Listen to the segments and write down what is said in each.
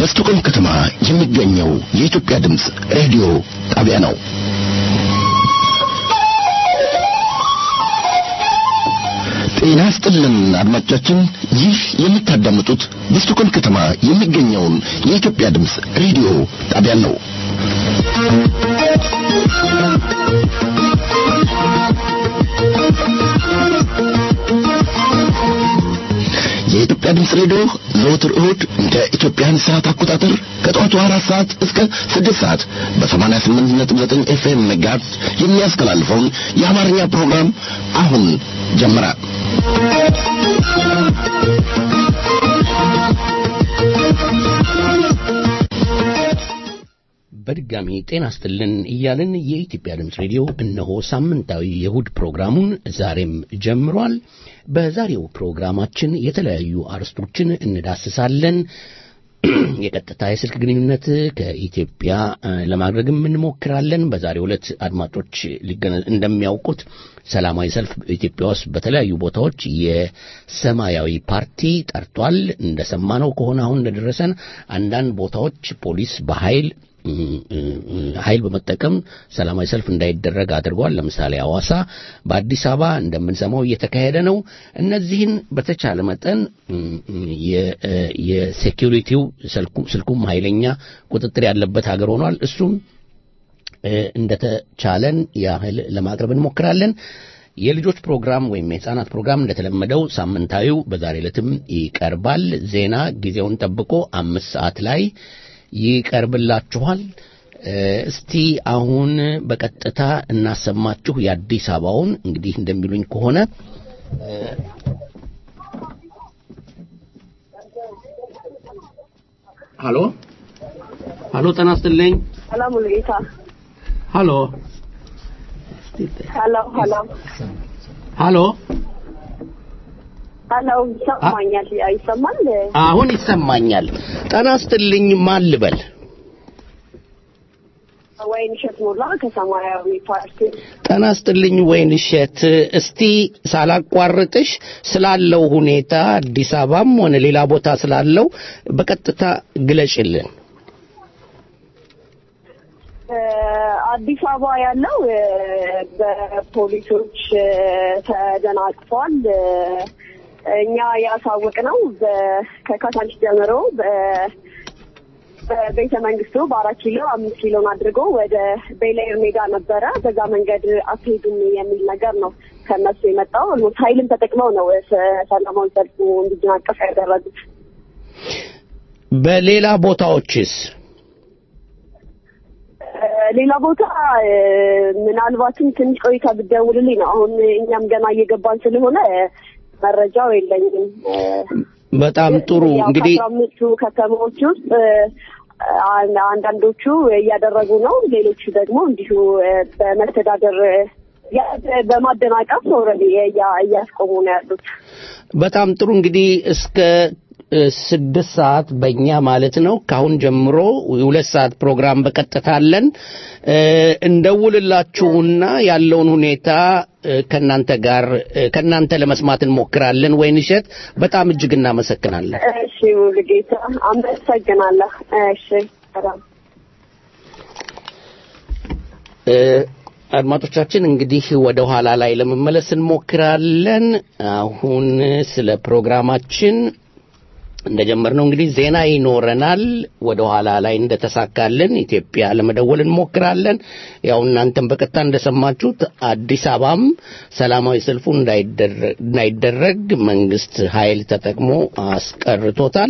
በስቶኮልም ከተማ የሚገኘው የኢትዮጵያ ድምፅ ሬዲዮ ጣቢያ ነው። ጤና ስጥልን አድማጮቻችን፣ ይህ የምታዳምጡት በስቶኮልም ከተማ የሚገኘውን የኢትዮጵያ ድምፅ ሬዲዮ ጣቢያ ነው። የኢትዮጵያ ድምፅ ሬዲዮ ዘወትር እሁድ እንደ ኢትዮጵያን ሰዓት አቆጣጠር ከጠዋቱ አራት ሰዓት እስከ ስድስት ሰዓት በሰማንያ ስምንት ነጥብ ዘጠኝ ኤፍኤም ሜጋሄርዝ የሚያስተላልፈውን የአማርኛ ፕሮግራም አሁን ጀመረ። በድጋሚ ጤና ስጥልን እያልን የኢትዮጵያ ድምፅ ሬዲዮ እነሆ ሳምንታዊ የእሁድ ፕሮግራሙን ዛሬም ጀምሯል። በዛሬው ፕሮግራማችን የተለያዩ አርዕስቶችን እንዳስሳለን። የቀጥታ የስልክ ግንኙነት ከኢትዮጵያ ለማድረግም እንሞክራለን። በዛሬው ዕለት አድማጮች እንደሚያውቁት ሰላማዊ ሰልፍ ኢትዮጵያ ውስጥ በተለያዩ ቦታዎች የሰማያዊ ፓርቲ ጠርቷል። እንደሰማነው ከሆነ አሁን እንደደረሰን አንዳንድ ቦታዎች ፖሊስ በኃይል ኃይል በመጠቀም ሰላማዊ ሰልፍ እንዳይደረግ አድርጓል። ለምሳሌ ሐዋሳ፣ በአዲስ አበባ እንደምንሰማው እየተካሄደ ነው። እነዚህን በተቻለ መጠን የሴኪሪቲው ስልኩም ኃይለኛ ቁጥጥር ያለበት ሀገር ሆኗል። እሱም እንደተቻለን ያህል ለማቅረብ እንሞክራለን። የልጆች ፕሮግራም ወይም የሕፃናት ፕሮግራም እንደተለመደው ሳምንታዊው በዛሬ ዕለትም ይቀርባል። ዜና ጊዜውን ጠብቆ አምስት ሰዓት ላይ ይቀርብላችኋል። እስቲ አሁን በቀጥታ እናሰማችሁ የአዲስ አበባውን። እንግዲህ እንደሚሉኝ ከሆነ ሀሎ ሀሎ፣ ጤና ይስጥልኝ። ሰላም ሙሉጌታ። ሀሎ ሀሎ ሀሎ ሀሎ ሀሎ፣ ይሰማኛል? ይሰማል? አሁን ይሰማኛል። ጤና ይስጥልኝ። ማን ልበል? ወይን እሸት ሞላ ከሰማያዊ ፓርቲ። ጤና ይስጥልኝ ወይን እሸት። እስቲ ሳላቋርጥሽ ስላለው ሁኔታ አዲስ አበባም ሆነ ሌላ ቦታ ስላለው በቀጥታ ግለጭልን። አዲስ አበባ ያለው በፖሊሶች ተደናቅፏል። እኛ ያሳወቅ ነው ከካሳንች ጀምሮ በቤተ መንግስቱ በአራት ኪሎ አምስት ኪሎን አድርጎ ወደ ቤላየር ሜዳ ነበረ። በዛ መንገድ አትሄዱም የሚል ነገር ነው ከነሱ የመጣው። ኦልሞስት ኃይልን ተጠቅመው ነው ሰላማዊ ሰልፉ እንዲደናቀፍ ያደረጉት። በሌላ ቦታዎችስ? ሌላ ቦታ ምናልባትም ትንሽ ቆይታ ብትደውልልኝ ነው። አሁን እኛም ገና እየገባን ስለሆነ መረጃው የለኝም። በጣም ጥሩ እንግዲህ ከአስራ አምስቱ ከተማዎች ውስጥ አንዳንዶቹ እያደረጉ ነው፣ ሌሎቹ ደግሞ እንዲሁ በመተዳደር በማደናቀፍ ኦልሬዲ እያስቆሙ ነው ያሉት። በጣም ጥሩ እንግዲህ እስከ ስድስት ሰዓት በእኛ ማለት ነው። ከአሁን ጀምሮ የሁለት ሰዓት ፕሮግራም በቀጥታ አለን። እንደውልላችሁና ያለውን ሁኔታ ከእናንተ ጋር ከእናንተ ለመስማት እንሞክራለን። ወይን እሸት በጣም እጅግ እናመሰግናለን። እሺ ሙሉጌታ አመሰግናለሁ። እሺ ሰላም። አድማጮቻችን እንግዲህ ወደ ኋላ ላይ ለመመለስ እንሞክራለን። አሁን ስለ ፕሮግራማችን እንደጀመርነው እንግዲህ ዜና ይኖረናል። ወደ ኋላ ላይ እንደተሳካልን ኢትዮጵያ ለመደወል እንሞክራለን። ያው እናንተም በቀጥታ እንደሰማችሁት አዲስ አበባም ሰላማዊ ሰልፉ እንዳይደረግ መንግስት ኃይል ተጠቅሞ አስቀርቶታል።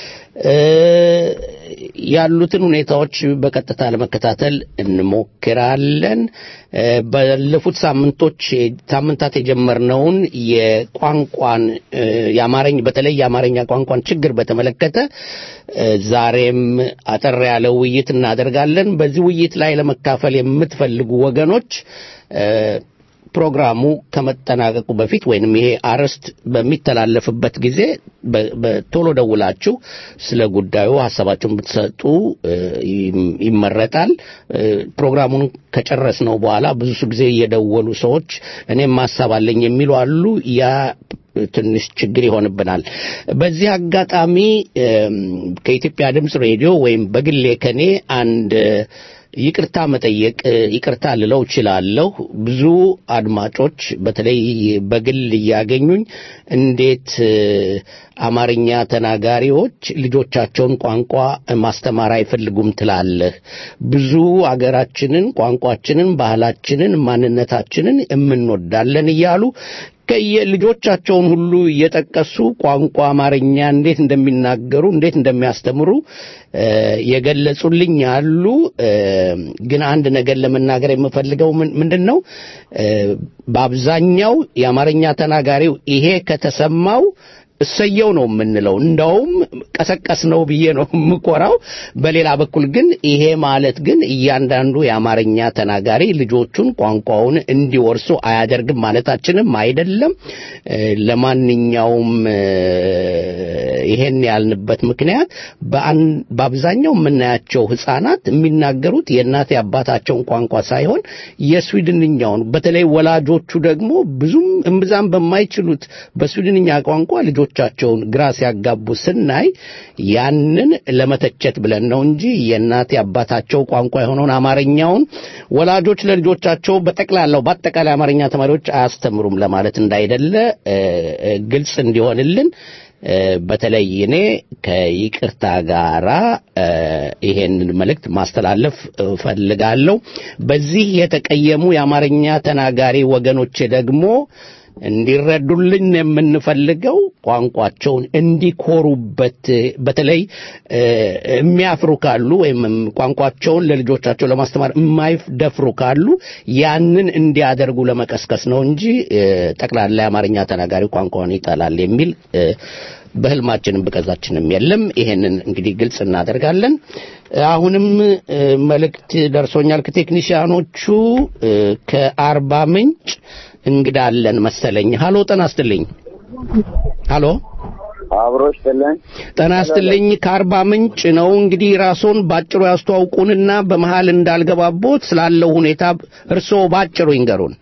ያሉትን ሁኔታዎች በቀጥታ ለመከታተል እንሞክራለን። ባለፉት ሳምንቶች ሳምንታት የጀመርነውን የቋንቋን የአማርኛ በተለይ የአማርኛ ቋንቋን ችግር በተመለከተ ዛሬም አጠር ያለ ውይይት እናደርጋለን። በዚህ ውይይት ላይ ለመካፈል የምትፈልጉ ወገኖች ፕሮግራሙ ከመጠናቀቁ በፊት ወይንም ይሄ አርዕስት በሚተላለፍበት ጊዜ በቶሎ ደውላችሁ ስለ ጉዳዩ ሀሳባችሁን ብትሰጡ ይመረጣል። ፕሮግራሙን ከጨረስነው በኋላ ብዙ ጊዜ እየደወሉ ሰዎች እኔም ሀሳብ አለኝ የሚሉ አሉ። ያ ትንሽ ችግር ይሆንብናል። በዚህ አጋጣሚ ከኢትዮጵያ ድምፅ ሬዲዮ ወይም በግሌ ከኔ አንድ ይቅርታ መጠየቅ ይቅርታ ልለው እችላለሁ። ብዙ አድማጮች በተለይ በግል እያገኙኝ እንዴት አማርኛ ተናጋሪዎች ልጆቻቸውን ቋንቋ ማስተማር አይፈልጉም ትላለህ? ብዙ አገራችንን፣ ቋንቋችንን፣ ባህላችንን፣ ማንነታችንን የምንወዳለን እያሉ ከየልጆቻቸውን ሁሉ እየጠቀሱ ቋንቋ አማርኛ እንዴት እንደሚናገሩ እንዴት እንደሚያስተምሩ የገለጹልኝ አሉ። ግን አንድ ነገር ለመናገር የምፈልገው ምንድን ነው፣ በአብዛኛው የአማርኛ ተናጋሪው ይሄ ከተሰማው እሰየው ነው የምንለው። እንደውም ቀሰቀስ ነው ብዬ ነው የምኮራው። በሌላ በኩል ግን ይሄ ማለት ግን እያንዳንዱ የአማርኛ ተናጋሪ ልጆቹን ቋንቋውን እንዲወርሱ አያደርግም ማለታችንም አይደለም። ለማንኛውም ይሄን ያልንበት ምክንያት በአብዛኛው የምናያቸው ሕፃናት የሚናገሩት የእናት አባታቸውን ቋንቋ ሳይሆን የስዊድንኛውን በተለይ ወላጆቹ ደግሞ ብዙም እምብዛም በማይችሉት በስዊድንኛ ቋንቋ ልጆቻቸውን ግራ ሲያጋቡ ስናይ ያንን ለመተቸት ብለን ነው እንጂ የእናት አባታቸው ቋንቋ የሆነውን አማርኛውን ወላጆች ለልጆቻቸው በጠቅላላው በአጠቃላይ አማርኛ ተማሪዎች አያስተምሩም ለማለት እንዳይደለ ግልጽ እንዲሆንልን በተለይ እኔ ከይቅርታ ጋራ ይሄንን መልእክት ማስተላለፍ እፈልጋለሁ። በዚህ የተቀየሙ የአማርኛ ተናጋሪ ወገኖቼ ደግሞ እንዲረዱልን የምንፈልገው ቋንቋቸውን እንዲኮሩበት በተለይ የሚያፍሩ ካሉ ወይም ቋንቋቸውን ለልጆቻቸው ለማስተማር የማይደፍሩ ካሉ ያንን እንዲያደርጉ ለመቀስቀስ ነው እንጂ ጠቅላላ የአማርኛ ተናጋሪ ቋንቋውን ይጠላል የሚል በህልማችንም በቀዛችንም የለም። ይሄንን እንግዲህ ግልጽ እናደርጋለን። አሁንም መልእክት ደርሶኛል ከቴክኒሽያኖቹ ከአርባ ምንጭ እንግዳ አለን መሰለኝ። ሀሎ ጤና ይስጥልኝ። ሀሎ አብሮች ጥልን ጤና ይስጥልኝ። ከአርባ ምንጭ ነው። እንግዲህ ራስዎን ባጭሩ ያስተዋውቁንና በመሃል እንዳልገባቦት ስላለው ሁኔታ እርስዎ ባጭሩ ይንገሩን።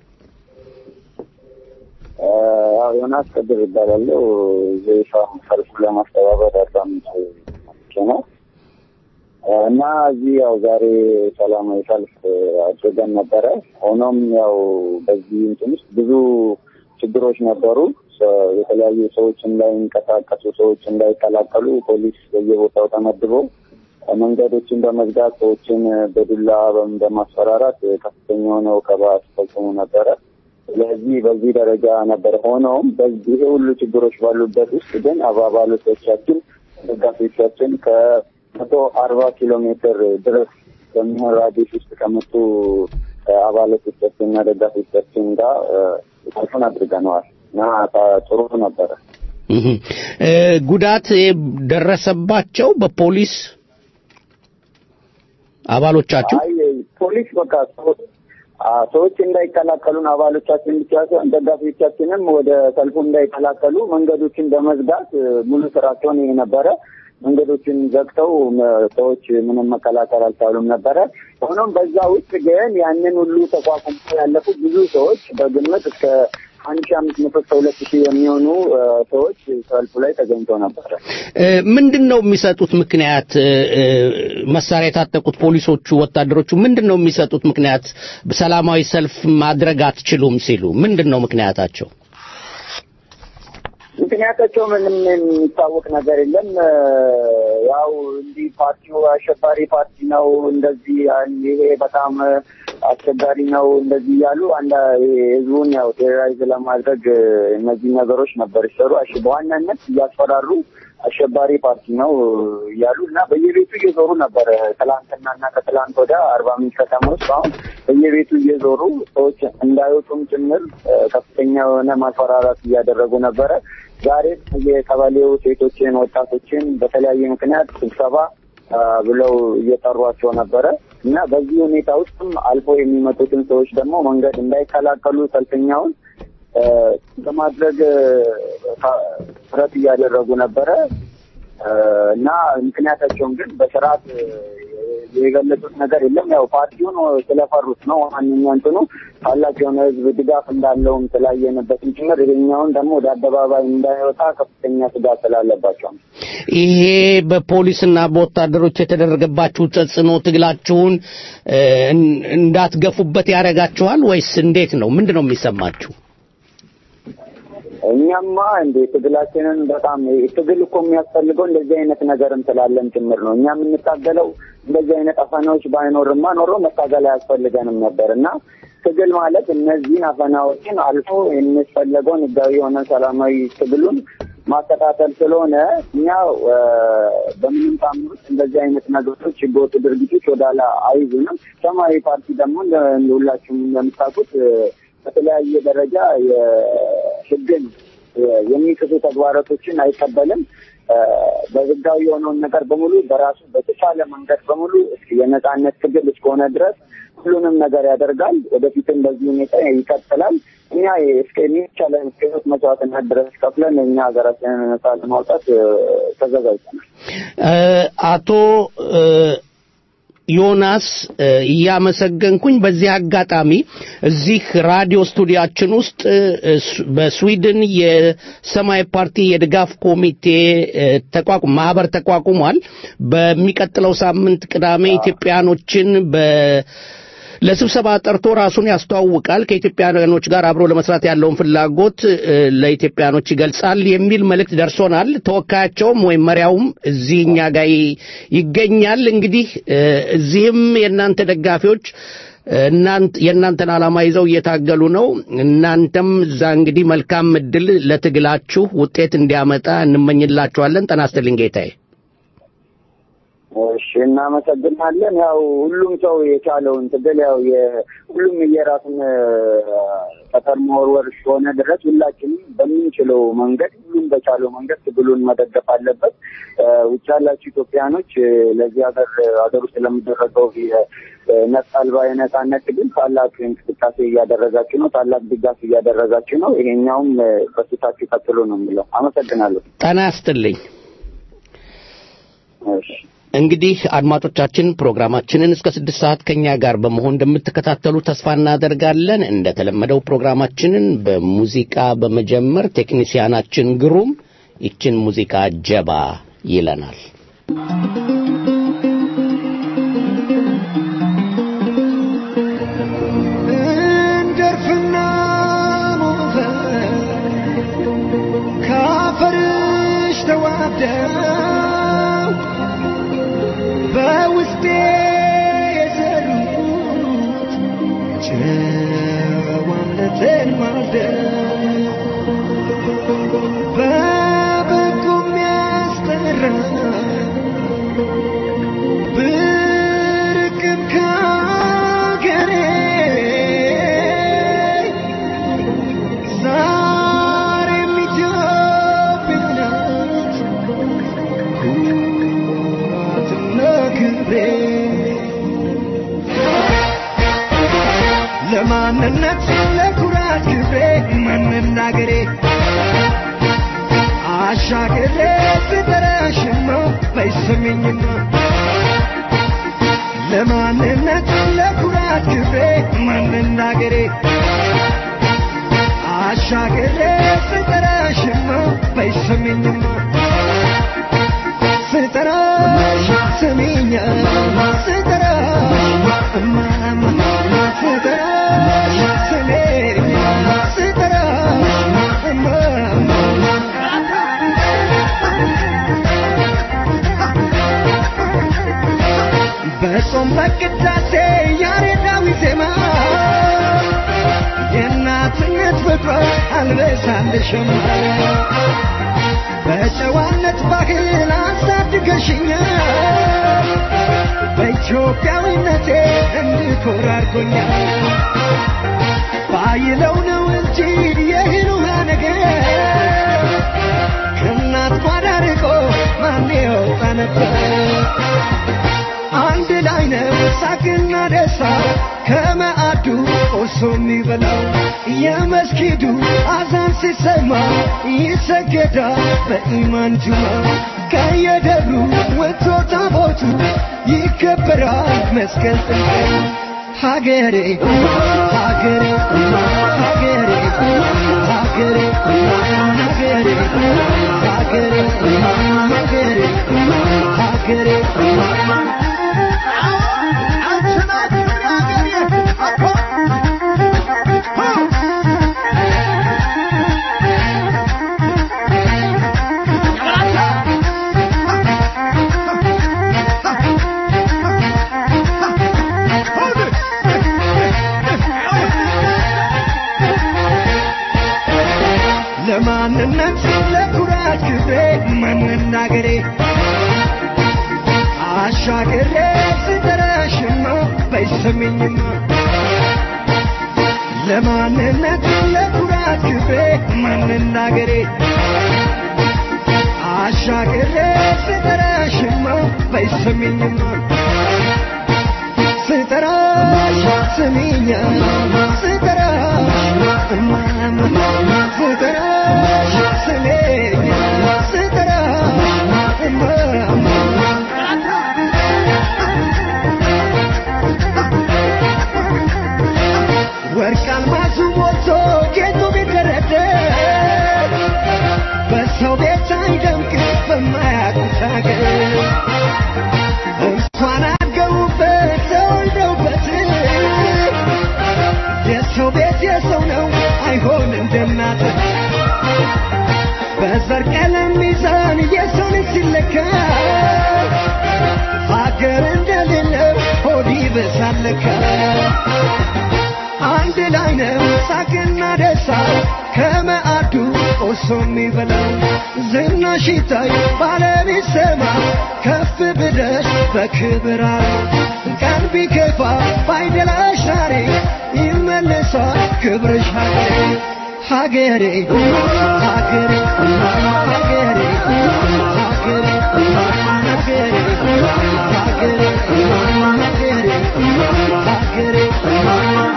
ያው ዮናስ ቅድር ይባላለሁ። ዘይፋ ሰልፍ ለማስተባበር አርባ ምንጭ ነው እና እዚህ ያው ዛሬ ሰላማዊ ሰልፍ አድርገን ነበረ። ሆኖም ያው በዚህ እንትን ውስጥ ብዙ ችግሮች ነበሩ። የተለያዩ ሰዎች እንዳይንቀሳቀሱ፣ ሰዎች እንዳይቀላቀሉ ፖሊስ በየቦታው ተመድቦ መንገዶችን በመዝጋት ሰዎችን በዱላ በማስፈራራት ከፍተኛ የሆነ ወከባ ሲፈጽሙ ነበረ። ስለዚህ በዚህ ደረጃ ነበር። ሆኖም በዚህ ሁሉ ችግሮች ባሉበት ውስጥ ግን አባባሎቻችን ደጋፊዎቻችን ከመቶ አርባ ኪሎ ሜትር ድረስ በሚሆን ራዲስ ውስጥ ከመጡ አባላቶቻችን እና ደጋፊዎቻችን ጋር ሰልፉን አድርገነዋል እና ጥሩ ነበረ። ጉዳት ደረሰባቸው በፖሊስ አባሎቻችሁ? አይ ፖሊስ በቃ ሰዎች እንዳይቀላቀሉን አባሎቻችን ብቻ ሳይሆን ደጋፊዎቻችንም ወደ ሰልፉ እንዳይቀላቀሉ መንገዶችን በመዝጋት ሙሉ ስራቸውን ይሄ ነበረ። መንገዶችን ዘግተው ሰዎች ምንም መቀላቀል አልቻሉም ነበረ። ሆኖም በዛ ውስጥ ግን ያንን ሁሉ ተቋቁሞ ያለፉ ብዙ ሰዎች በግምት እስከ አንድ ሺ አምስት መቶ እስከ ሁለት ሺህ የሚሆኑ ሰዎች ሰልፉ ላይ ተገኝተው ነበረ። ምንድን ነው የሚሰጡት ምክንያት? መሳሪያ የታጠቁት ፖሊሶቹ፣ ወታደሮቹ ምንድን ነው የሚሰጡት ምክንያት? ሰላማዊ ሰልፍ ማድረግ አትችሉም ሲሉ ምንድን ነው ምክንያታቸው? ምክንያታቸው ምንም የሚታወቅ ነገር የለም። ያው እንዲህ ፓርቲው አሸባሪ ፓርቲ ነው፣ እንደዚህ ይሄ በጣም አስቸጋሪ ነው፣ እንደዚህ እያሉ አንድ ህዝቡን ያው ቴሮራይዝ ለማድረግ እነዚህ ነገሮች ነበር ይሰሩ። በዋናነት እያስፈራሩ አሸባሪ ፓርቲ ነው እያሉ እና በየቤቱ እየዞሩ ነበረ። ትላንትና እና ከትላንት ወደ አርባ ምንጭ ከተማ ውስጥ አሁን በየቤቱ እየዞሩ ሰዎች እንዳይወጡም ጭምር ከፍተኛ የሆነ ማስፈራራት እያደረጉ ነበረ። ዛሬ የቀበሌው ሴቶችን፣ ወጣቶችን በተለያየ ምክንያት ስብሰባ ብለው እየጠሯቸው ነበረ እና በዚህ ሁኔታ ውስጥም አልፎ የሚመጡትን ሰዎች ደግሞ መንገድ እንዳይከላከሉ ሰልፈኛውን በማድረግ ጥረት እያደረጉ ነበረ እና ምክንያታቸውን ግን በስርዓት የገለጹት ነገር የለም። ያው ፓርቲውን ስለፈሩት ነው። ዋነኛ እንትኑ ታላቅ የሆነ ህዝብ ድጋፍ እንዳለውም ስላየንበትም ጭምር ይሄኛውን ደግሞ ወደ አደባባይ እንዳይወጣ ከፍተኛ ስጋት ስላለባቸው ነው። ይሄ በፖሊስና በወታደሮች የተደረገባችሁ ተጽዕኖ ትግላችሁን እንዳትገፉበት ያደርጋችኋል ወይስ እንዴት ነው? ምንድን ነው የሚሰማችሁ? እኛማ እንደ ትግላችንን በጣም ትግል እኮ የሚያስፈልገው እንደዚህ አይነት ነገርም ስላለን ጭምር ነው። እኛ የምንታገለው እንደዚህ አይነት አፈናዎች ባይኖርማ ኖሮ መታገል አያስፈልገንም ነበር እና ትግል ማለት እነዚህን አፈናዎችን አልፎ የሚፈለገውን ህጋዊ የሆነ ሰላማዊ ትግሉን ማከታተል ስለሆነ እኛ በምንም ታምር ውስጥ እንደዚህ አይነት ነገሮች ህገወጥ ድርጊቶች ወዳላ አይዙንም። ሰማያዊ ፓርቲ ደግሞ ሁላችሁም እንደምታውቁት በተለያየ ደረጃ የህግን የሚጥሱ ተግባራቶችን አይቀበልም። በህጋዊ የሆነውን ነገር በሙሉ በራሱ በተቻለ መንገድ በሙሉ የነጻነት ትግል እስከሆነ ድረስ ሁሉንም ነገር ያደርጋል። ወደፊትም በዚህ ሁኔታ ይቀጥላል። እኛ እስከ የሚቻለን እስከ ህይወት መስዋዕትነት ድረስ ከፍለን እኛ ሀገራችንን ነጻ ለማውጣት ተዘጋጅተናል። አቶ ዮናስ እያመሰገንኩኝ በዚህ አጋጣሚ እዚህ ራዲዮ ስቱዲያችን ውስጥ በስዊድን የሰማያዊ ፓርቲ የድጋፍ ኮሚቴ ተቋቁም ማህበር ተቋቁሟል። በሚቀጥለው ሳምንት ቅዳሜ ኢትዮጵያኖችን በ ለስብሰባ ጠርቶ ራሱን ያስተዋውቃል። ከኢትዮጵያኖች ጋር አብሮ ለመስራት ያለውን ፍላጎት ለኢትዮጵያኖች ይገልጻል የሚል መልእክት ደርሶናል። ተወካያቸውም ወይም መሪያውም እዚህ እኛ ጋር ይገኛል። እንግዲህ እዚህም የእናንተ ደጋፊዎች እናንተ የእናንተን ዓላማ ይዘው እየታገሉ ነው። እናንተም እዛ እንግዲህ መልካም እድል ለትግላችሁ ውጤት እንዲያመጣ እንመኝላችኋለን። ጤና ይስጥልኝ ጌታዬ። እሺ እናመሰግናለን። ያው ሁሉም ሰው የቻለውን ትግል ያው ሁሉም የራሱን ጠጠር መወርወር እስከሆነ ድረስ ሁላችንም በምንችለው መንገድ ሁሉም በቻለው መንገድ ትግሉን መደገፍ አለበት። ውጭ ያላችሁ ኢትዮጵያኖች ለዚህ ሀገር ሀገር ውስጥ ለሚደረገው ነጻ አልባ የነጻነት ትግል ታላቅ እንቅስቃሴ እያደረጋችሁ ነው። ታላቅ ድጋፍ እያደረጋችሁ ነው። ይሄኛውም በስታችሁ ቀጥሎ ነው የሚለው። አመሰግናለሁ። ጤና ይስጥልኝ። እሺ እንግዲህ አድማጮቻችን ፕሮግራማችንን እስከ ስድስት ሰዓት ከኛ ጋር በመሆን እንደምትከታተሉ ተስፋ እናደርጋለን። እንደተለመደው ፕሮግራማችንን በሙዚቃ በመጀመር ቴክኒሲያናችን ግሩም ይችን ሙዚቃ ጀባ ይለናል። እንደርፍና ሞተ ካፈርሽ ተዋደው በውስጤ የዘሩት ጨዋነትን ማልደው በበጎ የሚያስጠራ ብርቅም ከአገሬ ዛሬም ኢትዮጵያ ናት ኩራትና ክብሬ ለማንነት ለኩራት ክብሬ መናገሬ አሻግሬ ስጠራሽማ ባይሰሚኝማ ለማንነት ለኩራት ክብሬ መናገሬ አሻግሬ ስጠራሽማ ባይሰሚኝማ ስጠራሽ ስሚኛ ስጠራሽ እማማ ስጠራሽ ስሜኛ ስጠራሽ እማማ በጾም በቅዳሴ ያሬዳዊ ዜማ የእናትነት ፍቅሯ አልበሳልሽም በጨዋነት ባህል አሳድገሽኛል በኢትዮጵያዊነቴ እንድኮራ አድርጎኛል ባይለው ነው እንጂ የእህል ውሃ ነገር ከእናት ጓዳ ርቆ ማን ይወጣ ነበር ሳቅና ደስታ ከመዓዱ ቆርሶ የሚበላው የመስጊዱ አዛን ሲሰማ ይሰገዳል በኢማን ጁማ ከየደሩ ወጥቶ ታቦቱ ይከበራል መስቀል ጥምቀቱ ሀገሬ ሀገሬ ሀገሬ ሀገሬ ሀገሬ ሀገሬ ሀገሬ ሀገሬ ለማንነት ለኩራት ክብሬ መናገሬ አሻግሬ ስጠራሽማ በይሰሚኝማ ለማንነት ለኩራት ክብሬ መናገሬ አሻግሬ ስጠራሽማ በይሰሚኝማ ስጠራሽ ስሚኛ ስጠራሽ እማማ ስጠራሽ ስሜኛ ስጠራሽ እማማ ወርቅ አልማዙ ሞልቶ ጌጡ ቢደረደር በሰው ቤት አይደምቅ በማያውቁት ሀገር እንኳን አድገውበት ተወልደውበት የሰው ቤት የሰው ነው አይሆን እንደናት በዘር ቀለም ሚዛን የሰው ልጅ ሲለካ ሀገር እንደሌለው ሆድ ይበሳለካ አንድ ላይ ነው ሳቅና ደስታ ከመዓዱ ቆርሶ የሚበላው ዝናሽ ይታይ ባለቤት ሰማ ከፍ ብለሽ በክብር አለ ቀን ቢከፋ ባይደላሽ ዛሬ ይመለሳል ክብርሽ ሀገሬ ሀገሬ ሀገሬ ሀገሬ ሀገሬ ሀገሬ ሀገሬ ሀገሬ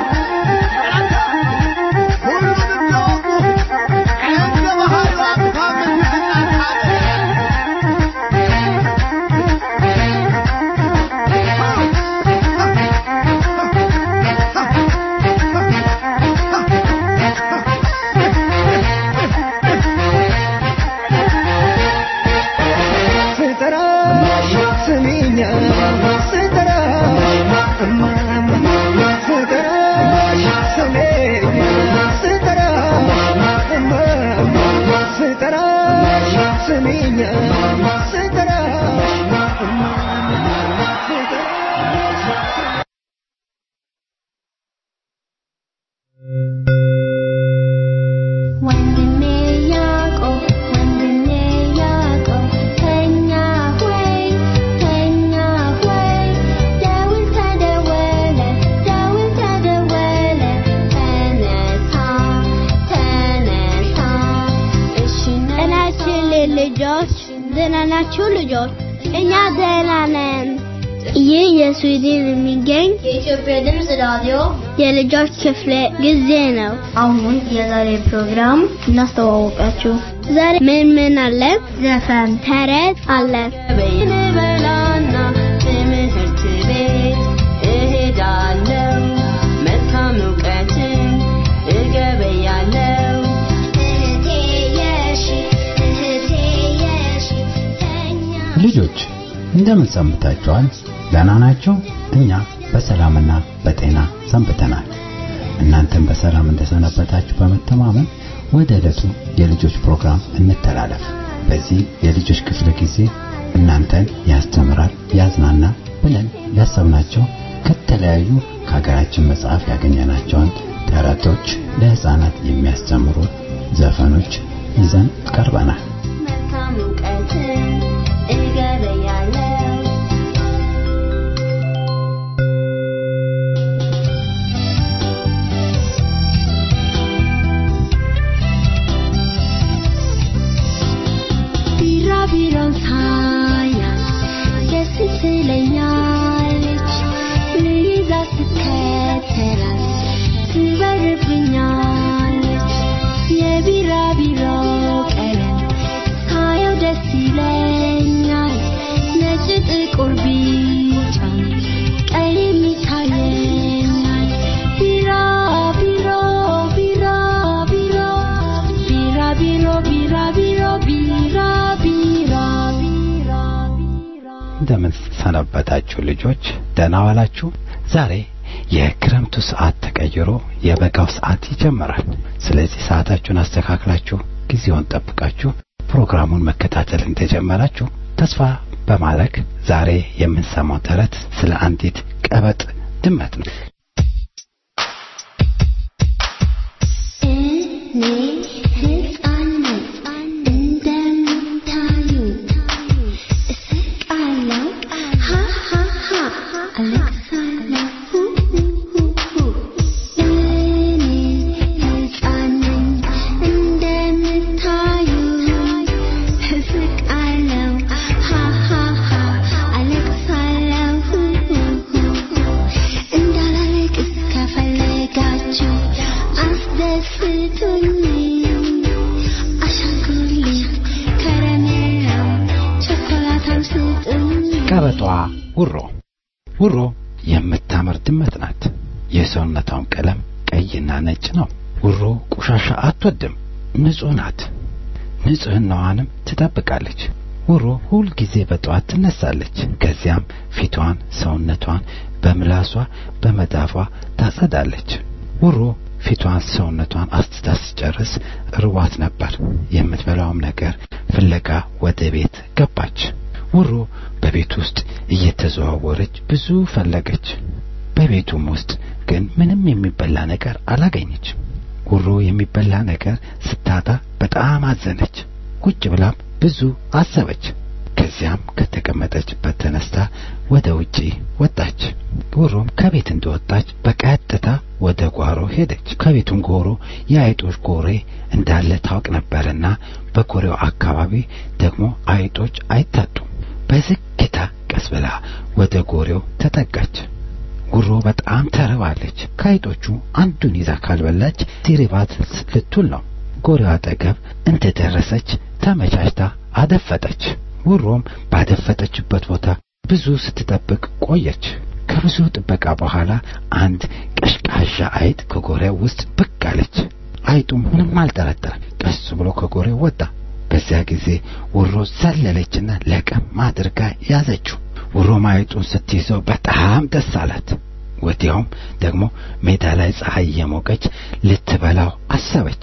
ስጠራሽ ስሚኛ ስጠራሽ እማማ ስጠራሽ ስሜኛ ስጠራሽ እማማ ስጠራሽ ስሚኛ ስጠራሽ እማማ ስጠራሽ ወንድሜ ያዕቆብ ወንድሜ ያዕቆብ ተኛ ሆይ ተኛ ሆይ ደውል ተደወለ ደውል ተደወለ ተነሳ ተነሳ እሺ ጤናችን ልጆች ደህና ናችሁ ልጆች? እኛ ደህና ነን። ይህ የስዊድን የሚገኝ የኢትዮጵያ ድምፅ ራዲዮ የልጆች ክፍለ ጊዜ ነው። አሁን የዛሬ ፕሮግራም እናስተዋወቃችሁ። ዛሬ ምን ምን አለ? ዘፈን፣ ተረት አለ። በላና ትምህርት ቤት እሄዳለሁ መልካም እውቀትን እገበያለሁ እህቴ የሺ እህቴ የሺ ተኛ ልጆች እንደምን ሰንብታችኋል? ደህና ናችሁ? እኛ በሰላምና በጤና ሰንብተናል። እናንተም በሰላም እንደሰነበታችሁ በመተማመን ወደ ዕለቱ የልጆች ፕሮግራም እንተላለፍ። በዚህ የልጆች ክፍለ ጊዜ እናንተን ያስተምራል፣ ያዝናና ብለን ያሰብናቸው ከተለያዩ ከሀገራችን መጽሐፍ ያገኘናቸውን ተረቶች፣ ለህፃናት የሚያስተምሩ ዘፈኖች ይዘን ቀርበናል። መልካም እውቀትን እገበያለሁ ቢራቢሮን ሳያት ደስ ትለኛለች ይለኛል ነጭ ጥቁር ቢጫ ቀይም ይታየኛል ቢራ ቢሮ ቢራ ቢሮ ቢራ ቢሮ ቢራ ቢሮ ቢራ ቢራ ቢራ ቢራ እንደምን ሰነበታችሁ ልጆች? ደህና ዋላችሁ? ዛሬ የክረምቱ ሰዓት ተቀይሮ የበጋው ሰዓት ይጀምራል። ስለዚህ ሰዓታችሁን አስተካክላችሁ ጊዜውን ጠብቃችሁ ፕሮግራሙን መከታተል እንደጀመራችሁ ተስፋ በማድረግ ዛሬ የምንሰማው ተረት ስለ አንዲት ቀበጥ ድመት ነው። እኔ ሕፃን ነኝ እንደምታዩ እስቃለሁ ሃ ሃ ሃ አለቅሳለሁ ሁ ሁ ሁ ሁ እኔ ሕፃን ነኝ እንደምታዩ እስቃለሁ ሃ ሃ ሃ አለቅሳለሁ ሁ ሁ ሁ ሁ እንዳላለቅስ ከፈለጋችሁ አስደስቱኝ አሻንጉሊት ከረሜላ ቸኮላታም ስጡኝ ቀበጧ ውሮ ውሮ የምታምር ድመት ናት። የሰውነቷም ቀለም ቀይና ነጭ ነው። ውሮ ቆሻሻ አትወድም፣ ንጹህ ናት። ንጽህናዋንም ትጠብቃለች። ውሮ ሁል ጊዜ በጠዋት ትነሳለች። ከዚያም ፊቷን፣ ሰውነቷን በምላሷ በመዳፏ ታጸዳለች። ውሮ ፊቷን፣ ሰውነቷን አስትታ ስጨርስ ርቧት ነበር። የምትበላውም ነገር ፍለጋ ወደ ቤት ገባች። ውሮ በቤት ውስጥ እየተዘዋወረች ብዙ ፈለገች። በቤቱም ውስጥ ግን ምንም የሚበላ ነገር አላገኘችም። ውሮ የሚበላ ነገር ስታጣ በጣም አዘነች። ቁጭ ብላም ብዙ አሰበች። ከዚያም ከተቀመጠችበት ተነስታ ወደ ውጪ ወጣች። ውሮም ከቤት እንደወጣች በቀጥታ ወደ ጓሮ ሄደች። ከቤቱም ጎሮ የአይጦች ጎሬ እንዳለ ታውቅ ነበርና በጎሬው አካባቢ ደግሞ አይጦች አይታጡም። በዝግታ ቀስ ብላ ወደ ጎሬው ተጠጋች። ጉሮ በጣም ተርባለች። ከአይጦቹ አንዱን ይዛ ካልበላች ሲሪባት ልትውል ነው። ጎሬው አጠገብ እንደደረሰች ተመቻችታ አደፈጠች። ውሮም ባደፈጠችበት ቦታ ብዙ ስትጠብቅ ቆየች። ከብዙ ጥበቃ በኋላ አንድ ቀሽቃዣ አይጥ ከጎሬው ውስጥ ብቅ አለች። አይጡም ምንም አልጠረጠረም። ቀስ ብሎ ከጎሬው ወጣ። በዚያ ጊዜ ውሮ ዘለለችና ለቀም አድርጋ ያዘችው። ውሮም አይጡን ስትይዘው በጣም ደስ አላት። ወዲያውም ደግሞ ሜዳ ላይ ፀሐይ እየሞቀች ልትበላው አሰበች።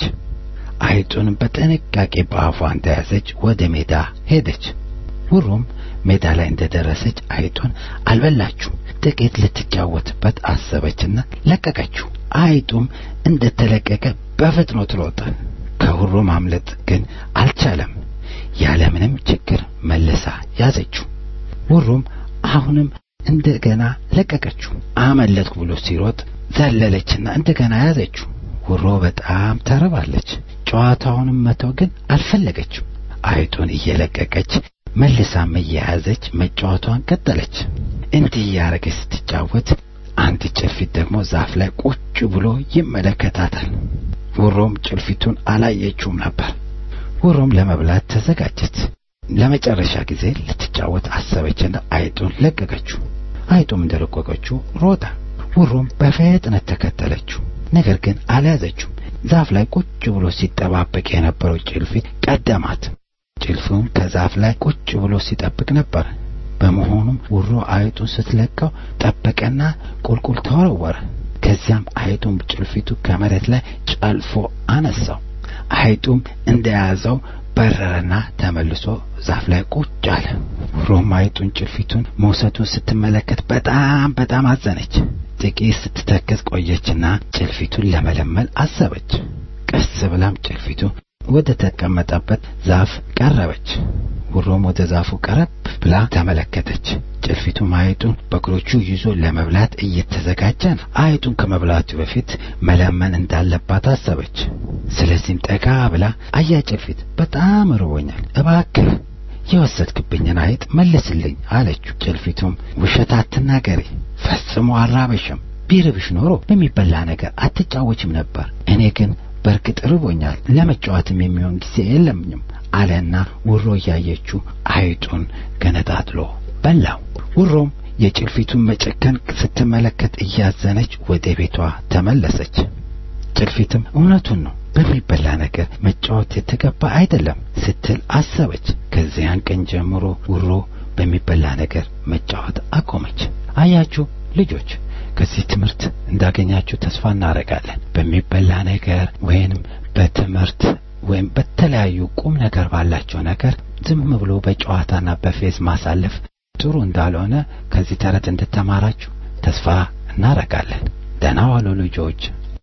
አይጡንም በጥንቃቄ በአፏ እንደያዘች ወደ ሜዳ ሄደች። ውሮም ሜዳ ላይ እንደደረሰች አይጡን አልበላችሁም። ጥቂት ልትጫወትበት አሰበችና ለቀቀችው። አይጡም እንደተለቀቀ በፍጥነት ሮጠ። ከውሮ ማምለጥ ግን አልቻለም። ያለምንም ችግር መልሳ ያዘችው። ውሮም አሁንም እንደገና ለቀቀችው። አመለጥኩ ብሎ ሲሮጥ ዘለለችና እንደገና ያዘችው። ውሮ በጣም ተርባለች። ጨዋታውንም መተው ግን አልፈለገችም። አይጡን እየለቀቀች መልሳም እየያዘች መጫወቷን ቀጠለች። እንዲህ እያረገች ስትጫወት አንድ ጭልፊት ደግሞ ዛፍ ላይ ቁጭ ብሎ ይመለከታታል። ውሮም ጭልፊቱን አላየችውም ነበር። ውሮም ለመብላት ተዘጋጀች። ለመጨረሻ ጊዜ ልትጫወት አሰበችና አይጡን ለቀቀችው። አይጡም እንደለቀቀችው ሮጠ። ውሮም በፍጥነት ተከተለችው። ነገር ግን አልያዘችውም። ዛፍ ላይ ቁጭ ብሎ ሲጠባበቅ የነበረው ጭልፊት ቀደማት። ጭልፉን ከዛፍ ላይ ቁጭ ብሎ ሲጠብቅ ነበር። በመሆኑም ውሮ አይጡን ስትለቀው ጠበቀና ቁልቁል ተወረወረ። ከዚያም አይጡን ጭልፊቱ ከመሬት ላይ ጨልፎ አነሳው። አይጡም እንደያዘው በረረና ተመልሶ ዛፍ ላይ ቁጭ አለ። ውሮም አይጡን ጭልፊቱን መውሰዱን ስትመለከት በጣም በጣም አዘነች። ጥቂት ስትተክዝ ቆየችና ጭልፊቱን ለመለመል አሰበች። ቀስ ብላም ጭልፊቱ ወደ ተቀመጠበት ዛፍ ቀረበች። ውሮም ወደ ዛፉ ቀረብ ብላ ተመለከተች። ጭልፊቱም አይጡን በእግሮቹ ይዞ ለመብላት እየተዘጋጀ ነው። አይጡን ከመብላቱ በፊት መለመን እንዳለባት አሰበች። ስለዚህም ጠጋ ብላ አያ ጭልፊት፣ በጣም ርቦኛል፣ እባክህ የወሰድክብኝን አይጥ መልስልኝ አለችው። ጭልፊቱም ውሸት አትናገሪ፣ ፈጽሞ አልራበሽም። ቢርብሽ ኖሮ በሚበላ ነገር አትጫወችም ነበር። እኔ ግን በእርግጥ ርቦኛል፣ ለመጫወትም የሚሆን ጊዜ የለምኝም አለና ውሮ እያየችው አይጡን ገነጣጥሎ በላው። ውሮም የጭልፊቱን መጨከን ስትመለከት እያዘነች ወደ ቤቷ ተመለሰች። ጭልፊትም እውነቱን ነው በሚበላ ነገር መጫወት የተገባ አይደለም ስትል አሰበች። ከዚያን ቀን ጀምሮ ውሮ በሚበላ ነገር መጫወት አቆመች። አያችሁ ልጆች፣ ከዚህ ትምህርት እንዳገኛችሁ ተስፋ እናደርጋለን። በሚበላ ነገር ወይንም በትምህርት ወይም በተለያዩ ቁም ነገር ባላቸው ነገር ዝም ብሎ በጨዋታና በፌዝ ማሳለፍ ጥሩ እንዳልሆነ ከዚህ ተረት እንድተማራችሁ ተስፋ እናደርጋለን። ደህና ዋሉ ልጆች።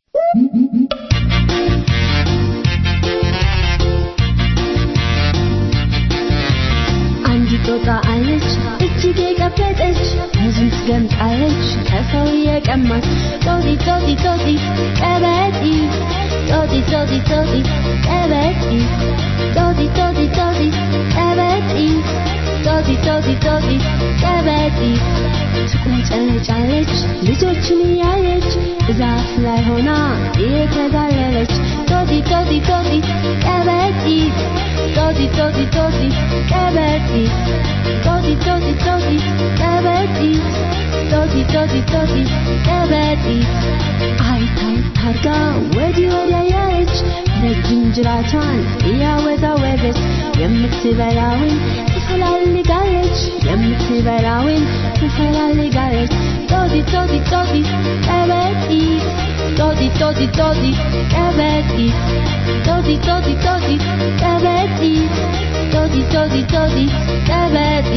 አንዲት ጦጣ አለች እጅግ የቀበጠች ብዙም ትገምጣለች ከሰው የቀማች ጦጢ ጦጢ ጦጢ ቀበጢ ጦጢ ጦጢ ጦጢ ቀበጢ ጦጢ ጦጢ ጦጢ ቀበጢ ጦጢ ጦጢ ጦጢ ቀበጢ ትቁንጨለጫለች ልጆችን እያየች ዛፍ ላይ ሆና እየተጋለለች ጦጢ ጦጢ ጦጢ ቀበጢ ጦጢ ጦጢ ጦጢ ቀበጢ ጦጢ ጦጢ ጦጢ ቀበጢ ጦጢ ጦጢ ጦጢ ቀበጢ አይታይ ታርጋ ወዲህ ወዲያ ያለች ረጅም ጅራቷን እያወዛወዘች የምትበላውን ትፈላልጋለች የምትበላውን ትፈላልጋለች ጦጢ ጦጢ ጦጢ ቀበጢ ጦጢ ጦጢ ጦጢ ቀበጢ ጦጢ ጦጢ ጦጢ ቀበጢ ጦጢ ጦጢ ጦጢ ቀበጢ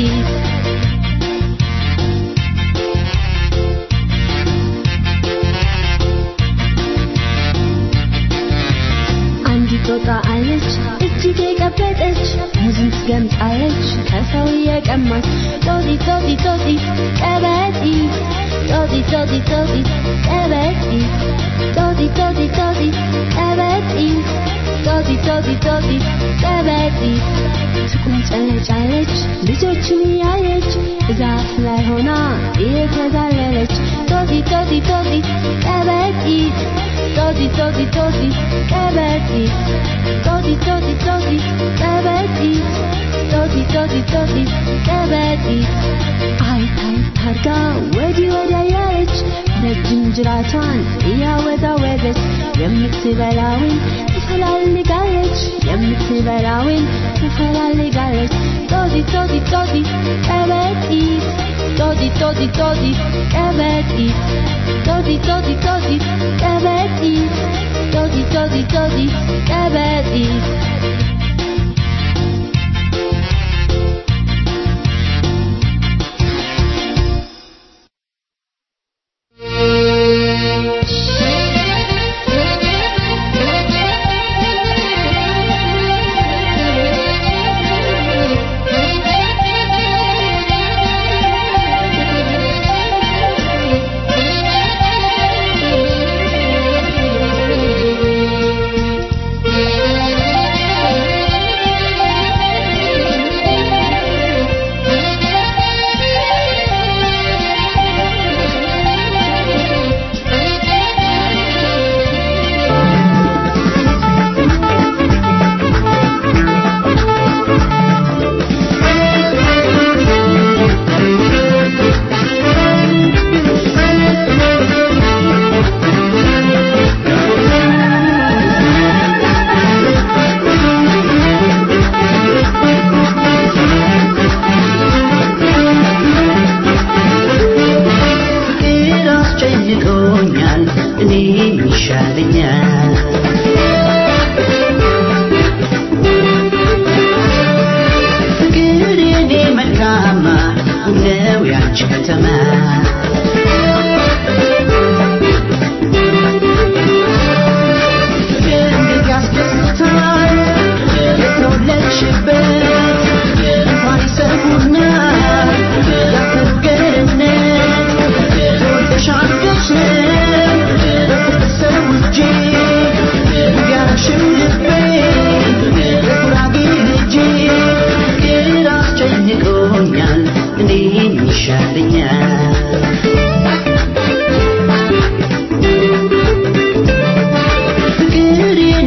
አንዲት ጦጣ አለች እጅግ የቀበጠች ሙዝን ትገምጣለች ከሰው የቀማች ጦጢ ጦጢ ጦጢ ቀበጢ ጦጢ ጦጢ ጦጢ ቀበጢ ጦጢ ጦጢ ጦጢ ቀበጢ ጦጢ ጦጢ ጦጢ ቀበጢ ትቁንጨለጫለች ልጆችን እያየች ዛፍ ላይ ሆና እየተጋለለች ጦጢ ጦጢ ጦጢ ቀበጢ ጦጢ ጦጢ ጦጢ ቀበጢ ጦጢ ጦጢ ጦጢ ቀበጢ ጦጢ ጦጢ ጦጢ ቀበጢ አይታይ ታርጋ ወዲህ ወዲያ ያለች ረጅም ጅራቷን እያወዛወዘች የምትበላውን ትፈላልጋለች የምትበላውን ትፈላልጋለች ጦጢ ጦጢ ጦጢ ቀበጢ ጦጢ ጦጢ ጦጢ ቀበጢ ጦጢ ጦጢ ጦጢ ቀበጢ ጦጢ ጦጢ ጦጢ ቀበጢ ፍቅር አስጨንቆኛል እኔ ይሻለኛል ፍቅር የኔ መልካማ ነው ያንቺ ከተማ ፍቅር እንዴት ያስደስታል የተወለድሽበት እንኳን ይሰሙና ያከገርነት ተወልደሻል ገሽን በፍቅር ሰውጄ ያረሽም ልቤ የጉራጌ ልጄ ፍቅር አስጨንቆኛል እኔን ይሻለኛል ፍቅር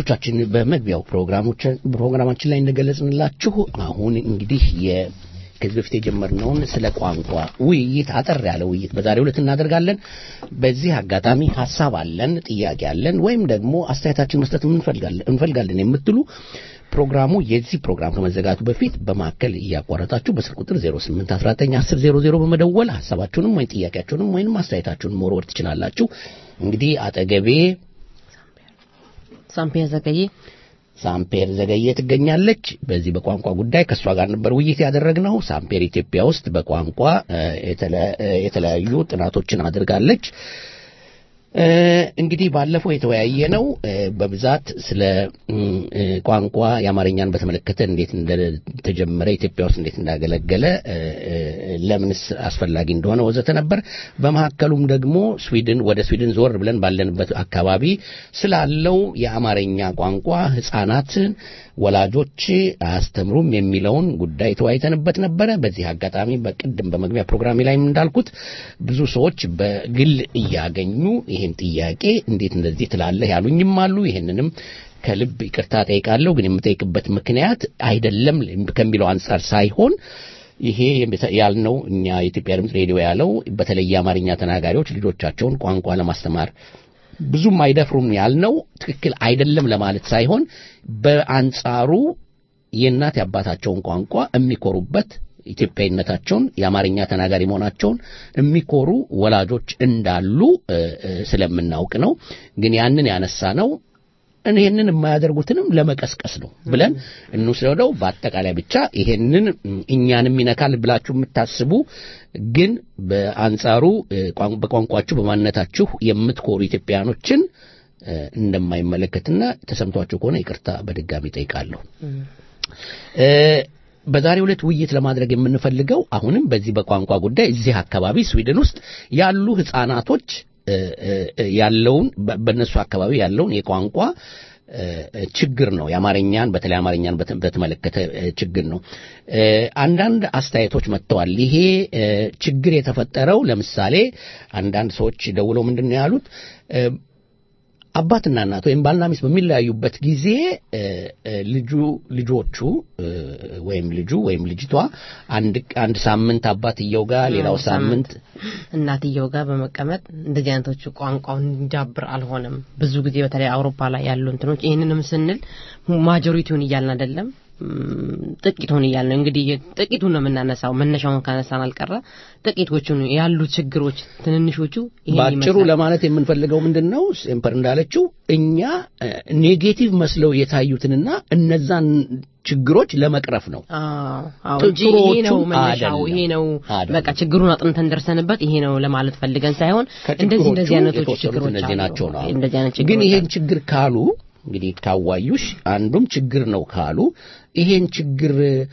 አድማጮቻችን በመግቢያው ፕሮግራሞች- ፕሮግራማችን ላይ እንደገለጽንላችሁ አሁን እንግዲህ የ ከዚህ በፊት የጀመርነውን ስለ ቋንቋ ውይይት አጠር ያለ ውይይት በዛሬው ዕለት እናደርጋለን። በዚህ አጋጣሚ ሀሳብ አለን፣ ጥያቄ አለን፣ ወይም ደግሞ አስተያየታችን መስጠት እንፈልጋለን እንፈልጋለን የምትሉ ፕሮግራሙ የዚህ ፕሮግራም ከመዘጋቱ በፊት በማዕከል እያቋረጣችሁ በስልክ ቁጥር 08191000 በመደወል ሀሳባችሁንም ወይም ጥያቄያችሁንም ወይም አስተያየታችሁንም መወርወር ትችላላችሁ። እንግዲህ አጠገቤ ሳምፔር ዘገየ ሳምፔር ዘገየ ትገኛለች። በዚህ በቋንቋ ጉዳይ ከእሷ ጋር ነበር ውይይት ያደረግነው። ሳምፔር ኢትዮጵያ ውስጥ በቋንቋ እ፣ የተለ- እ፣ የተለያዩ ጥናቶችን አድርጋለች። እ፣ እንግዲህ ባለፈው የተወያየ ነው በብዛት ስለ እም፣ እ፣ ቋንቋ የአማርኛን በተመለከተ እንዴት እንደተጀመረ ኢትዮጵያ ውስጥ እንዴት እንዳገለገለ እ፣ እ፣ ለምንስ አስፈላጊ እንደሆነ ወዘተ ነበር። በመካከሉም ደግሞ ስዊድን ወደ ስዊድን ዞር ብለን ባለንበት አካባቢ ስላለው የአማርኛ ቋንቋ ሕፃናትን ወላጆች አያስተምሩም የሚለውን ጉዳይ ተወያይተንበት ነበረ። በዚህ አጋጣሚ በቅድም በመግቢያ ፕሮግራሜ ላይም እንዳልኩት ብዙ ሰዎች በግል እያገኙ ይህን ጥያቄ እንዴት እንደዚህ ትላለህ ያሉኝም አሉ። ይህንንም ከልብ ይቅርታ ጠይቃለሁ። ግን የምጠይቅበት ምክንያት አይደለም ከሚለው አንጻር ሳይሆን ይሄ ያልነው እኛ የኢትዮጵያ ድምፅ ሬዲዮ ያለው በተለይ የአማርኛ ተናጋሪዎች ልጆቻቸውን ቋንቋ ለማስተማር ብዙም አይደፍሩም ያልነው ትክክል አይደለም ለማለት ሳይሆን በአንጻሩ የእናት የአባታቸውን ቋንቋ የሚኮሩበት ኢትዮጵያዊነታቸውን የአማርኛ ተናጋሪ መሆናቸውን የሚኮሩ ወላጆች እንዳሉ እ፣ እ፣ ስለምናውቅ ነው። ግን ያንን ያነሳ ነው ይሄንን የማያደርጉትንም ለመቀስቀስ ነው ብለን እንውሰደው። በአጠቃላይ ብቻ ይሄንን እም፣ እኛንም ይነካል ብላችሁ የምታስቡ ግን በአንጻሩ እ፣ ቋን- በቋንቋችሁ በማንነታችሁ የምትኮሩ ኢትዮጵያኖችን እ፣ እንደማይመለከትና ተሰምቷችሁ ከሆነ ይቅርታ በድጋሚ ጠይቃለሁ። እ፣ በዛሬው ዕለት ውይይት ለማድረግ የምንፈልገው አሁንም በዚህ በቋንቋ ጉዳይ እዚህ አካባቢ ስዊድን ውስጥ ያሉ ህፃናቶች እ፣ እ፣ ያለውን በ- በእነሱ አካባቢ ያለውን የቋንቋ እ፣ ችግር ነው። የአማርኛን በተለይ አማርኛን በተ- በተመለከተ እ፣ ችግር ነው። እ፣ አንዳንድ አስተያየቶች መጥተዋል። ይሄ እ፣ ችግር የተፈጠረው ለምሳሌ አንዳንድ ሰዎች ደውለው ምንድን ነው ያሉት እ፣ አባትና እናት ወይም ባልና ሚስት በሚለያዩበት ጊዜ እ፣ እ፣ ልጁ ልጆቹ እ፣ ወይም ልጁ ወይም ልጅቷ አንድ አንድ ሳምንት አባትየው ጋር ሌላው አንድ ሳምንት እናትየው ጋር በመቀመጥ እንደዚህ አይነቶቹ ቋንቋውን እንዲዳብር አልሆነም። ብዙ ጊዜ በተለይ አውሮፓ ላይ ያሉ እንትኖች ይህንንም ስንል ማጆሪቲውን እያልን አይደለም ም፣ ጥቂቱን እያልን ነው። እንግዲህ ጥቂቱን ነው የምናነሳው። መነሻውን ካነሳን አልቀረ ጥቂቶቹን ያሉ ችግሮች ትንንሾቹ ይሄን በአጭሩ ይመስላል። ለማለት የምንፈልገው ምንድን ነው ሴምፐር እንዳለችው እኛ እ፣ ኔጌቲቭ መስለው የታዩትንና እነዛን ችግሮች ለመቅረፍ ነው። አዎ አዎ እንጂ ይሄ ነው ጥሩዎቹን መነሻው፣ አይደለም። ይሄ ነው አይደለም። በቃ ችግሩን አጥንተን ደርሰንበት ይሄ ነው ለማለት ፈልገን ሳይሆን እንደዚህ እንደዚህ ከችግሮቹ አይነቶች የተወሰኑት ችግሮች እነዚህ አሉ። ናቸው ነው። እንደዚህ አይነት ግን ችግሮች ይሄን አሉ። ችግር ካሉ እንግዲህ ካዋዩሽ አንዱም ችግር ነው ካሉ ይሄን ችግር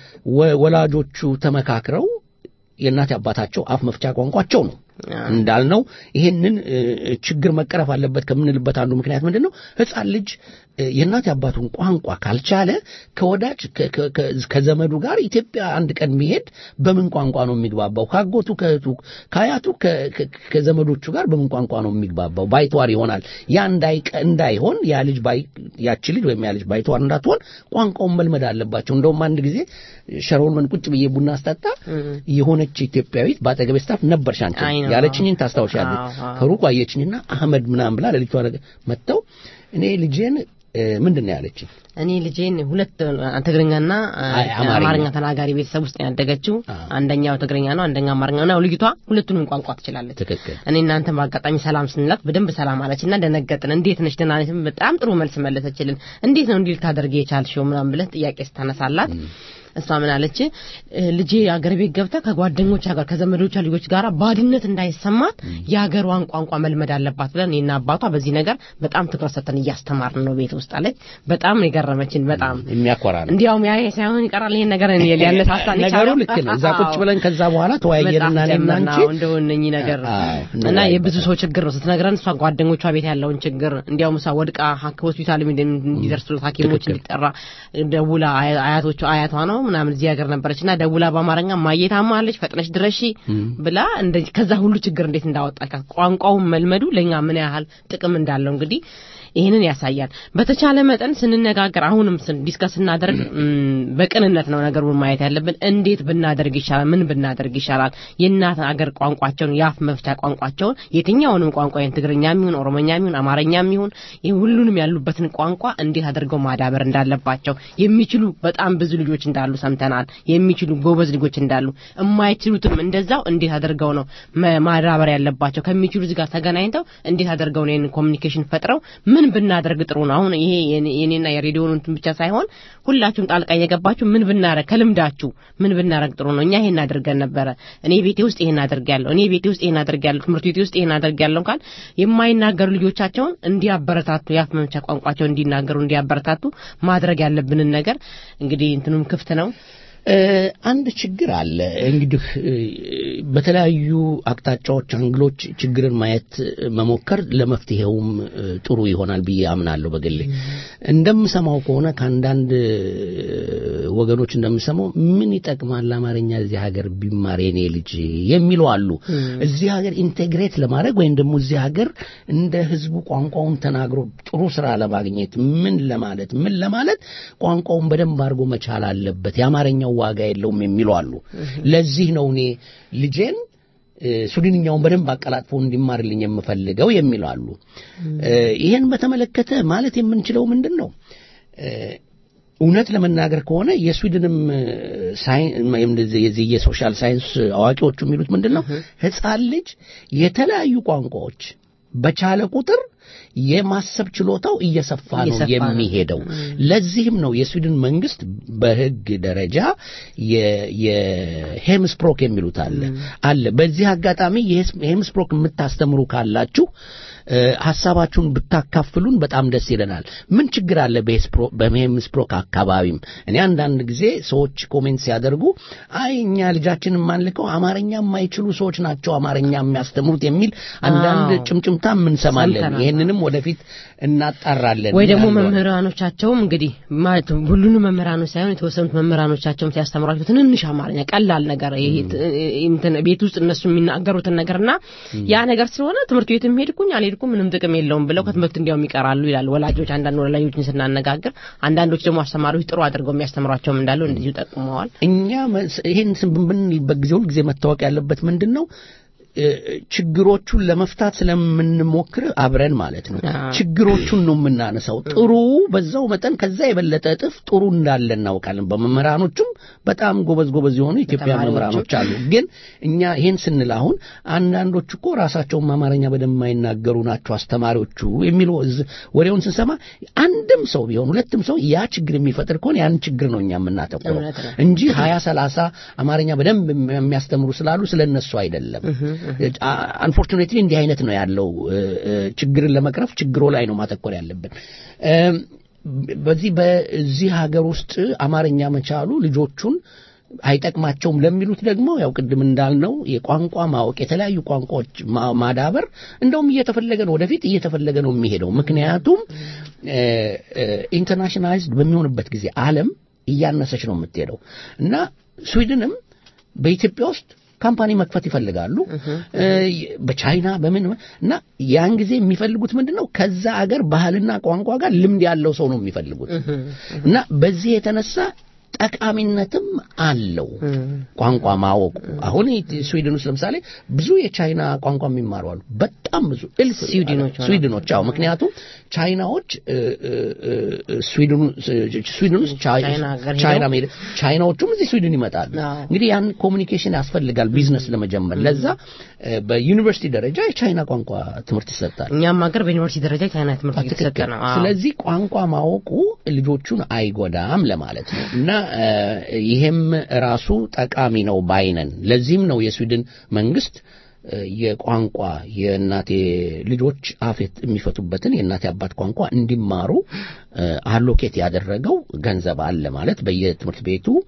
ወ- ወላጆቹ ተመካክረው የእናት አባታቸው አፍ መፍቻ ቋንቋቸው ነው እንዳልነው ይሄንን እ፣ ችግር መቀረፍ አለበት ከምንልበት አንዱ ምክንያት ምንድን ነው? ሕፃን ልጅ እ፣ የእናት አባቱን ቋንቋ ካልቻለ ከወዳጅ ከ- ከ- ከ- ከዘመዱ ጋር ኢትዮጵያ አንድ ቀን ቢሄድ በምን ቋንቋ ነው የሚግባባው? ካጎቱ፣ ከእህቱ፣ ከአያቱ፣ ከ- ከ- ከዘመዶቹ ጋር በምን ቋንቋ ነው የሚግባባው? ባይተዋር ይሆናል። ያ እንዳይቀ- እንዳይሆን ያ ልጅ ባይ ያቺ ልጅ ወይም ያ ልጅ ባይተዋር እንዳትሆን ቋንቋውን መልመድ አለባቸው። እንደውም አንድ ጊዜ ሸሮን ቁጭ ብዬ ቡና አስጠጣ የሆነች ኢትዮጵያዊት በአጠገቤ ስታፍ ነበርሽ አንቺ አይ ነው። ያለችኝን ታስታውሻለች። አዎ፣ አዎ። ከሩቁ አየችኝና አህመድ ምናምን ብላ ለልጇ ነገር መጥተው እኔ ልጄን እ፣ ምንድን ነው ያለችኝ? እኔ ልጄን ሁለት አ፣ ትግርኛና አ፣ አይ፣ አማርኛ። አማርኛ ተናጋሪ ቤተሰብ ውስጥ ነው ያደገችው። አንደኛው ትግርኛ ነው፣ አንደኛው አማርኛ ነው። ልጅቷ ሁለቱንም ቋንቋ ትችላለች። ትክክል። እኔ እናንተ በአጋጣሚ ሰላም ስንላት በደንብ ሰላም አለችና ደነገጥን። እንዴት ነሽ ደህና ነሽ? በጣም ጥሩ መልስ መለሰችልን። እንዴት ነው እንዲህ ልታደርጊ የቻልሽው ምናምን ብለን ጥያቄ ስታነሳላት እሷ ምን አለች? እ፣ ልጄ አገር ቤት ገብታ ከጓደኞቿ ጋር ከዘመዶቿ ልጆች ጋር ባድነት እንዳይሰማት የሀገሯን ቋንቋ መልመድ አለባት ብለን እኔና አባቷ በዚህ ነገር በጣም ትኩረት ሰጥተን እያስተማርን ነው ቤት ውስጥ አለች። በጣም ነው የገረመችን። በጣም የሚያኮራ ነው። እንዲያውም ያ ሳይሆን ይቀራል ይሄን ነገር እኔ ሊያነሳሳን ነገሩ የቻለው። ልክ ነው። እዛ ቁጭ ብለን ከዛ በኋላ ተወያየንና በጣም እኔና ጀመርን። አንቺ አዎ፣ እንደው እነኚህ ነገር አዎ፣ እና እንወያይበት። የብዙ ሰው ችግር ነው ስትነግረን እሷ ጓደኞቿ ቤት ያለውን ችግር እንዲያውም እሷ ወድቃ ሀክ ሆስፒታል እንዲደርሱላት ሐኪሞች ትክክል። እንዲጠራ ደውላ አያ- አያቶቿ አያቷ ነው ምናምን እዚህ ሀገር ነበረች እና ደውላ በአማርኛ ማየት አማለች ፈጥነሽ ድረሺ ብላ እንደዚህ ከዛ ሁሉ ችግር እንዴት እንዳወጣች ቋንቋውን መልመዱ ለእኛ ምን ያህል ጥቅም እንዳለው እንግዲህ ይህንን ያሳያል። በተቻለ መጠን ስንነጋገር አሁንም ዲስከስ ስናደርግ በቅንነት ነው ነገሩን ማየት ያለብን። እንዴት ብናደርግ ይሻላል? ምን ብናደርግ ይሻላል? የእናት አገር ቋንቋቸውን የአፍ መፍቻ ቋንቋቸውን የትኛውንም ቋንቋ ትግርኛም ይሁን ኦሮሞኛም ይሁን አማርኛም ይሁን ሁሉንም ያሉበትን ቋንቋ እንዴት አድርገው ማዳበር እንዳለባቸው የሚችሉ በጣም ብዙ ልጆች እንዳሉ ሰምተናል። የሚችሉ ጎበዝ ልጆች እንዳሉ፣ የማይችሉትም እንደዛው እንዴት አድርገው ነው ማዳበር ያለባቸው ከሚችሉ እዚህ ጋር ተገናኝተው እንዴት አድርገው ነው ይህንን ኮሚኒኬሽን ፈጥረው ምን ብናደርግ ጥሩ ነው? አሁን ይሄ የኔና የሬዲዮን እንትን ብቻ ሳይሆን ሁላችሁም ጣልቃ እየገባችሁ ምን ብናረግ ከልምዳችሁ ምን ብናረግ ጥሩ ነው? እኛ ይሄን አድርገን ነበረ፣ እኔ ቤቴ ውስጥ ይሄን አድርጌያለሁ፣ እኔ ቤቴ ውስጥ ይሄን አድርጌያለሁ፣ ትምህርት ቤቴ ውስጥ ይሄን አድርጌያለሁ ካል የማይናገሩ ልጆቻቸውን እንዲያበረታቱ የአፍ መፍቻ ቋንቋቸውን እንዲናገሩ እንዲያበረታቱ ማድረግ ያለብንን ነገር እንግዲህ እንትኑም ክፍት ነው። አንድ ችግር አለ እንግዲህ በተለያዩ አቅጣጫዎች አንግሎች ችግርን ማየት መሞከር ለመፍትሄውም ጥሩ ይሆናል ብዬ አምናለሁ በግሌ እንደምሰማው ከሆነ ከአንዳንድ ወገኖች እንደምሰማው ምን ይጠቅማል አማርኛ እዚህ ሀገር ቢማር የኔ ልጅ የሚሉ አሉ እዚህ ሀገር ኢንቴግሬት ለማድረግ ወይም ደግሞ እዚህ ሀገር እንደ ህዝቡ ቋንቋውን ተናግሮ ጥሩ ስራ ለማግኘት ምን ለማለት ምን ለማለት ቋንቋውን በደንብ አድርጎ መቻል አለበት የአማርኛው ዋጋ የለውም የሚሉ አሉ ለዚህ ነው እኔ ልጄን ሱዳንኛውን በደንብ አቀላጥፎ እንዲማርልኝ የምፈልገው የሚሉ አሉ ይህን በተመለከተ ማለት የምንችለው ምንድን ነው እውነት ለመናገር ከሆነ የስዊድንም የዚህ የሶሻል ሳይንስ አዋቂዎቹ የሚሉት ምንድን ነው ህፃን ልጅ የተለያዩ ቋንቋዎች በቻለ ቁጥር የማሰብ ችሎታው እየሰፋ ነው የሚሄደው ለዚህም ነው የስዊድን መንግስት በህግ ደረጃ የሄምስፕሮክ የሚሉት አለ አለ በዚህ አጋጣሚ የሄምስፕሮክ የምታስተምሩ ካላችሁ ሀሳባችሁን ብታካፍሉን በጣም ደስ ይለናል ምን ችግር አለ በሄምስፕሮክ አካባቢም እኔ አንዳንድ ጊዜ ሰዎች ኮሜንት ሲያደርጉ አይ እኛ ልጃችን የማንልከው አማርኛ የማይችሉ ሰዎች ናቸው አማርኛ የሚያስተምሩት የሚል አንዳንድ ጭምጭምታ እንሰማለን ይህንንም ወደፊት እናጣራለን ወይ ደግሞ መምህራኖቻቸውም እንግዲህ ማለት ሁሉንም መምህራኖች ሳይሆን የተወሰኑት መምህራኖቻቸውም ሲያስተምሯቸው ትንንሽ አማርኛ ቀላል ነገር ቤት ውስጥ እነሱ የሚናገሩትን ነገርና ያ ነገር ስለሆነ ትምህርት ቤት ሄድኩኝ አልሄድኩም ምንም ጥቅም የለውም ብለው ከትምህርት እንዲያውም ይቀራሉ ይላል ወላጆች አንዳንድ ወላጆችን ስናነጋግር አንዳንዶች ደግሞ አስተማሪዎች ጥሩ አድርገው የሚያስተምሯቸውም እንዳሉ እንደዚሁ ጠቁመዋል እኛ ይህን ብንልበት ጊዜ ሁል ጊዜ መታወቅ ያለበት ምንድን ነው ችግሮቹን ለመፍታት ስለምንሞክር አብረን ማለት ነው ችግሮቹን ነው የምናነሳው ጥሩ በዛው መጠን ከዛ የበለጠ እጥፍ ጥሩ እንዳለ እናውቃለን በመምህራኖቹም በጣም ጎበዝ ጎበዝ የሆኑ ኢትዮጵያ መምህራኖች አሉ ግን እኛ ይህን ስንል አሁን አንዳንዶች እኮ ራሳቸውን አማርኛ በደንብ የማይናገሩ ናቸው አስተማሪዎቹ የሚሉ ወሬውን ስንሰማ አንድም ሰው ቢሆን ሁለትም ሰው ያ ችግር የሚፈጥር ከሆነ ያን ችግር ነው እኛ የምናተኩረው እንጂ ሀያ ሰላሳ አማርኛ በደንብ የሚያስተምሩ ስላሉ ስለ እነሱ አይደለም አንፎርቹኔትሊ እንዲህ አይነት ነው ያለው ችግርን ለመቅረፍ ችግሮ ላይ ነው ማተኮር ያለብን በዚህ በዚህ ሀገር ውስጥ አማርኛ መቻሉ ልጆቹን አይጠቅማቸውም ለሚሉት ደግሞ ያው ቅድም እንዳልነው የቋንቋ ማወቅ የተለያዩ ቋንቋዎች ማዳበር እንደውም እየተፈለገ ነው ወደፊት እየተፈለገ ነው የሚሄደው ምክንያቱም ኢንተርናሽናላይዝድ በሚሆንበት ጊዜ አለም እያነሰች ነው የምትሄደው እና ስዊድንም በኢትዮጵያ ውስጥ ካምፓኒ መክፈት ይፈልጋሉ በቻይና በምን እና ያን ጊዜ የሚፈልጉት ምንድን ነው ከዛ አገር ባህልና ቋንቋ ጋር ልምድ ያለው ሰው ነው የሚፈልጉት እና በዚህ የተነሳ ጠቃሚነትም አለው ቋንቋ ማወቁ አሁን ስዊድን ውስጥ ለምሳሌ ብዙ የቻይና ቋንቋ የሚማሩ አሉ በጣም ብዙ እልፍ ስዊድኖች አዎ ምክንያቱም ቻይናዎች ስዊድን ውስጥ ቻይና ቻይናዎቹም እዚህ ስዊድን ይመጣሉ እንግዲህ ያን ኮሚኒኬሽን ያስፈልጋል ቢዝነስ ለመጀመር ለዛ በዩኒቨርሲቲ ደረጃ የቻይና ቋንቋ ትምህርት ይሰጣል እኛም ሀገር በዩኒቨርሲቲ ደረጃ የቻይና ትምህርት እየተሰጠ ነው ስለዚህ ቋንቋ ማወቁ ልጆቹን አይጎዳም ለማለት ነው እና ይሄም ራሱ ጠቃሚ ነው ባይነን ለዚህም ነው የስዊድን መንግስት የቋንቋ የእናቴ ልጆች አፌት የሚፈቱበትን የእናቴ አባት ቋንቋ እንዲማሩ አሎኬት ያደረገው ገንዘብ አለ ማለት በየትምህርት ቤቱ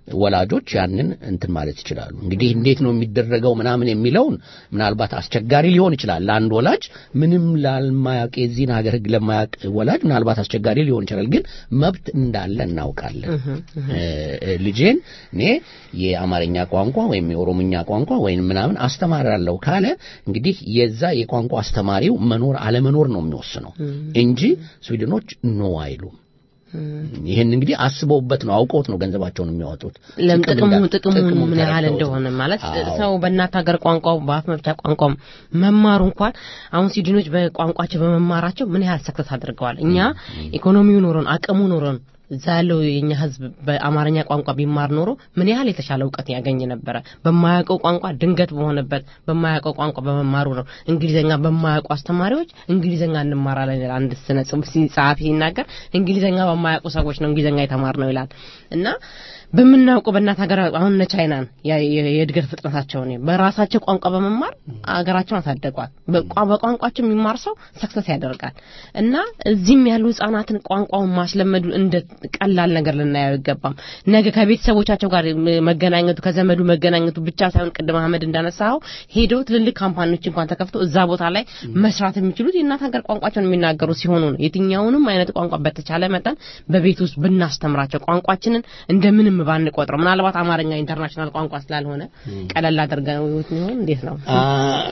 ወላጆች ያንን እንትን ማለት ይችላሉ። እንግዲህ እንዴት ነው የሚደረገው ምናምን የሚለውን ምናልባት አስቸጋሪ ሊሆን ይችላል ለአንድ ወላጅ ምንም ላልማያውቅ የዚህን ሀገር ሕግ ለማያውቅ ወላጅ ምናልባት አስቸጋሪ ሊሆን ይችላል። ግን መብት እንዳለ እናውቃለን። ልጄን እኔ የአማርኛ ቋንቋ ወይም የኦሮምኛ ቋንቋ ወይም ምናምን አስተማራለሁ ካለ እንግዲህ የዛ የቋንቋ አስተማሪው መኖር አለመኖር ነው የሚወስነው እንጂ ስዊድኖች ኖ አይሉም። ይህን እንግዲህ አስበውበት ነው አውቀውት ነው ገንዘባቸውን የሚያወጡት። ለም ጥቅሙ እንዳ- ጥቅሙ ጥቅሙን ምን ያህል ተረድተውት እንደሆነ ማለት አዎ። ሰው በእናት ሀገር ቋንቋው በአፍ መፍቻ ቋንቋው መማሩ እንኳን አሁን ስዊድኖች በቋንቋቸው በመማራቸው ምን ያህል ሰክሰስ አድርገዋል። እኛ ኢኮኖሚው ኖሮን አቅሙ ኖሮን እዛ ያለው የኛ ህዝብ በአማርኛ ቋንቋ ቢማር ኖሮ ምን ያህል የተሻለ እውቀት ያገኝ ነበረ። በማያውቀው ቋንቋ ድንገት በሆነበት በማያውቀው ቋንቋ በመማሩ ነው። እንግሊዘኛ በማያውቁ አስተማሪዎች እንግሊዘኛ እንማራለን ይላል አንድ ስነ ጽሁፍ ሲ- ጸሐፊ ሲናገር እንግሊዘኛ በማያውቁ ሰዎች ነው እንግሊዘኛ የተማር ነው ይላል እና በምናውቀው በእናት ሀገር አሁን እነ ቻይናን ያ- የ- የእድገት ፍጥነታቸውን በራሳቸው ቋንቋ በመማር አገራቸውን አሳደጓል። በቋ- በቋንቋቸው የሚማር ሰው ሰክሰስ ያደርጋል እና እዚህም ያሉ ህጻናትን ቋንቋውን ማስለመዱ እንደ ቀላል ነገር ልናየው አይገባም። ነገ ከቤተሰቦቻቸው ጋር መገናኘቱ ከዘመዱ መገናኘቱ ብቻ ሳይሆን ቅድም አህመድ እንዳነሳው ሄደው ትልልቅ ካምፓኒዎች እንኳን ተከፍተው እዛ ቦታ ላይ መስራት የሚችሉት የእናት ሀገር ቋንቋቸውን የሚናገሩ ሲሆኑ ነው። የትኛውንም አይነት ቋንቋ በተቻለ መጠን በቤት ውስጥ ብናስተምራቸው ቋንቋችንን እንደምንም ባንቆጥረው ምናልባት አማርኛ ኢንተርናሽናል ቋንቋ ስላልሆነ ቀለል አድርገን ይሆን እንዴት ነው? አ፣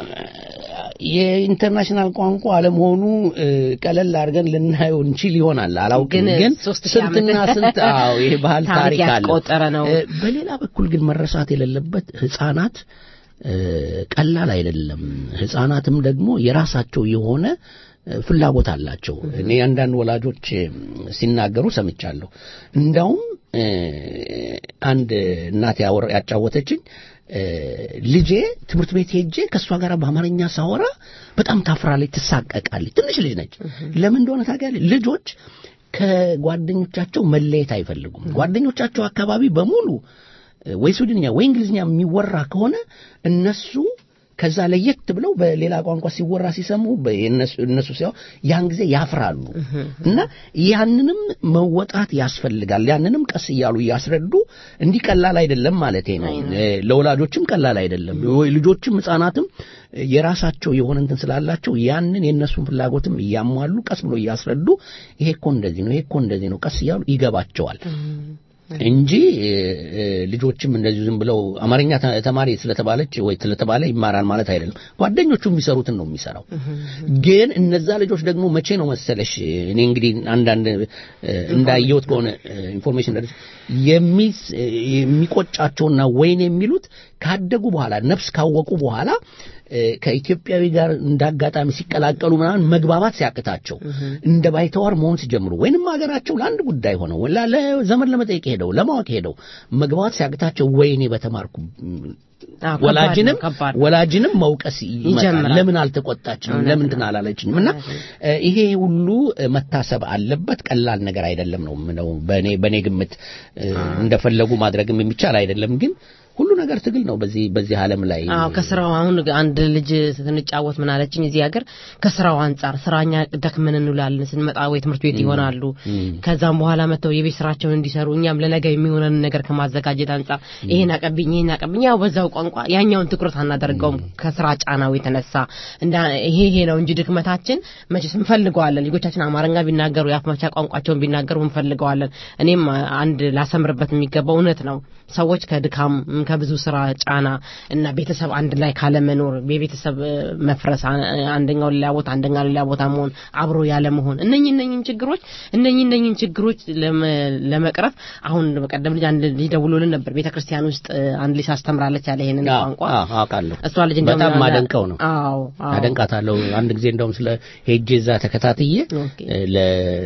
የኢንተርናሽናል ቋንቋ አለመሆኑ እ፣ ቀለል አድርገን ልናየው እንችል ይሆናል አላውቅም። ግን ግን ሶስት ሺህ ስንትና ዓመት ስንት አዎ ይሄ ባህል ታሪክ ታሪክ አለ ያስቆጠረ ነው። እ፣ በሌላ በኩል ግን መረሳት የሌለበት ህፃናት እ፣ ቀላል አይደለም። ህፃናትም ደግሞ የራሳቸው የሆነ እ፣ ፍላጎት አላቸው። እኔ አንዳንድ ወላጆች እ፣ ሲናገሩ ሰምቻለሁ። እንዳውም እ፣ አንድ እናት ያወር- ያጫወተችኝ እ፣ ልጄ ትምህርት ቤት ሄጄ ከእሷ ጋር በአማርኛ ሳወራ በጣም ታፍራለች፣ ትሳቀቃለች። ትንሽ ልጅ ነች። ለምን እንደሆነ ታውቂያለሽ? ልጆች ከጓደኞቻቸው መለየት አይፈልጉም። ጓደኞቻቸው አካባቢ በሙሉ እ፣ ወይ ስዊድንኛ ወይ እንግሊዝኛ የሚወራ ከሆነ እነሱ ከዛ ለየት ብለው በሌላ ቋንቋ ሲወራ ሲሰሙ በ- የእነሱ እነሱ ሲያው ያን ጊዜ ያፍራሉ እና ያንንም መወጣት ያስፈልጋል። ያንንም ቀስ እያሉ እያስረዱ እንዲህ ቀላል አይደለም ማለት ነው። እ፣ ለወላጆችም ቀላል አይደለም። ወይ ልጆችም ህጻናትም የራሳቸው የሆነ እንትን ስላላቸው ያንን የእነሱን ፍላጎትም እያሟሉ ቀስ ብሎ እያስረዱ ይሄ እኮ እንደዚህ ነው፣ ይሄ እኮ እንደዚህ ነው፣ ቀስ እያሉ ይገባቸዋል። እንጂ እ፣ እ፣ ልጆችም እንደዚሁ ዝም ብለው አማርኛ ተ- ተማሪ ስለተባለች ወይ ስለተባለ ይማራል ማለት አይደለም። ጓደኞቹ የሚሰሩትን ነው የሚሰራው። ግን እነዛ ልጆች ደግሞ መቼ ነው መሰለሽ እኔ እንግዲህ አንዳንድ እ፣ እንዳየሁት ከሆነ ኢንፎርሜሽን ደረጃ የሚስ እ፣ የሚቆጫቸውና ወይን የሚሉት ካደጉ በኋላ ነፍስ ካወቁ በኋላ እ፣ ከኢትዮጵያዊ ጋር እንዳጋጣሚ ሲቀላቀሉ ምናምን መግባባት ሲያቅታቸው እንደ ባይተዋር መሆን ሲጀምሩ ወይንም ሀገራቸው ለአንድ ጉዳይ ሆነው ወላ ለዘመን ለመጠየቅ ሄደው ለማወቅ ሄደው መግባባት ሲያቅታቸው ወይኔ በተማርኩ አዎ፣ ከባድ ወላጅንም ነው፣ ከባድ ነው። ወላጅንም መውቀስ ይመጣል። ይጀምራል። ለምን አልተቆጣችንም? ለምን እንትን አላለችንም? እና እ፣ ይሄ ሁሉ እ፣ መታሰብ አለበት። ቀላል ነገር አይደለም ነው የምለው። በእኔ በእኔ ግምት እ፣ እንደፈለጉ ማድረግም የሚቻል አይደለም። ግን ሁሉ ነገር ትግል ነው በዚህ በዚህ ዓለም ላይ አዎ ከስራው አሁን አንድ ልጅ ስንጫወት ምን አለችኝ እዚህ ሀገር ከስራው አንጻር ስራኛ ደክመን እንውላለን ስንመጣ ወይ ትምህርት ቤት ይሆናሉ ከዛም በኋላ መጥተው የቤት ስራቸውን እንዲሰሩ እኛም ለነገ የሚሆነን ነገር ከማዘጋጀት አንጻር ይሄን አቀብኝ ይሄን አቀብኝ ያው በዛው ቋንቋ ያኛውን ትኩረት አናደርገውም ከስራ ጫናው የተነሳ እንዳ ይሄ ይሄ ነው እንጂ ድክመታችን መቼስ እንፈልገዋለን ልጆቻችን አማርኛ ቢናገሩ የአፍ መፍቻ ቋንቋቸውን ቢናገሩ እንፈልገዋለን እኔም አንድ ላሰምርበት የሚገባው እውነት ነው ሰዎች ከድካም ከብዙ ስራ ጫና እና ቤተሰብ አንድ ላይ ካለመኖር የቤተሰብ እ፣ መፍረስ አ- አንደኛው ሌላ ቦታ አንደኛው ሌላ ቦታ መሆን አብሮ ያለ መሆን እነኚህ እነኚህን ችግሮች እነኚህ እነኚህን ችግሮች ለመ- ለመቅረፍ አሁን በቀደም ልጅ አንድ ልጅ ደውሎልን ነበር ቤተ ክርስቲያን ውስጥ እ፣ አንድ ልጅ አስተምራለች ያለ ይሄንን አዎ፣ ቋንቋ አዎ፣ አውቃለሁ። እሷ ልጅ እንደውም በጣም ያለ- ማደንቀው ነው። አዎ አዎ አደንቃታለሁ። አንድ ጊዜ እንደውም ስለ ሄጄ እዛ ተከታትዬ ኦኬ። እ፣ ለ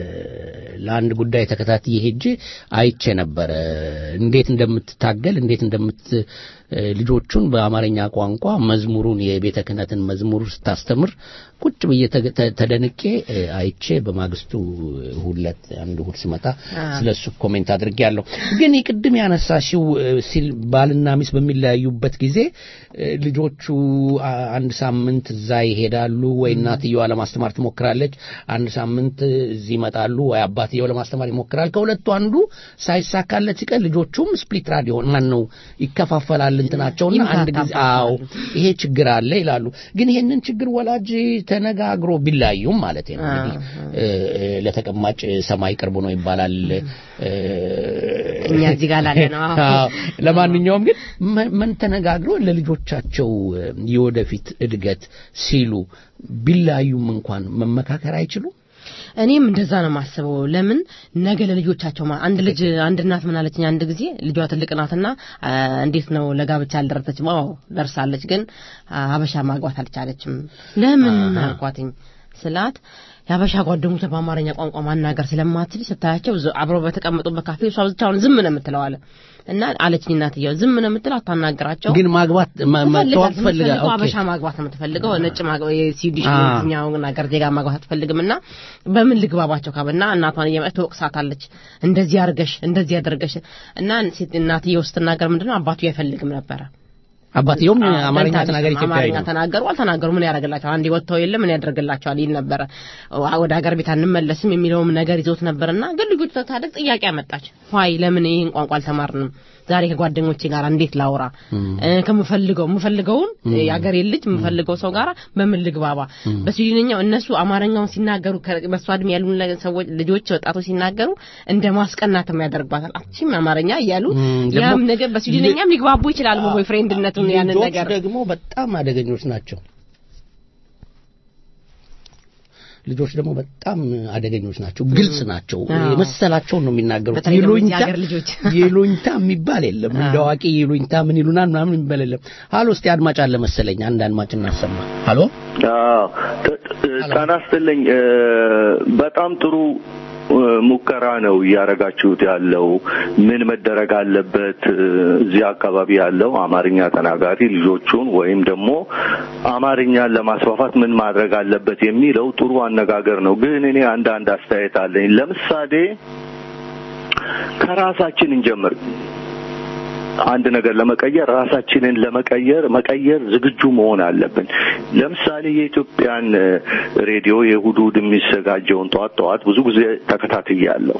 ለአንድ ጉዳይ ተከታትዬ ሄጄ አይቼ ነበረ እንዴት እንደምትታገል እንዴት እንደምት እ፣ ልጆቹን በአማርኛ ቋንቋ መዝሙሩን የቤተ ክህነትን መዝሙር ስታስተምር ቁጭ ብዬ ተ- ተ- ተደንቄ እ፣ አይቼ በማግስቱ ሁለት አንድ እሑድ ስመጣ ስለሱ ኮሜንት አድርጌያለሁ። ግን ቅድም ያነሳሽው እ፣ ሲል ባልና ሚስት በሚለያዩበት ጊዜ እ፣ ልጆቹ አ- አንድ ሳምንት እዛ ይሄዳሉ ወይ እናትየዋ ለማስተማር ትሞክራለች፣ አንድ ሳምንት እዚህ ይመጣሉ ወይ አባትየው ለማስተማር ይሞክራል። ከሁለቱ አንዱ ሳይሳካለት ሲቀር ልጆቹም ስፕሊት ራዲዮ ማን ነው ይከፋፈላል እንትናቸውና አንድ ጊዜ አዎ ይሄ ችግር አለ ይላሉ። ግን ይሄንን ችግር ወላጅ ተነጋግሮ ቢለያዩም ማለት ነው እንግዲህ እ፣ እ፣ ለተቀማጭ ሰማይ ቅርብ ነው ይባላል። እ፣ እኛ እዚህ ጋር ላለ ነው። አዎ። አዎ። ለማንኛውም ግን መ- ምን ተነጋግሮ ለልጆቻቸው እ፣ የወደፊት እድገት ሲሉ ቢለያዩም እንኳን መመካከር አይችሉም? እኔም እንደዛ ነው የማስበው። ለምን ነገ ለልጆቻቸው ማ- አንድ ልጅ አንድ እናት ምን አለችኝ አንድ ጊዜ ልጇ ትልቅ ናትና አ፣ እንዴት ነው ለጋብቻ አልደረሰችም? አዎ ደርሳለች፣ ግን አ፣ ሀበሻ ማግባት አልቻለችም። ለምን አልኳትኝ ስላት የሀበሻ ጓደኞቿ በአማርኛ ቋንቋ ማናገር ስለማትችል ስታያቸው ዝ- አብረው በተቀመጡበት ካፌ እሷ ብቻውን ዝም ነው የምትለው አለ እና አለችኝ እናትየው ዝም ነው የምትለው አታናግራቸው ግን ማግባት መ- መተዋወቅ ትፈልጋ ትፈልጋለች ኦኬ። አበሻ ማግባት ነው የምትፈልገው ነጭ ማግባት የስዊዲሽ አ። የትኛውን ሀገር ዜጋ ማግባት አትፈልግም እና በምን ልግባባቸው ካብና እናቷን እየመጣች ትወቅሳታለች እንደዚህ አድርገሽ እንደዚህ አድርገሽ እና ሴት እናትየው ስትናገር ምንድነው አባቱ አይፈልግም ነበረ አባትየውም አማርኛ በልታለች። ተናገር ኢትዮጵያዊ አማርኛ ነው። ተናገሩ አልተናገሩ ምን ያደርግላቸዋል አንዴ ወጥተው የለ ምን ያደርግላቸዋል ይል ነበረ ዋ- ወደ ሀገር ቤት አንመለስም የሚለውም ነገር ይዞት ነበርና ግን ልጆች ተታደግ ጥያቄ አመጣች ዋይ ለምን ይህን ቋንቋ አልተማርንም ዛሬ ከጓደኞቼ ጋር እንዴት ላውራ እ፣ ከምፈልገው የምፈልገውን የአገሬ ልጅ የምፈልገው ሰው ጋር በምን ልግባባ በስዊድንኛው እነሱ አማርኛውን ሲናገሩ ከ- በሷ እድሜ ያሉ ለ- ሰዎች ልጆች ወጣቶች ሲናገሩ እንደ ማስቀናትም ያደርግባታል አቺም አማርኛ እያሉ ም፣ ደግሞ ያም ነገር በስዊድንኛም ሊግባቡ ይችላሉ ቦይ ፍሬንድነቱን ያንን ልጆች ነገር ደግሞ በጣም አደገኞች ናቸው። ልጆች ደግሞ በጣም አደገኞች ናቸው። ግልጽ ናቸው። አዎ። የመሰላቸውን ነው የሚናገሩት። በተለይ ደግሞ እዚህ ይሉኝታ ሀገር ልጆች። ይሉኝታ የሚባል የለም። እንደ አዋቂ ይሉኝታ ምን ይሉናል ምናምን የሚባል የለም። ሀሎ፣ እስቲ አድማጭ አለ መሰለኝ። አንድ አድማጭ እናሰማ። ሀሎ፣ አዎ ጥ- ጥ- ጤና ይስጥልኝ። እ፣ በጣም ጥሩ እ፣ ሙከራ ነው እያደረጋችሁት ያለው። ምን መደረግ አለበት? እ፣ እዚህ አካባቢ ያለው አማርኛ ተናጋሪ ልጆቹን ወይም ደግሞ አማርኛን ለማስፋፋት ምን ማድረግ አለበት የሚለው ጥሩ አነጋገር ነው። ግን እኔ አንዳንድ አስተያየት አለኝ። ለምሳሌ ከራሳችን እንጀምር። አንድ ነገር ለመቀየር ራሳችንን ለመቀየር መቀየር ዝግጁ መሆን አለብን። ለምሳሌ የኢትዮጵያን እ፣ ሬዲዮ የእሑድ እሑድ የሚዘጋጀውን ጠዋት ጠዋት ብዙ ጊዜ ተከታትያለሁ።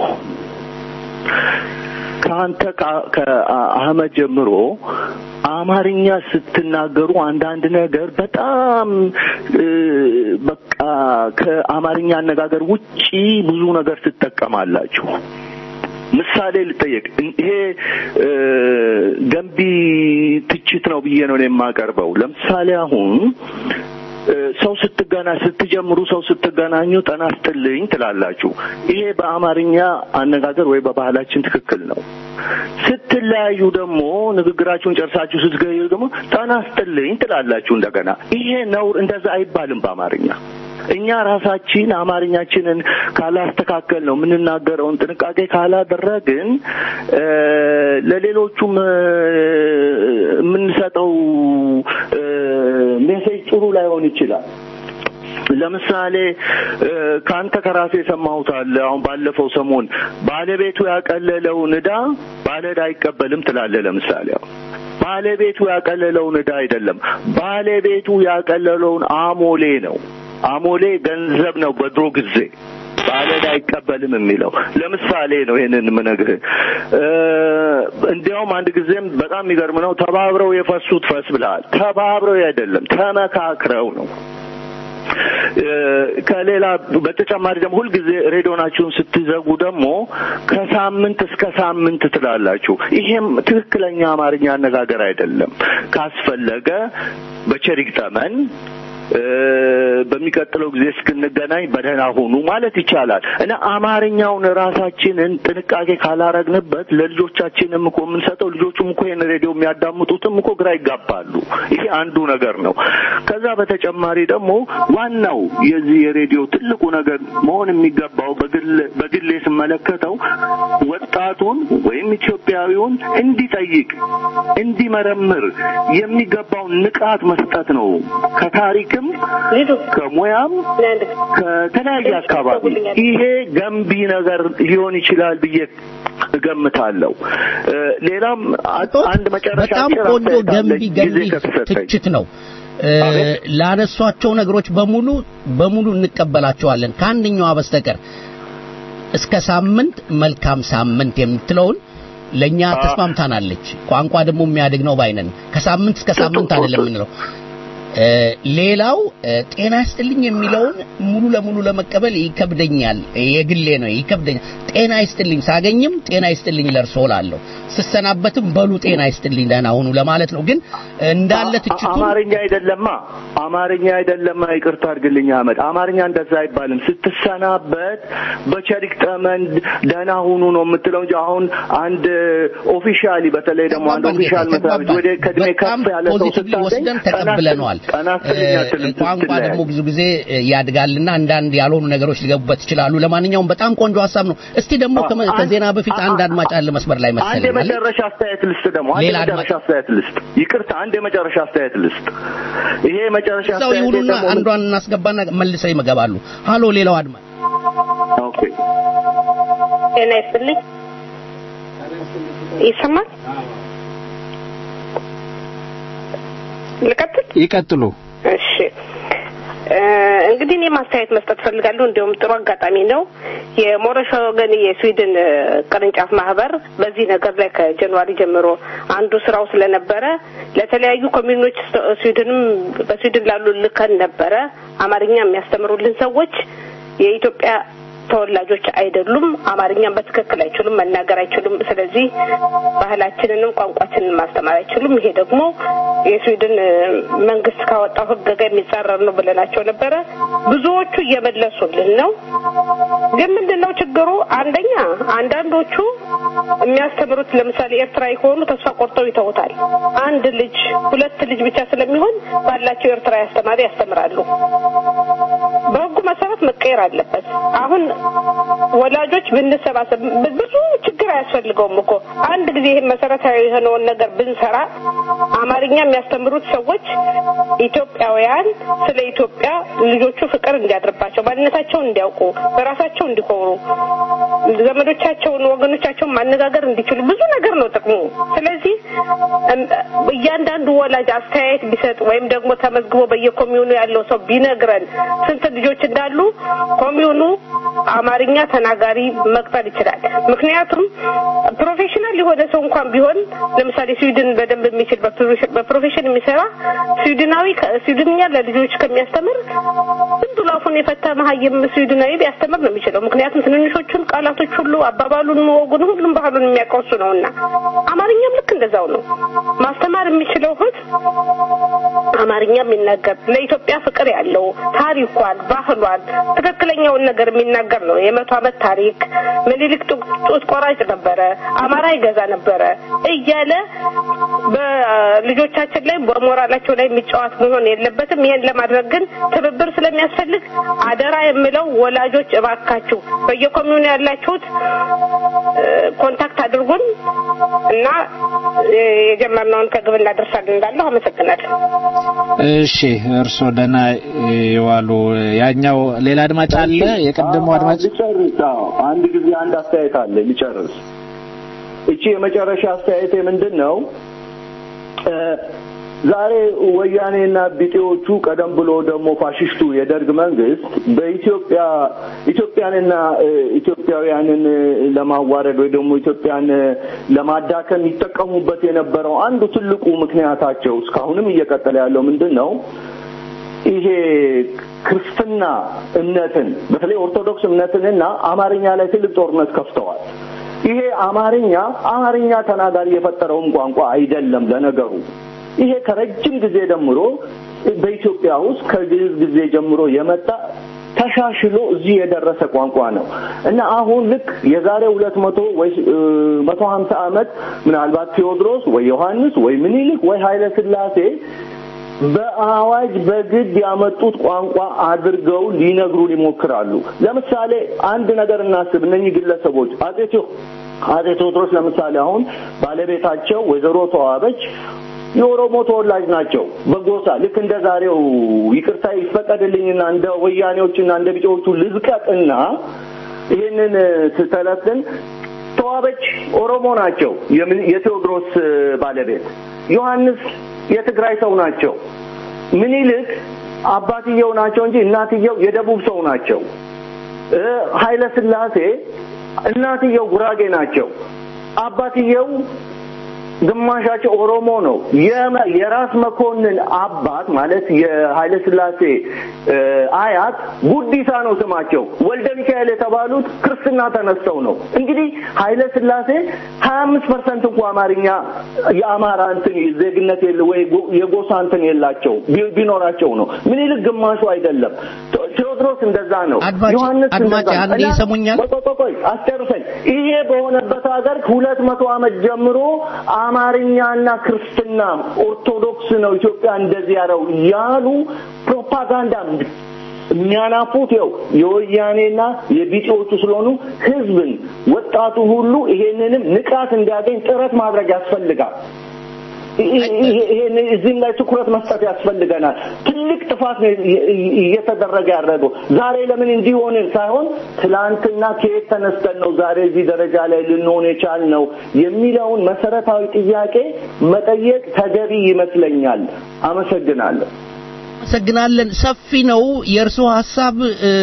ከአንተ ከ- ከአህመድ ጀምሮ አማርኛ ስትናገሩ አንዳንድ ነገር በጣም እ፣ በቃ ከአማርኛ አነጋገር ውጪ ብዙ ነገር ትጠቀማላችሁ። ምሳሌ ልጠየቅ። ይሄ እ፣ ገንቢ ትችት ነው ብዬ ነው እኔ የማቀርበው። ለምሳሌ አሁን እ፣ ሰው ስትገና ስትጀምሩ ሰው ስትገናኙ ጤና ይስጥልኝ ትላላችሁ። ይሄ በአማርኛ አነጋገር ወይ በባህላችን ትክክል ነው። ስትለያዩ ደግሞ ንግግራችሁን ጨርሳችሁ ስትገኙ ደግሞ ጤና ይስጥልኝ ትላላችሁ እንደገና። ይሄ ነውር፣ እንደዛ አይባልም በአማርኛ። እኛ ራሳችን አማርኛችንን ካላስተካከል ነው የምንናገረውን ጥንቃቄ ካላደረግን እ፣ ለሌሎቹም እ፣ የምንሰጠው እ፣ ሜሴጅ ጥሩ ላይሆን ይችላል። ለምሳሌ እ፣ ከአንተ ከራሴ የሰማሁት አለ። አሁን ባለፈው ሰሞን ባለቤቱ ያቀለለውን ዕዳ ባለዕዳ አይቀበልም ትላለህ። ለምሳሌ አሁን ባለቤቱ ያቀለለውን ዕዳ አይደለም፣ ባለቤቱ ያቀለለውን አሞሌ ነው። አሞሌ ገንዘብ ነው በድሮ ጊዜ ባለዕዳ አይቀበልም የሚለው ለምሳሌ ነው። ይሄንን የምነግርህ እ፣ እንዲያውም አንድ ጊዜም በጣም የሚገርም ነው። ተባብረው የፈሱት ፈስ ብለሃል። ተባብረው አይደለም ተመካክረው ነው። እ፣ ከሌላ በተጨማሪ ደግሞ ሁልጊዜ ሬዲዮናችሁን ስትዘጉ ደግሞ ከሳምንት እስከ ሳምንት ትላላችሁ። ይሄም ትክክለኛ አማርኛ አነጋገር አይደለም። ካስፈለገ በቸሪክ ጠመን በሚቀጥለው ጊዜ እስክንገናኝ በደህና ሁኑ ማለት ይቻላል እና አማርኛውን ራሳችንን ጥንቃቄ ካላረግንበት ለልጆቻችንም እኮ የምንሰጠው ልጆቹም እኮ ይህን ሬዲዮ የሚያዳምጡትም እኮ ግራ ይጋባሉ። ይሄ አንዱ ነገር ነው። ከዛ በተጨማሪ ደግሞ ዋናው የዚህ የሬዲዮ ትልቁ ነገር መሆን የሚገባው በግል በግሌ ስመለከተው ወጣቱን ወይም ኢትዮጵያዊውን እንዲጠይቅ እንዲመረምር የሚገባውን ንቃት መስጠት ነው። ከታሪክም ከሙያም ከተለያየ አካባቢ ይሄ ገንቢ ነገር ሊሆን ይችላል ብዬ እገምታለሁ። ሌላም አንድ መጨረሻ በጣም ቆንጆ ገንቢ ገንቢ ትችት ነው። ላነሷቸው ነገሮች በሙሉ በሙሉ እንቀበላቸዋለን ከአንደኛዋ በስተቀር እስከ ሳምንት መልካም ሳምንት የምትለውን ለኛ ተስማምታናለች። ቋንቋ ደግሞ የሚያድግ ነው ባይነን ከሳምንት እስከ ሳምንት አይደለም የምንለው። ሌላው ጤና ይስጥልኝ የሚለውን ሙሉ ለሙሉ ለመቀበል ይከብደኛል። የግሌ ነው ይከብደኛል። ጤና ይስጥልኝ ሳገኝም ጤና ይስጥልኝ ለርሶ ላለሁ ስሰናበትም በሉ ጤና ይስጥልኝ ደህና ሁኑ ለማለት ነው። ግን እንዳለ ትችቱ አማርኛ አይደለማ አማርኛ አይደለማ። ይቅርታ አድርግልኝ አህመድ፣ አማርኛ እንደዛ አይባልም። ስትሰናበት በቸሪክ ጠመን ደህና ሁኑ ነው የምትለው እንጂ አሁን አንድ ኦፊሻሊ በተለይ ደግሞ አንድ ኦፊሻል መስሪያ ቤት ወደ ከእድሜ ከፍ ያለ ሰው ፖዚቲቭሊ ወስደን ተቀብለነዋል። ቋንቋ ደግሞ ብዙ ጊዜ ያድጋልና አንዳንድ ያልሆኑ ነገሮች ሊገቡበት ይችላሉ። ለማንኛውም በጣም ቆንጆ ሀሳብ ነው። እስቲ ደግሞ ከዜና በፊት አንድ አድማጭ አለ መስመር ላይ አንድ መሰለኝ አለ። የመጨረሻ አስተያየት ልስጥ ደግሞ አንድ ሌላ የመጨረሻ አስተያየት ልስጥ። ይቅርታ አንድ የመጨረሻ አስተያየት ልስጥ። ይሄ የመጨረሻ እዛው አስተያየት ይሁኑና ደግሞ ምን- አንዷን እናስገባና መልሰው ይመገባሉ። ሃሎ ሌላው አድማጭ ኦኬ ጤና ይስጥልኝ። ይሰማል? ልቀጥል? ይቀጥሉ። እሺ እ እንግዲህ እኔ ማስተያየት መስጠት ፈልጋለሁ። እንዲሁም ጥሩ አጋጣሚ ነው። የሞረሻ ወገን የስዊድን እ ቅርንጫፍ ማህበር በዚህ ነገር ላይ ከጃንዋሪ ጀምሮ አንዱ ስራው ስለነበረ ለተለያዩ ኮሚዩኖች ስ- ስዊድንም በስዊድን ላሉ ልከን ነበረ። አማርኛ የሚያስተምሩልን ሰዎች የኢትዮጵያ ተወላጆች አይደሉም። አማርኛም በትክክል አይችሉም፣ መናገር አይችሉም። ስለዚህ ባህላችንንም ቋንቋችንን ማስተማር አይችሉም። ይሄ ደግሞ የስዊድን እ መንግስት ካወጣው ሕግ ጋር የሚጻረር ነው ብለናቸው ነበረ። ብዙዎቹ እየመለሱልን ነው። ግን ምንድን ነው ችግሩ? አንደኛ አንዳንዶቹ የሚያስተምሩት ለምሳሌ ኤርትራዊ ከሆኑ ተስፋ ቆርጠው ይተውታል። አንድ ልጅ ሁለት ልጅ ብቻ ስለሚሆን ባላቸው ኤርትራዊ አስተማሪ ያስተምራሉ። በህጉ መሰረት መቀየር አለበት። አሁን ወላጆች ብንሰባሰብ ብዙ ችግር አያስፈልገውም እኮ አንድ ጊዜ ይህን መሰረታዊ የሆነውን ነገር ብንሰራ አማርኛ የሚያስተምሩት ሰዎች ኢትዮጵያውያን ስለ ኢትዮጵያ ልጆቹ ፍቅር እንዲያድርባቸው ማንነታቸውን እንዲያውቁ በራሳቸው እንዲኮሩ ዘመዶቻቸውን ወገኖቻቸውን ማነጋገር እንዲችሉ ብዙ ነገር ነው ጥቅሙ። ስለዚህ እም፣ እያንዳንዱ ወላጅ አስተያየት ቢሰጥ ወይም ደግሞ ተመዝግቦ በየኮሚዩኑ ያለው ሰው ቢነግረን ስንት ልጆች እንዳሉ ኮሚዩኑ አማርኛ ተናጋሪ መቅጠር ይችላል። ምክንያቱም ፕሮፌሽናል የሆነ ሰው እንኳን ቢሆን ለምሳሌ ስዊድን በደንብ የሚችል በፕሮፌሽን- በፕሮፌሽን የሚሰራ ስዊድናዊ ከ- ስዊድንኛ ለልጆች ከሚያስተምር ዝም ብሎ አፉን የፈታ መሀይም ስዊድናዊ ቢያስተምር ነው የሚችለው። ምክንያቱም ትንንሾቹን ቃላቶች ሁሉ አባባሉን፣ ወጉን፣ ሁሉም ባህሉን የሚያውቀው እሱ ነውና አማርኛም ልክ እንደዛው ነው። ማስተማር የሚችለው ህዝብ አማርኛ የሚናገር ለኢትዮጵያ ፍቅር ያለው ታሪኳን፣ ባህሏን ትክክለኛውን ነገር የሚናገር ነው። የመቶ ዓመት ታሪክ ምኒልክ ጡ- ጡት ቆራጭ ነበረ፣ አማራ ይገዛ ነበረ እያለ በልጆቻችን ላይ በሞራላቸው ላይ የሚጫወት መሆን የለበትም። ይሄን ለማድረግ ግን ትብብር ስለሚያስፈልግ አደራ የምለው ወላጆች እባካችሁ በየኮሚዩኑ ያላችሁት እ፣ ኮንታክት አድርጉን እና እ፣ የጀመርነውን ከግብ እናደርሳለን እንዳለሁ አመሰግናለሁ። እሺ እርስዎ ደህና የዋሉ። ያኛው ሌላ አድማጭ አለ። የቀደሙ አድማጭ ልጨርስ። አዎ አንድ ጊዜ አንድ አስተያየት አለ ልጨርስ። እቺ የመጨረሻ አስተያየቴ ምንድን ነው? እ፣ ዛሬ ወያኔና ቢጤዎቹ ቀደም ብሎ ደግሞ ፋሽስቱ የደርግ መንግስት በኢትዮጵያ ኢትዮጵያንና እ፣ ኢትዮጵያውያንን እ፣ ለማዋረድ ወይ ደግሞ ኢትዮጵያን እ፣ ለማዳከም ይጠቀሙበት የነበረው አንዱ ትልቁ ምክንያታቸው እስካሁንም እየቀጠለ ያለው ምንድን ነው? ይሄ ክርስትና እምነትን በተለይ ኦርቶዶክስ እምነትንና አማርኛ ላይ ትልቅ ጦርነት ከፍተዋል። ይሄ አማርኛ አማርኛ ተናጋሪ የፈጠረውም ቋንቋ አይደለም። ለነገሩ ይሄ ከረጅም ጊዜ ጀምሮ በኢትዮጵያ ውስጥ ከግዕዝ ጊዜ ጀምሮ የመጣ ተሻሽሎ እዚህ የደረሰ ቋንቋ ነው እና አሁን ልክ የዛሬ ሁለት መቶ ወይ መቶ ሀምሳ ዓመት ምናልባት ቴዎድሮስ ወይ ዮሐንስ ወይ ምኒልክ ወይ ኃይለ ሥላሴ በአዋጅ በግድ ያመጡት ቋንቋ አድርገው ሊነግሩን ይሞክራሉ። ለምሳሌ አንድ ነገር እናስብ። እነኚህ ግለሰቦች አጼ ቴዎ አጼ ቴዎድሮስ ለምሳሌ አሁን ባለቤታቸው ወይዘሮ ተዋበች የኦሮሞ ተወላጅ ናቸው። በጎሳ ልክ እንደ ዛሬው ይቅርታ ይፈቀድልኝና እንደ ወያኔዎችና እንደ ቢጫዎቹ ልዝቀጥና ይህንን ስተለትን ተዋበች ኦሮሞ ናቸው። የቴዎድሮስ ባለቤት ዮሐንስ የትግራይ ሰው ናቸው። ምኒልክ አባትየው ናቸው እንጂ እናትየው የደቡብ ሰው ናቸው። ኃይለ ሥላሴ እናትየው ጉራጌ ናቸው። አባትየው ግማሻቸው ኦሮሞ ነው። የራስ መኮንን አባት ማለት የኃይለ ሥላሴ አያት ጉዲሳ ነው ስማቸው። ወልደ ሚካኤል የተባሉት ክርስትና ተነስተው ነው። እንግዲህ ኃይለ ሥላሴ ሀያ አምስት ፐርሰንት እንኳ አማርኛ የአማራ እንትን ዜግነት የለ ወይ የጎሳ እንትን የላቸው ቢኖራቸው ነው። ምኒልክ ግማሹ አይደለም። ቴዎድሮስ እንደዛ ነው። ዮሐንስ አድማጭ አንዴ ይሰሙኛል። ቆይ አስጨርሰኝ። ይሄ በሆነበት ሀገር ሁለት መቶ ዓመት ጀምሮ አማርኛና ክርስትና ኦርቶዶክስ ነው ኢትዮጵያ እንደዚህ ያለው ያሉ ፕሮፓጋንዳ የሚያናፉት ይኸው የወያኔና የቢጤዎቹ ስለሆኑ ህዝብን ወጣቱ ሁሉ ይሄንንም ንቃት እንዲያገኝ ጥረት ማድረግ ያስፈልጋል። ይሄን እዚህም ላይ ትኩረት መስጠት ያስፈልገናል። ትልቅ ጥፋት ነው እየተደረገ ያደረገው። ዛሬ ለምን እንዲሆንን ሳይሆን ትላንትና ከየት ተነስተን ነው ዛሬ እዚህ ደረጃ ላይ ልንሆን የቻልነው የሚለውን መሰረታዊ ጥያቄ መጠየቅ ተገቢ ይመስለኛል። አመሰግናለሁ። እናመሰግናለን። ሰፊ ነው የእርስዎ ሀሳብ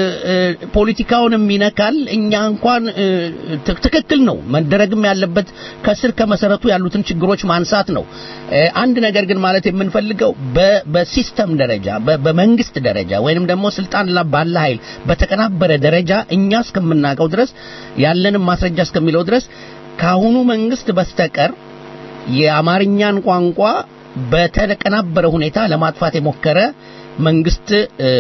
ፖለቲካውንም ይነካል። እኛ እንኳን ትክክል ነው መደረግም ያለበት ከስር ከመሰረቱ ያሉትን ችግሮች ማንሳት ነው። አንድ ነገር ግን ማለት የምንፈልገው በሲስተም ደረጃ በመንግስት ደረጃ ወይንም ደግሞ ስልጣን ባለ ኃይል በተቀናበረ ደረጃ እኛ እስከምናውቀው ድረስ ያለንም ማስረጃ እስከሚለው ድረስ ከአሁኑ መንግስት በስተቀር የአማርኛን ቋንቋ በተቀናበረ ሁኔታ ለማጥፋት የሞከረ መንግስት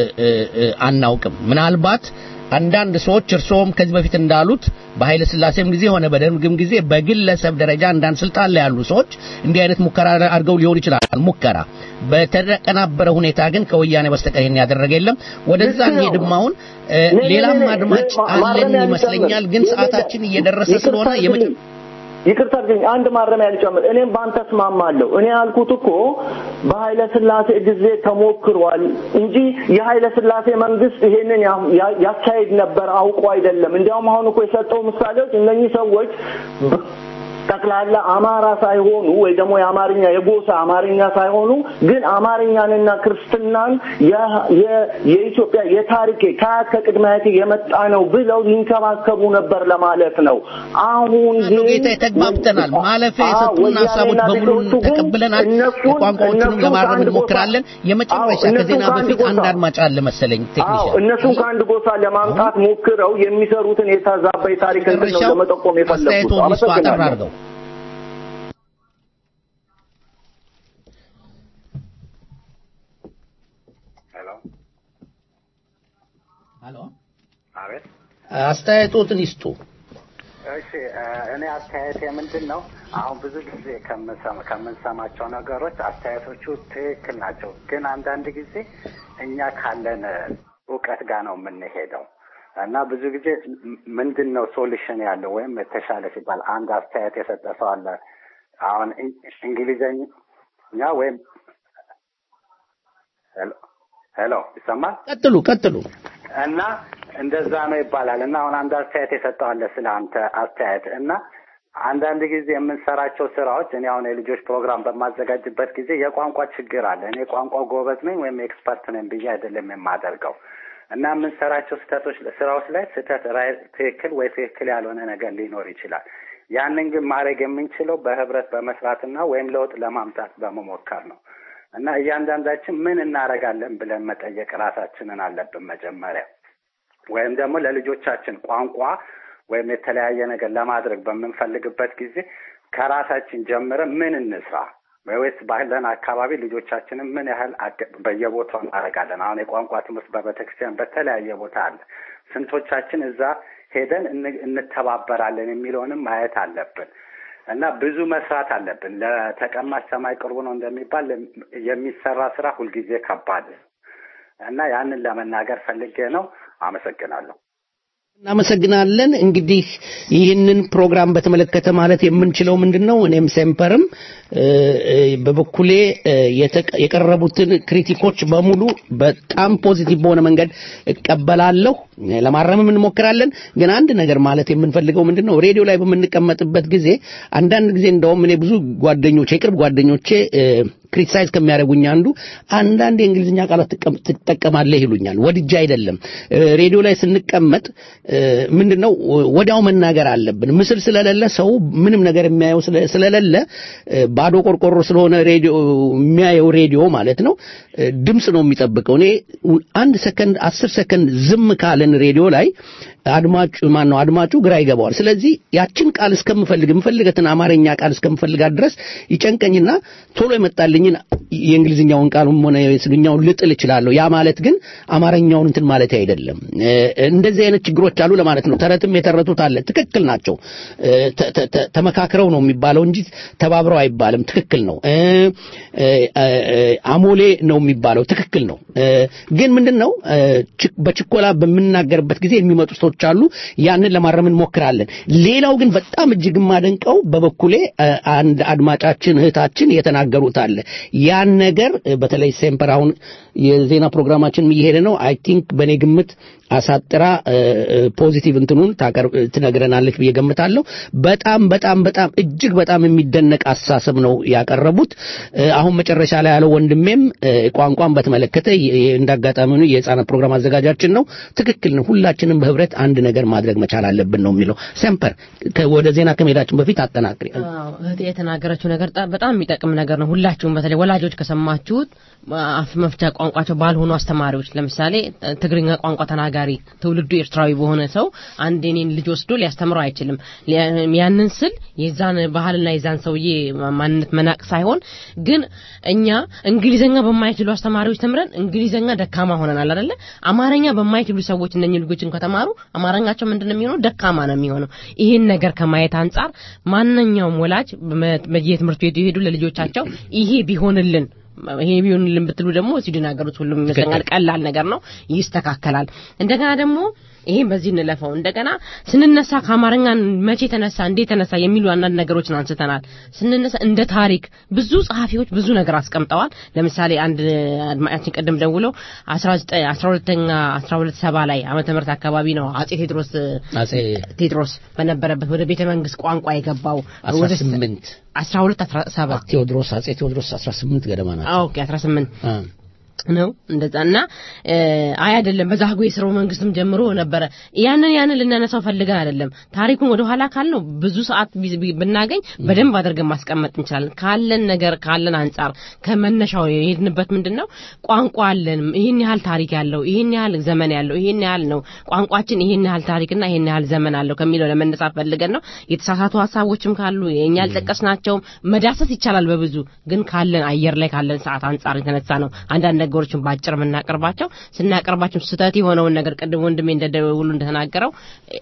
አናውቅም። ምናልባት አንዳንድ ሰዎች እርስዎም ከዚህ በፊት እንዳሉት በኃይለ ስላሴም ጊዜ ሆነ በደርግም ጊዜ በግለሰብ ደረጃ አንዳንድ ስልጣን ላይ ያሉ ሰዎች እንዲህ አይነት ሙከራ አድርገው ሊሆን ይችላል። ሙከራ በተቀናበረ ሁኔታ ግን ከወያኔ በስተቀር ይሄን ያደረገ የለም። ወደዛ እንሄድም። አሁን ሌላም አድማጭ አለን ይመስለኛል፣ ግን ሰዓታችን እየደረሰ ስለሆነ ይቅርታ አድርገኝ፣ አንድ ማረሚያ ልጨምር። እኔም በአንተ እስማማለሁ። እኔ ያልኩት እኮ በኃይለ ስላሴ ጊዜ ተሞክሯል እንጂ የኃይለ ስላሴ መንግስት ይሄንን ያካሄድ ነበር አውቆ አይደለም። እንዲያውም አሁን እኮ የሰጠው ምሳሌዎች እነኚህ ሰዎች ጠቅላላ አማራ ሳይሆኑ ወይ ደግሞ የአማርኛ የጎሳ አማርኛ ሳይሆኑ ግን አማርኛንና ክርስትናን የኢትዮጵያ የታሪክ ከአያት ከቅድመ አያቴ የመጣ ነው ብለው ይንከባከቡ ነበር ለማለት ነው። አሁን ግን ጌታ ተግባብተናል። ማለፊያ የሰጡን ሀሳቦች በሙሉ ተቀብለናል። ቋንቋዎቹንም ለማረም እንሞክራለን። የመጨረሻ ከዜና በፊት አንድ አድማጭ አለ መሰለኝ ቴክኒሻን እነሱን ከአንድ ጎሳ ለማምጣት ሞክረው የሚሰሩትን የተዛባ የታሪክ እንትን ነው ለመጠቆም የፈለጉት። አመሰግናለሁ። ሄሎ አቤት፣ አስተያየቶትን ይስጡ። እሺ፣ እኔ አስተያየቴ ምንድን ነው? አሁን ብዙ ጊዜ ከምንሰማቸው ነገሮች አስተያየቶቹ ትክክል ናቸው፣ ግን አንዳንድ ጊዜ እኛ ካለን እውቀት ጋር ነው የምንሄደው እና ብዙ ጊዜ ምንድን ነው ሶሉሽን ያለው ወይም የተሻለ ሲባል አንድ አስተያየት የሰጠ ሰው አለ። አሁን እንግሊዘኛ ወይም ሄሎ ይሰማል? ቀጥሉ ቀጥሉ። እና እንደዛ ነው ይባላል። እና አሁን አንድ አስተያየት የሰጠው አለ ስለ አንተ አስተያየት እና አንዳንድ ጊዜ የምንሰራቸው ስራዎች እኔ አሁን የልጆች ፕሮግራም በማዘጋጅበት ጊዜ የቋንቋ ችግር አለ። እኔ ቋንቋ ጎበዝ ነኝ ወይም ኤክስፐርት ነኝ ብዬ አይደለም የማደርገው እና የምንሰራቸው ስህተቶች ስራዎች ላይ ስህተት ትክክል ወይ ትክክል ያልሆነ ነገር ሊኖር ይችላል። ያንን ግን ማድረግ የምንችለው በህብረት በመስራትና ወይም ለውጥ ለማምጣት በመሞከር ነው እና እያንዳንዳችን ምን እናደርጋለን ብለን መጠየቅ ራሳችንን አለብን መጀመሪያ ወይም ደግሞ ለልጆቻችን ቋንቋ ወይም የተለያየ ነገር ለማድረግ በምንፈልግበት ጊዜ ከራሳችን ጀምረን ምን እንስራ ወይስ ባለን አካባቢ ልጆቻችንን ምን ያህል አገ- በየቦታው እናደርጋለን? አሁን የቋንቋ ትምህርት በቤተክርስቲያን በተለያየ ቦታ አለ። ስንቶቻችን እዛ ሄደን እን- እንተባበራለን የሚለውንም ማየት አለብን እና ብዙ መስራት አለብን። ለተቀማጭ ሰማይ ቅርቡ ነው እንደሚባል የሚሰራ ስራ ሁልጊዜ ከባድ ነው እና ያንን ለመናገር ፈልጌ ነው። አመሰግናለሁ። እናመሰግናለን። እንግዲህ ይህንን ፕሮግራም በተመለከተ ማለት የምንችለው ምንድን ነው? እኔም ሴምፐርም እ፣ እ፣ በበኩሌ እ፣ የተቀ- የቀረቡትን ክሪቲኮች በሙሉ በጣም ፖዚቲቭ በሆነ መንገድ እቀበላለሁ። ለማረምም እንሞክራለን። ግን አንድ ነገር ማለት የምንፈልገው ምንድን ነው? ሬዲዮ ላይ በምንቀመጥበት ጊዜ አንዳንድ ጊዜ እንደውም እኔ ብዙ ጓደኞቼ የቅርብ ጓደኞቼ ክሪቲሳይዝ ከሚያደርጉኝ አንዱ አንዳንድ የእንግሊዝኛ ቃላት ትቀም- ትጠቀማለህ ይሉኛል። ወድጄ አይደለም። እ፣ ሬዲዮ ላይ ስንቀመጥ እ፣ ምንድነው ወዲያው መናገር አለብን። ምስል ስለሌለ ሰው ምንም ነገር የሚያየው ስለ- ስለሌለ እ፣ ባዶ ቆርቆሮ ስለሆነ ሬዲዮ የሚያየው ሬዲዮ ማለት ነው እ፣ ድምፅ ነው የሚጠብቀው። እኔ አንድ ሰከንድ አስር ሰከንድ ዝም ካለን ሬዲዮ ላይ አድማጩ ማን ነው አድማጩ ግራ ይገባዋል። ስለዚህ ያችን ቃል እስከምፈልግ የምፈልገትን አማርኛ ቃል እስከምፈልጋት ድረስ ይጨንቀኝና ቶሎ የመጣልኝን የእንግሊዝኛውን ቃልም ሆነ የስግኛውን ልጥል እችላለሁ። ያ ማለት ግን አማርኛውን እንትን ማለት አይደለም። እ፣ እንደዚህ አይነት ችግሮች አሉ ለማለት ነው። ተረትም የተረቱት አለ። ትክክል ናቸው። እ፣ ተ- ተ- ተ- ተመካክረው ነው የሚባለው እንጂ ተባብረው አይባልም። ትክክል ነው። እ፣ እ፣ እ፣ አሞሌ ነው የሚባለው ትክክል ነው። እ፣ ግን ምንድን ነው እ፣ ች- በችኮላ በምናገርበት ጊዜ የሚመጡ ሰዎች አሉ። ያንን ለማረም እንሞክራለን። ሌላው ግን በጣም እጅግ የማደንቀው በበኩሌ እ፣ አንድ አድማጫችን እህታችን የተናገሩት አለ። ያን ነገር እ፣ በተለይ ሴምፐር አሁን የዜና ፕሮግራማችን እየሄደ ነው። አይ ቲንክ በእኔ ግምት አሳጥራ እ፣ እ፣ ፖዚቲቭ እንትኑን ታቀርብ ትነግረናለች ብዬ ገምታለሁ። በጣም በጣም በጣም እጅግ በጣም የሚደነቅ አስተሳሰብ ነው ያቀረቡት። እ፣ አሁን መጨረሻ ላይ ያለው ወንድሜም እ፣ ቋንቋን በተመለከተ የ- የ- እንዳጋጣሚ ሆኖ የህፃናት ፕሮግራም አዘጋጃችን ነው። ትክክል ነው። ሁላችንም በህብረት አንድ ነገር ማድረግ መቻል አለብን ነው የሚለው። ሴምፐር ከ- ወደ ዜና ከመሄዳችን በፊት አጠናቅሪ። አዎ፣ እህቴ የተናገረችው ነገር ጣ- በጣም የሚጠቅም ነገር ነው። ሁላችሁም በተለይ ወላጆች ከሰማችሁት አፍ መፍቻ ቋንቋቸው ባልሆኑ አስተማሪዎች ለምሳሌ እ፣ ትግርኛ ቋንቋ ተናጋሪ ትውልዱ ኤርትራዊ በሆነ ሰው አንድ የኔን ልጅ ወስዶ ሊያስተምረው አይችልም። ሊያ- ያንን ስል የዛን ባህልና የዛን ሰውዬ ማንነት መናቅ ሳይሆን ግን እኛ እንግሊዘኛ በማይችሉ አስተማሪዎች ተምረን እንግሊዘኛ ደካማ ሆነናል አይደለ? አማርኛ በማይችሉ ሰዎች እነኚህ ልጆችን ከተማሩ አማርኛቸው ምንድነው የሚሆነው? ደካማ ነው የሚሆነው። ይህን ነገር ከማየት አንጻር ማንኛውም ወላጅ በመ- በየትምህርት ቤቱ የሄዱ ለልጆቻቸው ይሄ ቢሆንልን ይሄ ቢሆንልን ብትሉ ደግሞ ስዊድን ሀገሮች ሁሉም ይመስለኛል ቀላል ነገር ነው፣ ይስተካከላል። እንደገና ደግሞ ይሄን በዚህ እንለፈው። እንደገና ስንነሳ ከአማርኛ መቼ ተነሳ እንዴት ተነሳ የሚሉ አንዳንድ ነገሮችን አንስተናል። ስንነሳ እንደ ታሪክ ብዙ ጸሐፊዎች ብዙ ነገር አስቀምጠዋል። ለምሳሌ አንድ አድማጫችን ቅድም ደውለው 19 12ኛ 1270 ላይ ዓመተ ምህረት አካባቢ ነው አጼ ቴዎድሮስ አጼ ቴዎድሮስ በነበረበት ወደ ቤተ መንግስት ቋንቋ የገባው ወደ 18 12 17 ቴዎድሮስ አጼ ቴዎድሮስ 18 ገደማ ናቸው። ኦኬ 18 ነው እንደዛ እና እ፣ አይ አይደለም በዛግዌ ስርወ መንግስትም ጀምሮ ነበረ። ያንን ያንን ልናነሳው ፈልገን አይደለም። ታሪኩን ወደ ኋላ ካልነው ብዙ ሰዓት ቢ- ቢ- ብናገኝ በደንብ አድርገን ማስቀመጥ እንችላለን። ካለን ነገር ካለን አንጻር ከመነሻው የሄድንበት ምንድን ነው ቋንቋ አለን፣ ይህን ያህል ታሪክ ያለው ይህን ያህል ዘመን ያለው ይህን ያህል ነው ቋንቋችን፣ ይህን ያህል ታሪክና ይህን ያህል ዘመን አለው ከሚለው ለመነሳት ፈልገን ነው። የተሳሳቱ ሀሳቦችም ካሉ የእኛ ያልጠቀስናቸውም መዳሰስ ይቻላል በብዙ ግን ካለን አየር ላይ ካለን ሰዓት አንጻር የተነሳ ነው አንዳንድ ነገሮችን ባጭር የምናቀርባቸው ስናቀርባቸው ስህተት የሆነውን ነገር ቅድም ወንድሜ እንደደውሉ እንደተናገረው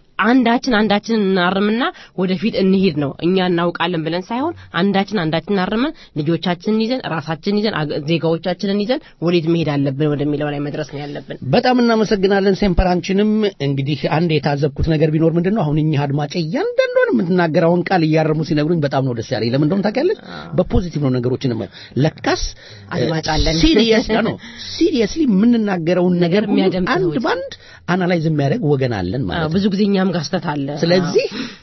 አንዳችን አንዳችንን እናርምና ወደፊት እንሂድ ነው። እኛ እናውቃለን ብለን ሳይሆን አንዳችን አንዳችንን አርመን ልጆቻችንን ይዘን ራሳችንን ይዘን አገ- ዜጋዎቻችንን ይዘን ወዴት መሄድ አለብን ወደሚለው ላይ መድረስ ነው ያለብን። በጣም እናመሰግናለን ሴምፐራንችንም። እንግዲህ አንድ የታዘብኩት ነገር ቢኖር ምንድን ነው አሁን እኚህ አድማጭ እያንዳንዷን የምትናገረውን ቃል እያረሙ ሲነግሩኝ በጣም ነው ደስ ያለኝ። ለምን እንደሆነ ታውቂያለሽ? በፖዚቲቭ ነው ነገሮችን የማየው። ለካስ አድማጭ አለን። ሲሪየስ ነው ሲሪየስሊ የምንናገረውን ነገር ሁሉ የሚያደምጥ አንድ ሰዎች። ባንድ አናላይዝ የሚያደርግ ወገን አለን ማለት አዎ፣ ነው። ብዙ ጊዜ እኛም ጋር ስህተት አለ። ስለዚህ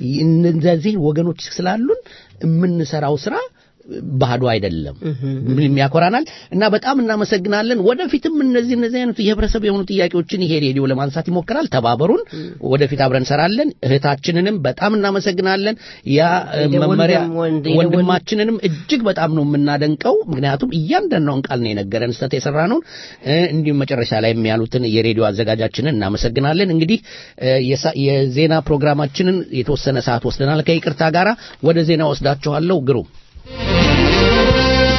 እነዚህ ወገኖች ስላሉን የምንሰራው ስራ ባህዶ አይደለም። ምንም ያኮራናል እና በጣም እናመሰግናለን። ወደፊትም እነዚህ እነዚህ አይነቱ የህብረተሰብ የሆኑ ጥያቄዎችን ይሄ ሬዲዮ ለማንሳት ይሞክራል። ተባበሩን። ወደፊት አብረን እንሰራለን። እህታችንንም በጣም እናመሰግናለን። ያ እ, የደወሉ መመሪያ ደግሞ ወንድ- የደወሉ- ወንድማችንንም እጅግ በጣም ነው የምናደንቀው። ምክንያቱም እያንዳንዷን ቃል ነው የነገረን ስህተት የሰራ ነውን። እንዲሁም መጨረሻ ላይ ያሉትን የሬዲዮ አዘጋጃችንን እናመሰግናለን። እንግዲህ እ, የሳ- የዜና ፕሮግራማችንን የተወሰነ ሰዓት ወስደናል። ከይቅርታ ጋራ ወደ ዜና ወስዳችኋለሁ። ግሩም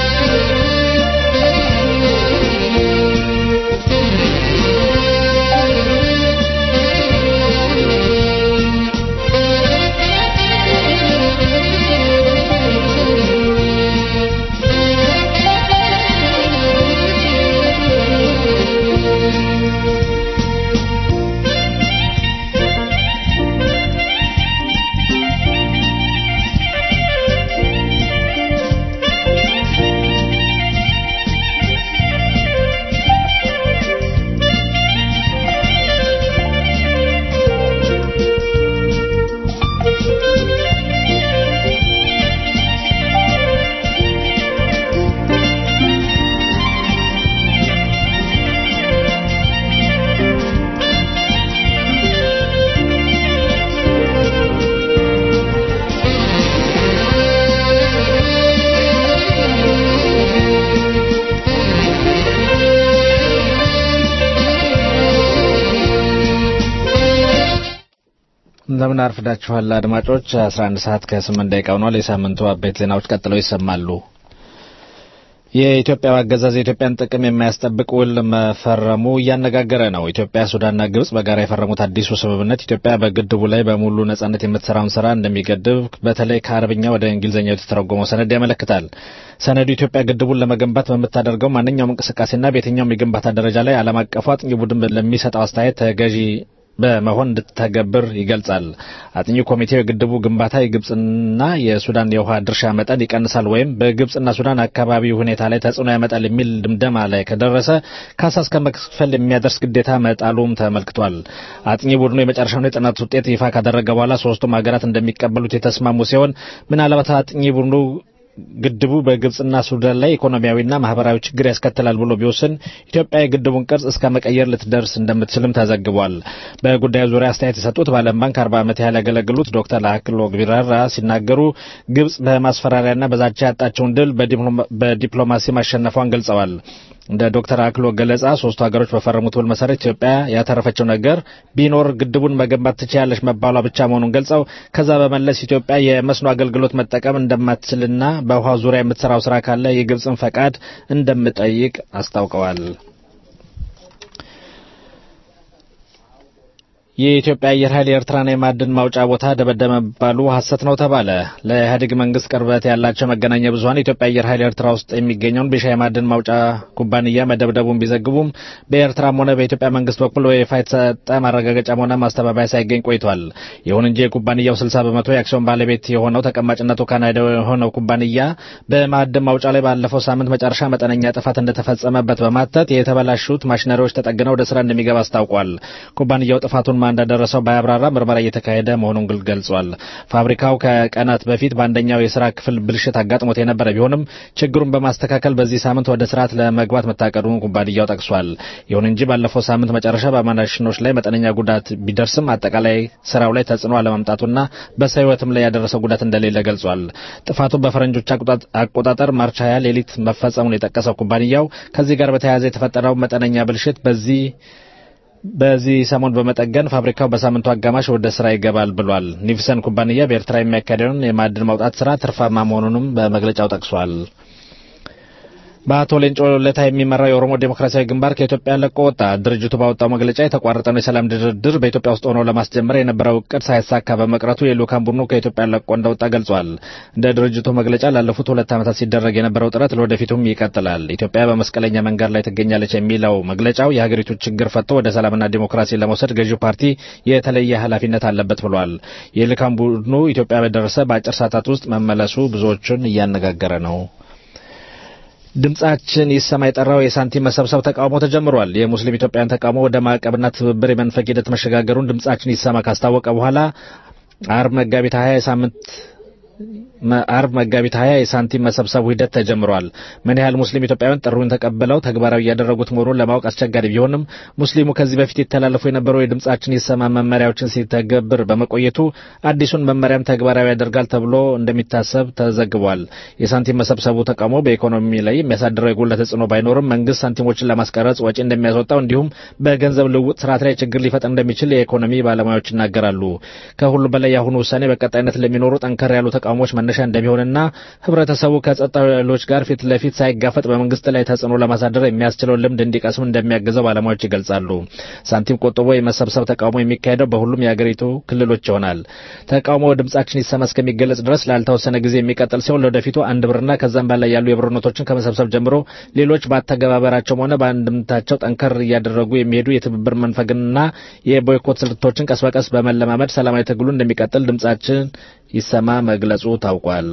እንደምን አርፍዳችኋል አድማጮች። 11 ሰዓት ከ8 ደቂቃ ሆኗል። የሳምንቱ አበይት ዜናዎች ቀጥለው ይሰማሉ። የኢትዮጵያ አገዛዝ የኢትዮጵያን ጥቅም የማያስጠብቅ ውል መፈረሙ እያነጋገረ ነው። ኢትዮጵያ፣ ሱዳንና ግብጽ በጋራ የፈረሙት አዲሱ ስምምነት ኢትዮጵያ በግድቡ ላይ በሙሉ ነጻነት የምትሰራውን ስራ እንደሚገድብ በተለይ ከአረብኛ ወደ እንግሊዝኛ የተተረጎመው ሰነድ ያመለክታል። ሰነዱ ኢትዮጵያ ግድቡን ለመገንባት በምታደርገው ማንኛውም እንቅስቃሴና በየትኛውም የግንባታ ደረጃ ላይ ዓለም አቀፉ አጥኚ ቡድን ለሚሰጠው አስተያየት ተገዢ በመሆን እንድትተገብር ይገልጻል። አጥኚ ኮሚቴው የግድቡ ግንባታ የግብጽና የሱዳን የውሃ ድርሻ መጠን ይቀንሳል ወይም በግብጽና ሱዳን አካባቢ ሁኔታ ላይ ተጽዕኖ ያመጣል የሚል ድምደማ ላይ ከደረሰ ካሳ እስከ መክፈል የሚያደርስ ግዴታ መጣሉም ተመልክቷል። አጥኚ ቡድኑ የመጨረሻውን የጥናት ውጤት ይፋ ካደረገ በኋላ ሶስቱም ሀገራት እንደሚቀበሉት የተስማሙ ሲሆን ምናልባት አጥኚ ቡድኑ ግድቡ በግብጽና ሱዳን ላይ ኢኮኖሚያዊና ማህበራዊ ችግር ያስከትላል ብሎ ቢወስን ኢትዮጵያ የግድቡን ቅርጽ እስከ መቀየር ልትደርስ እንደምትችልም ተዘግቧል። በጉዳዩ ዙሪያ አስተያየት የሰጡት በዓለም ባንክ አርባ ዓመት ያህል ያገለግሉት ዶክተር አክሎግ ቢራራ ሲናገሩ ግብጽ በማስፈራሪያና በዛቻ ያጣቸውን ድል በዲፕሎማሲ ማሸነፏን ገልጸዋል። እንደ ዶክተር አክሎ ገለጻ ሶስቱ ሀገሮች በፈረሙት ውል መሰረት ኢትዮጵያ ያተረፈችው ነገር ቢኖር ግድቡን መገንባት ትችያለሽ መባሏ ብቻ መሆኑን ገልጸው ከዛ በመለስ ኢትዮጵያ የመስኖ አገልግሎት መጠቀም እንደማትችልና በውሃ ዙሪያ የምትሰራው ስራ ካለ የግብፅን ፈቃድ እንደምጠይቅ አስታውቀዋል። የኢትዮጵያ አየር ኃይል የኤርትራን የማዕድን ማውጫ ቦታ ደበደበ መባሉ ሐሰት ነው ተባለ። ለኢህአዴግ መንግስት ቅርበት ያላቸው መገናኛ ብዙኃን የኢትዮጵያ አየር ኃይል ኤርትራ ውስጥ የሚገኘውን ቢሻ የማዕድን ማውጫ ኩባንያ መደብደቡን ቢዘግቡም በኤርትራም ሆነ በኢትዮጵያ መንግስት በኩል በይፋ የተሰጠ ማረጋገጫም ሆነ ማስተባበያ ሳይገኝ ቆይቷል። ይሁን እንጂ የኩባንያው 60 በመቶ የአክሲዮን ባለቤት የሆነው ተቀማጭነቱ ካናዳ የሆነው ኩባንያ በማዕድን ማውጫ ላይ ባለፈው ሳምንት መጨረሻ መጠነኛ ጥፋት እንደተፈጸመበት በማተት የተበላሹት ማሽነሪዎች ተጠግነው ወደ ስራ እንደሚገባ አስታውቋል። ኩባንያው ጥፋቱን ማን እንዳደረሰው ባያብራራ ምርመራ እየተካሄደ መሆኑን ገልጿል። ፋብሪካው ከቀናት በፊት በአንደኛው የስራ ክፍል ብልሽት አጋጥሞት የነበረ ቢሆንም ችግሩን በማስተካከል በዚህ ሳምንት ወደ ስርዓት ለመግባት መታቀዱን ኩባንያው ጠቅሷል። ይሁን እንጂ ባለፈው ሳምንት መጨረሻ በማሽኖች ላይ መጠነኛ ጉዳት ቢደርስም አጠቃላይ ስራው ላይ ተጽዕኖ አለመምጣቱና በሰው ሕይወትም ላይ ያደረሰው ጉዳት እንደሌለ ገልጿል። ጥፋቱ በፈረንጆች አቆጣጠር ማርች 20 ሌሊት መፈጸሙን የጠቀሰው ኩባንያው ከዚህ ጋር በተያያዘ የተፈጠረው መጠነኛ ብልሽት በዚህ በዚህ ሰሞን በመጠገን ፋብሪካው በሳምንቱ አጋማሽ ወደ ስራ ይገባል ብሏል። ኒቭሰን ኩባንያ በኤርትራ የሚያካሄደውን የማዕድን ማውጣት ስራ ትርፋማ መሆኑንም በመግለጫው ጠቅሷል። በአቶ ሌንጮ ለታ የሚመራው የኦሮሞ ዴሞክራሲያዊ ግንባር ከኢትዮጵያ ለቆ ወጣ። ድርጅቱ ባወጣው መግለጫ የተቋረጠውን የሰላም ድርድር በኢትዮጵያ ውስጥ ሆኖ ለማስጀመር የነበረው እቅድ ሳይሳካ በመቅረቱ የልኡካን ቡድኑ ከኢትዮጵያ ለቆ እንደወጣ ገልጿል። እንደ ድርጅቱ መግለጫ ላለፉት ሁለት ዓመታት ሲደረግ የነበረው ጥረት ለወደፊቱም ይቀጥላል። ኢትዮጵያ በመስቀለኛ መንገድ ላይ ትገኛለች የሚለው መግለጫው የሀገሪቱ ችግር ፈቶ ወደ ሰላምና ዲሞክራሲ ለመውሰድ ገዢው ፓርቲ የተለየ ኃላፊነት አለበት ብሏል። የልኡካን ቡድኑ ኢትዮጵያ በደረሰ በአጭር ሰዓታት ውስጥ መመለሱ ብዙዎቹን እያነጋገረ ነው። ድምጻችን ይሰማ የጠራው የሳንቲም መሰብሰብ ተቃውሞ ተጀምሯል። የሙስሊም ኢትዮጵያውያን ተቃውሞ ወደ ማዕቀብና ትብብር የመንፈግ ሂደት መሸጋገሩን ድምጻችን ይሰማ ካስታወቀ በኋላ አርብ መጋቢት 20 የሳምንት አርብ መጋቢት 20 የሳንቲም መሰብሰቡ ሂደት ተጀምሯል። ምን ያህል ሙስሊም ኢትዮጵያውያን ጥሩን ተቀብለው ተግባራዊ እያደረጉት መሆኑን ለማወቅ አስቸጋሪ ቢሆንም ሙስሊሙ ከዚህ በፊት የተላለፉ የነበረው የድምጻችን ይሰማ መመሪያዎችን ሲተገብር በመቆየቱ አዲሱን መመሪያም ተግባራዊ ያደርጋል ተብሎ እንደሚታሰብ ተዘግቧል። የሳንቲም መሰብሰቡ ተቃውሞ በኢኮኖሚ ላይ የሚያሳድረው የጎላ ተጽዕኖ ባይኖርም መንግስት ሳንቲሞችን ለማስቀረጽ ወጪ እንደሚያስወጣው እንዲሁም በገንዘብ ልውውጥ ስርዓት ላይ ችግር ሊፈጥር እንደሚችል የኢኮኖሚ ባለሙያዎች ይናገራሉ። ከሁሉ በላይ የአሁኑ ውሳኔ በቀጣይነት ለሚኖሩ ጠንከር ያሉ ተቃውሞዎች መነሻ እንደሚሆንና ህብረተሰቡ ከጸጥታ ኃይሎች ጋር ፊት ለፊት ሳይጋፈጥ በመንግስት ላይ ተጽዕኖ ለማሳደር የሚያስችለውን ልምድ እንዲቀስም እንደሚያግዘው ባለሙያዎች ይገልጻሉ። ሳንቲም ቆጥቦ የመሰብሰብ ተቃውሞ የሚካሄደው በሁሉም የአገሪቱ ክልሎች ይሆናል። ተቃውሞ ድምጻችን ይሰማ እስከሚገለጽ ድረስ ላልተወሰነ ጊዜ የሚቀጥል ሲሆን ለወደፊቱ አንድ ብርና ከዛም በላይ ያሉ የብር ኖቶችን ከመሰብሰብ ጀምሮ ሌሎች በአተገባበራቸውም ሆነ በአንድምታቸው ጠንከር እያደረጉ የሚሄዱ የትብብር መንፈግና የቦይኮት ስልቶችን ቀስ በቀስ በመለማመድ ሰላማዊ ትግሉ እንደሚቀጥል ድምጻችን ይሰማ መግለጹ ታውቋል።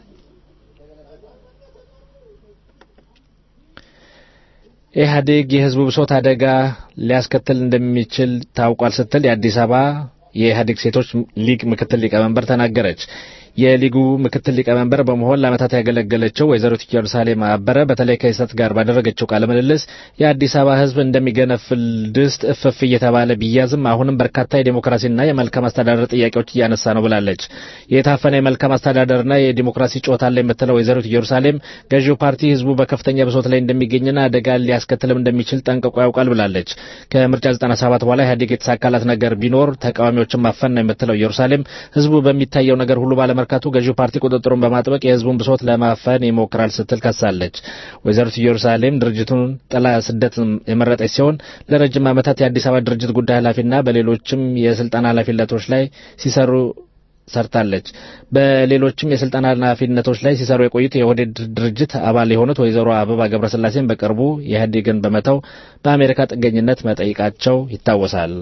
ኢህአዴግ የህዝቡ ብሶት አደጋ ሊያስከትል እንደሚችል ታውቋል ስትል የአዲስ አበባ የኢህአዴግ ሴቶች ሊግ ምክትል ሊቀመንበር ተናገረች። የሊጉ ምክትል ሊቀመንበር በመሆን ለዓመታት ያገለገለችው ወይዘሪት ኢየሩሳሌም አበረ በተለይ ከይሰት ጋር ባደረገችው ቃለ ምልልስ የአዲስ አበባ ሕዝብ እንደሚገነፍል ድስት እፍፍ እየተባለ ቢያዝም አሁንም በርካታ የዴሞክራሲና የመልካም አስተዳደር ጥያቄዎች እያነሳ ነው ብላለች። የታፈነ የመልካም አስተዳደርና የዲሞክራሲ ጮት አለ የምትለው ወይዘሪት ኢየሩሳሌም ገዢው ፓርቲ ሕዝቡ በከፍተኛ ብሶት ላይ እንደሚገኝና አደጋ ሊያስከትልም እንደሚችል ጠንቅቆ ያውቃል ብላለች። ከምርጫ 97 በኋላ ኢህአዴግ የተሳካላት ነገር ቢኖር ተቃዋሚዎችን ማፈን ነው የምትለው ኢየሩሳሌም ሕዝቡ በሚታየው ነገር ሁሉ ባለመርካቱ ገዢው ፓርቲ ቁጥጥሩን በማጥበቅ የሕዝቡን ብሶት ለማፈን ይሞክራል ስትል ከሳለች። ወይዘሪት ኢየሩሳሌም ድርጅቱን ጥላ ስደት የመረጠች ሲሆን ለረጅም ዓመታት የአዲስ አበባ ድርጅት ጉዳይ ኃላፊና በሌሎችም የስልጣን ኃላፊነቶች ላይ ሲሰሩ ሰርታለች። በሌሎችም የስልጣን ኃላፊነቶች ላይ ሲሰሩ የቆዩት የኦህዴድ ድርጅት አባል የሆኑት ወይዘሮ አበባ ገብረስላሴን በቅርቡ የኢህአዴግን በመተው በአሜሪካ ጥገኝነት መጠየቃቸው ይታወሳል።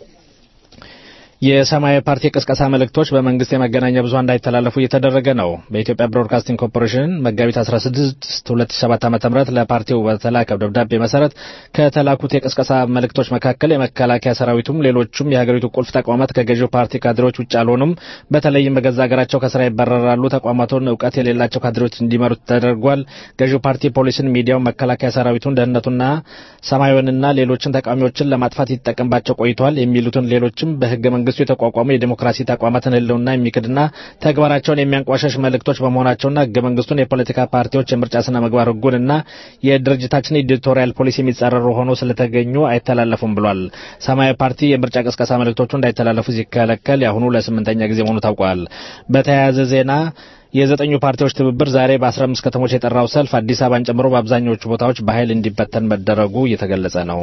የሰማያዊ ፓርቲ የቅስቀሳ መልእክቶች በመንግስት የመገናኛ ብዙኃን እንዳይተላለፉ እየተደረገ ነው። በኢትዮጵያ ብሮድካስቲንግ ኮርፖሬሽን መጋቢት 16 2007 ዓ.ም ለፓርቲው በተላከው ደብዳቤ መሰረት ከተላኩት የቅስቀሳ መልእክቶች መካከል የመከላከያ ሰራዊቱም ሌሎቹም የሀገሪቱ ቁልፍ ተቋማት ከገዢው ፓርቲ ካድሬዎች ውጭ አልሆኑም፣ በተለይም በገዛ ሀገራቸው ከስራ ይባረራሉ፣ ተቋማቱን እውቀት የሌላቸው ካድሬዎች እንዲመሩት ተደርጓል። ገዢው ፓርቲ ፖሊስን፣ ሚዲያውን፣ መከላከያ ሰራዊቱን፣ ደህንነቱና ሰማያዊንና ሌሎችን ተቃዋሚዎችን ለማጥፋት ይጠቀምባቸው ቆይቷል የሚሉትን ሌሎችም በህገ መንግስቱ የተቋቋሙ የዲሞክራሲ ተቋማትን ህልውና የሚክድና ተግባራቸውን የሚያንቋሸሽ መልእክቶች በመሆናቸውና ህገ መንግስቱን የፖለቲካ ፓርቲዎች የምርጫ ስነ ምግባር ህጉንና የድርጅታችን ኤዲቶሪያል ፖሊሲ የሚጻረሩ ሆኖ ስለተገኙ አይተላለፉም ብሏል። ሰማያዊ ፓርቲ የምርጫ ቅስቀሳ መልእክቶቹ እንዳይተላለፉ ሲከለከል የአሁኑ ለስምንተኛ ጊዜ መሆኑ ታውቋል። በተያያዘ ዜና የዘጠኙ ፓርቲዎች ትብብር ዛሬ በ15 ከተሞች የጠራው ሰልፍ አዲስ አበባን ጨምሮ በአብዛኞቹ ቦታዎች በኃይል እንዲበተን መደረጉ እየተገለጸ ነው።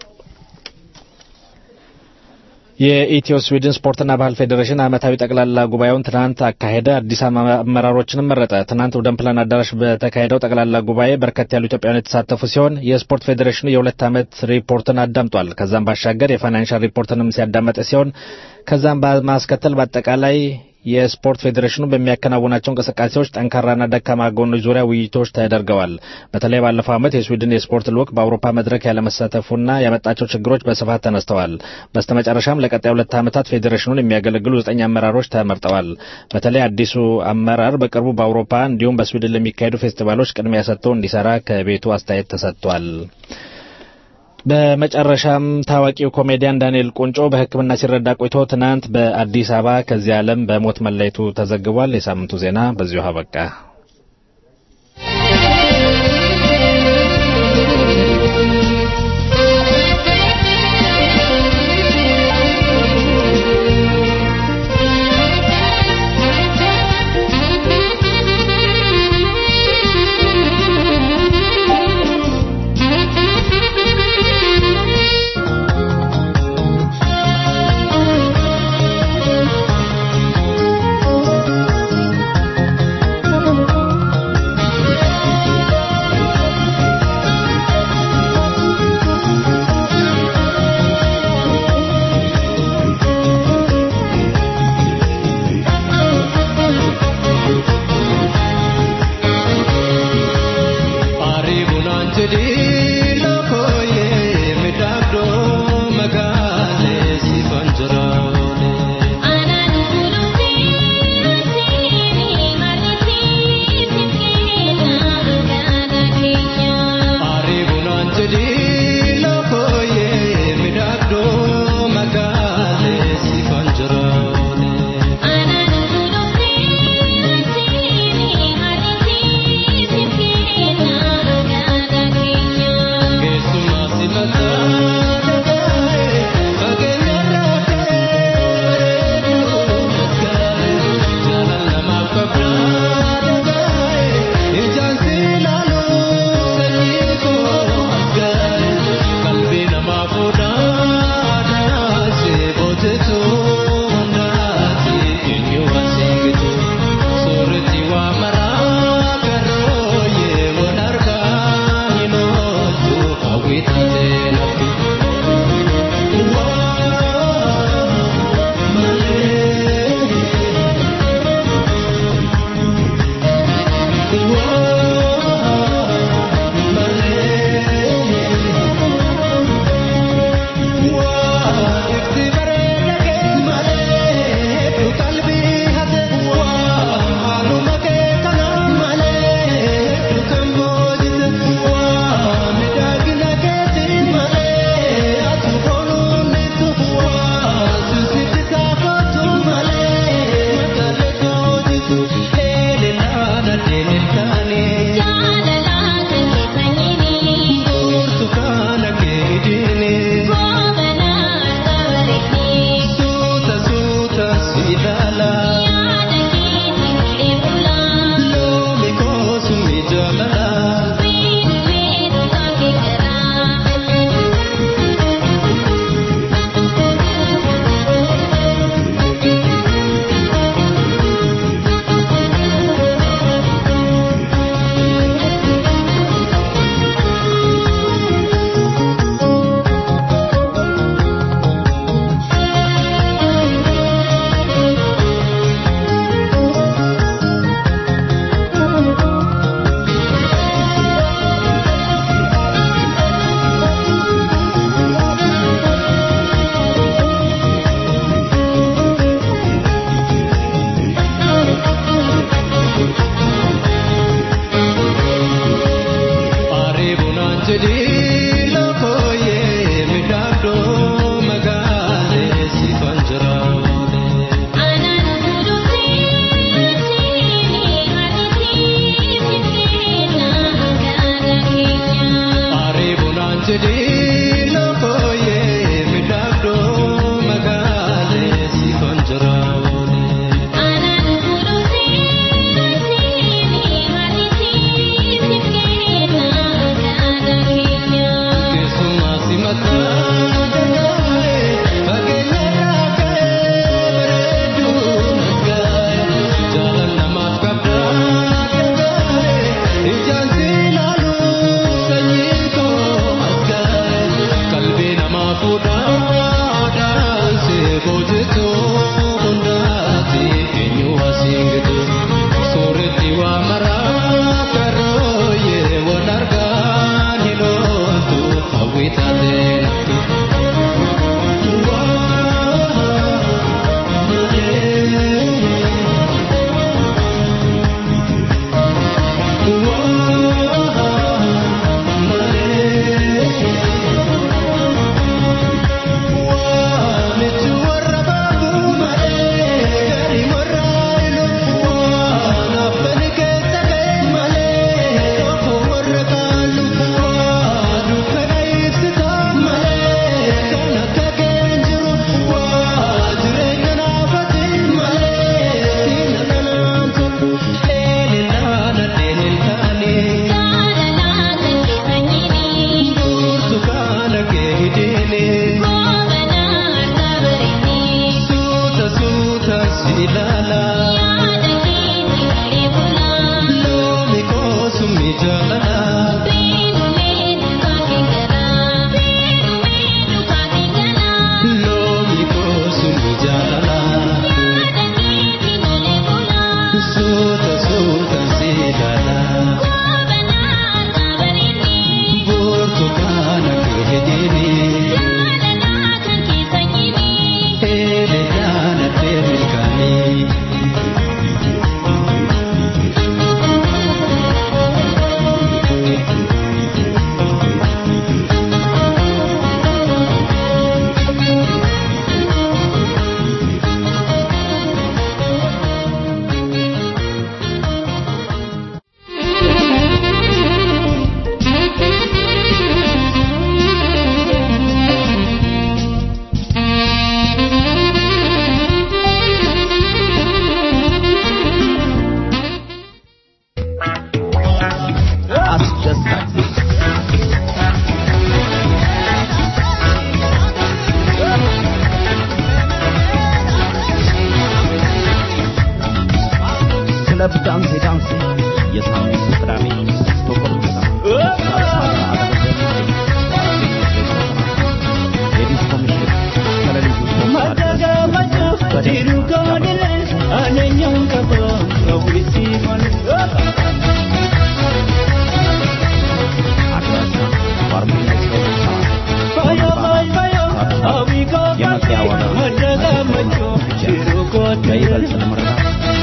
የኢትዮ ስዊድን ስፖርትና ባህል ፌዴሬሽን ዓመታዊ ጠቅላላ ጉባኤውን ትናንት አካሄደ። አዲስ አመራሮችንም መረጠ። ትናንት ወደንፕላን አዳራሽ በተካሄደው ጠቅላላ ጉባኤ በርከት ያሉ ኢትዮጵያውያን የተሳተፉ ሲሆን የስፖርት ፌዴሬሽኑ የሁለት ዓመት ሪፖርትን አዳምጧል። ከዛም ባሻገር የፋይናንሻል ሪፖርትንም ሲያዳመጠ ሲሆን ከዛም በማስከተል በአጠቃላይ የስፖርት ፌዴሬሽኑ በሚያከናውናቸው እንቅስቃሴዎች ጠንካራና ደካማ ጎኖች ዙሪያ ውይይቶች ተደርገዋል። በተለይ ባለፈው ዓመት የስዊድን የስፖርት ልዑክ በአውሮፓ መድረክ ያለመሳተፉና ያመጣቸው ችግሮች በስፋት ተነስተዋል። በስተመጨረሻም ለቀጣይ ሁለት ዓመታት ፌዴሬሽኑን የሚያገለግሉ ዘጠኝ አመራሮች ተመርጠዋል። በተለይ አዲሱ አመራር በቅርቡ በአውሮፓ እንዲሁም በስዊድን ለሚካሄዱ ፌስቲቫሎች ቅድሚያ ሰጥቶ እንዲሰራ ከቤቱ አስተያየት ተሰጥቷል። በመጨረሻም ታዋቂው ኮሜዲያን ዳንኤል ቁንጮ በሕክምና ሲረዳ ቆይቶ ትናንት በአዲስ አበባ ከዚህ ዓለም በሞት መለየቱ ተዘግቧል። የሳምንቱ ዜና በዚሁ አበቃ። Thank you. ክለብ ዳንሴ ዳንሴ የሳምንቱ ቅዳሜ ስቶኮልም የዲስኮ ምሽት ከሌሊቱ ሶስት ሰዓት ድረስ አድራሻ ባርሜላ የመግቢያ ዋጋ በይበልጥ ለመረዳት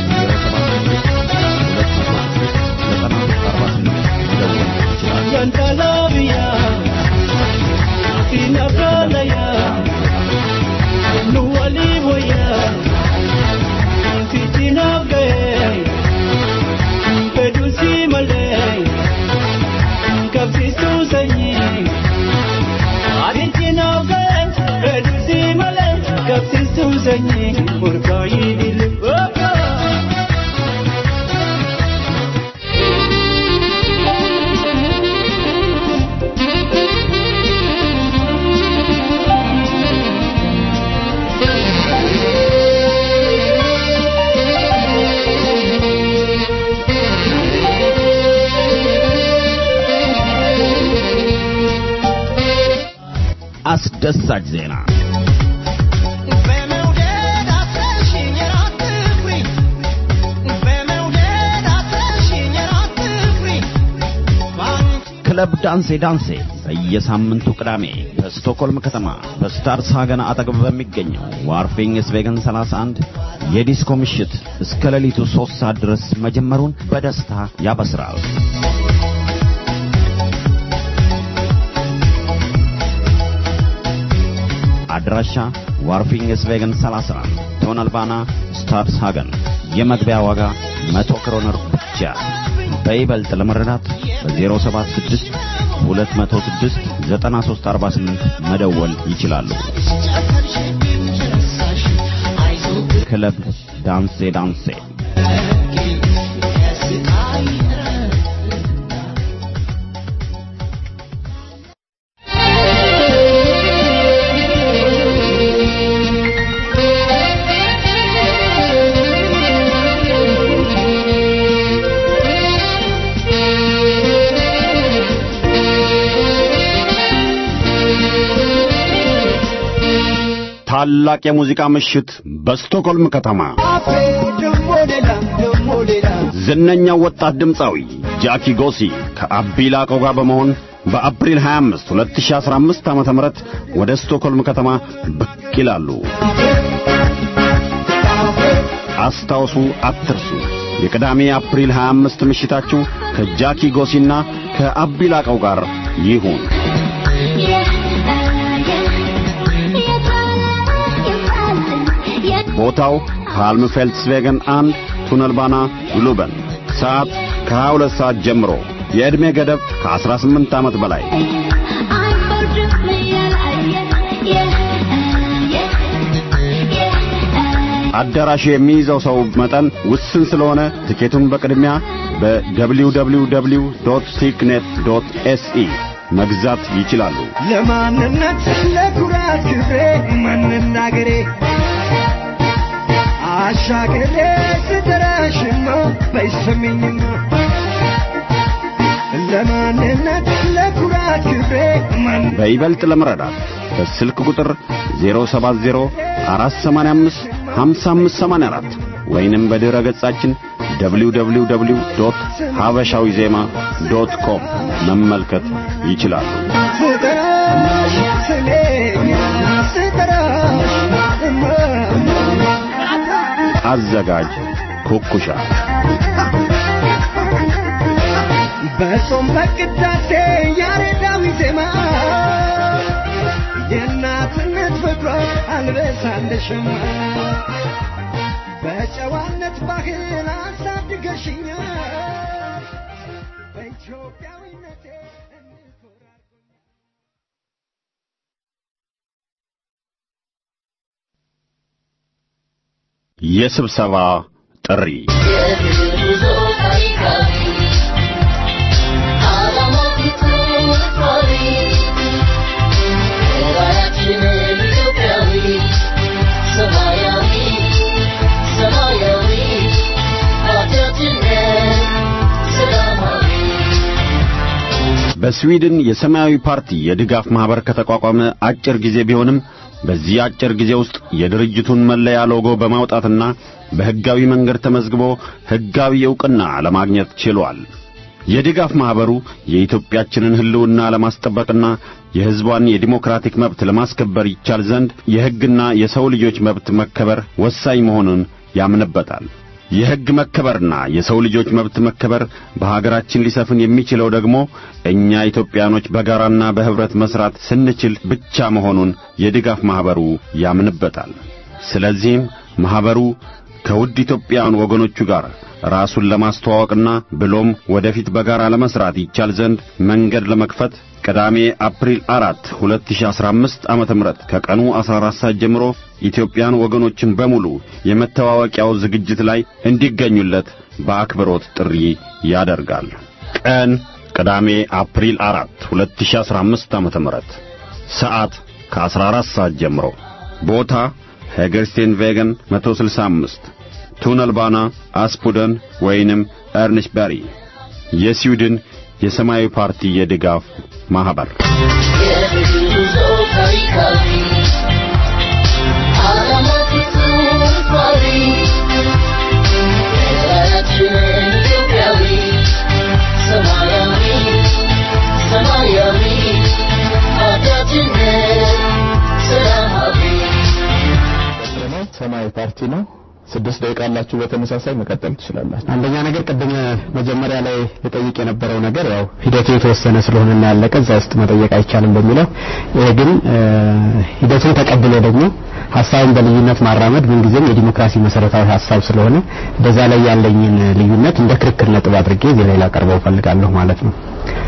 አስደሳች ዜና ክለብ ዳንሴ ዳንሴ በየሳምንቱ ቅዳሜ በስቶኮልም ከተማ በስታርስ ሀገን አጠገብ በሚገኘው ዋርፊንግ ስቬገን 31 የዲስኮ ምሽት እስከ ሌሊቱ ሦስት ሰዓት ድረስ መጀመሩን በደስታ ያበስራል። አድራሻ ዋርፊንግ ስቬገን 31 ቶነልባና ስታርስ ሃገን የመግቢያ ዋጋ 100 ክሮነር ብቻ። በይበልጥ ለመረዳት በ076 206 9348 መደወል ይችላሉ። ክለብ ዳንሴ ዳንሴ ታላቅ የሙዚቃ ምሽት በስቶክሆልም ከተማ ደሞ ሌላ ደሞ ሌላ ዝነኛው ወጣት ድምፃዊ ጃኪ ጎሲ ከአቢ ላቆ ጋር በመሆን በአፕሪል 25 2015 ዓ.ም ወደ ስቶክሆልም ከተማ ብቅ ይላሉ። አስታውሱ፣ አትርሱ። የቅዳሜ አፕሪል 25 ምሽታችሁ ከጃኪ ጎሲና ከአቢ ላቀው ጋር ይሁን። ቦታው ፓልም ፌልትስቬገን አንድ ቱነልባና ግሉበን ሰዓት ከ22 ሰዓት ጀምሮ የዕድሜ ገደብ ከ18 ዓመት በላይ አዳራሹ የሚይዘው ሰው መጠን ውስን ስለሆነ ትኬቱን በቅድሚያ በwww ቲክኔት ኤስኢ መግዛት ይችላሉ። ለማንነት ለኩራት ክብሬ መናገሬ አሻገሬ ስጠራሽማ በይሰሚኝማ ለማንነት ለኩራት ክብሬ በይበልጥ ለመረዳት በስልክ ቁጥር 070 485 5584 ወይንም በድረ ገጻችን www ሀበሻዊ ዜማ ዶት ኮም መመልከት ይችላሉ። ስጠራሽ ስሜኛ ስጠራሽ አዘጋጅ ኩኩሻ በጾም በቅዳሴ ያሬዳዊ ዜማ የእናትነት ፍቅሯ አልበሳ እንደሸማ በጨዋነት ባህል አሳድገሽኛል በኢትዮጵያዊነቴ የስብሰባ ጥሪ በስዊድን የሰማያዊ ፓርቲ የድጋፍ ማህበር ከተቋቋመ አጭር ጊዜ ቢሆንም በዚህ አጭር ጊዜ ውስጥ የድርጅቱን መለያ ሎጎ በማውጣትና በሕጋዊ መንገድ ተመዝግቦ ሕጋዊ ዕውቅና ለማግኘት ችሏል። የድጋፍ ማህበሩ የኢትዮጵያችንን ሕልውና ለማስጠበቅና የሕዝቧን የዲሞክራቲክ መብት ለማስከበር ይቻል ዘንድ የሕግና የሰው ልጆች መብት መከበር ወሳኝ መሆኑን ያምንበታል። የሕግ መከበርና የሰው ልጆች መብት መከበር በሀገራችን ሊሰፍን የሚችለው ደግሞ እኛ ኢትዮጵያኖች በጋራና በኅብረት መሥራት ስንችል ብቻ መሆኑን የድጋፍ ማኅበሩ ያምንበታል። ስለዚህም ማኅበሩ ከውድ ኢትዮጵያውያን ወገኖቹ ጋር ራሱን ለማስተዋወቅና ብሎም ወደፊት በጋራ ለመሥራት ይቻል ዘንድ መንገድ ለመክፈት ቅዳሜ አፕሪል አራት 2015 ዓመተ ምህረት ከቀኑ 14 ሰዓት ጀምሮ ኢትዮጵያን ወገኖችን በሙሉ የመተዋወቂያው ዝግጅት ላይ እንዲገኙለት በአክብሮት ጥሪ ያደርጋል። ቀን ቅዳሜ አፕሪል 4 2015 ዓመተ ምህረት ሰዓት ከ14 ሰዓት ጀምሮ ቦታ ሄገርስቴን ቬገን 165 ቱነልባና አስፑደን ወይንም ኤርንሽበሪ የስዊድን የሰማያዊ ፓርቲ የድጋፍ ማህበር ሰማያዊ ፓርቲ ነው። ስድስት ደቂቃ አላችሁ። በተመሳሳይ መቀጠል ትችላላችሁ። አንደኛ ነገር ቅድም መጀመሪያ ላይ ልጠይቅ የነበረው ነገር ያው ሂደቱ የተወሰነ ስለሆነና ያለቀ እዛ ውስጥ መጠየቅ አይቻልም በሚለው ይሄ ግን ሂደቱን ተቀብሎ ደግሞ ሀሳብን በልዩነት ማራመድ ምንጊዜም የዲሞክራሲ መሰረታዊ ሀሳብ ስለሆነ በዛ ላይ ያለኝን ልዩነት እንደ ክርክር ነጥብ አድርጌ እዚህ ላይ ላቀርበው ፈልጋለሁ ማለት ነው።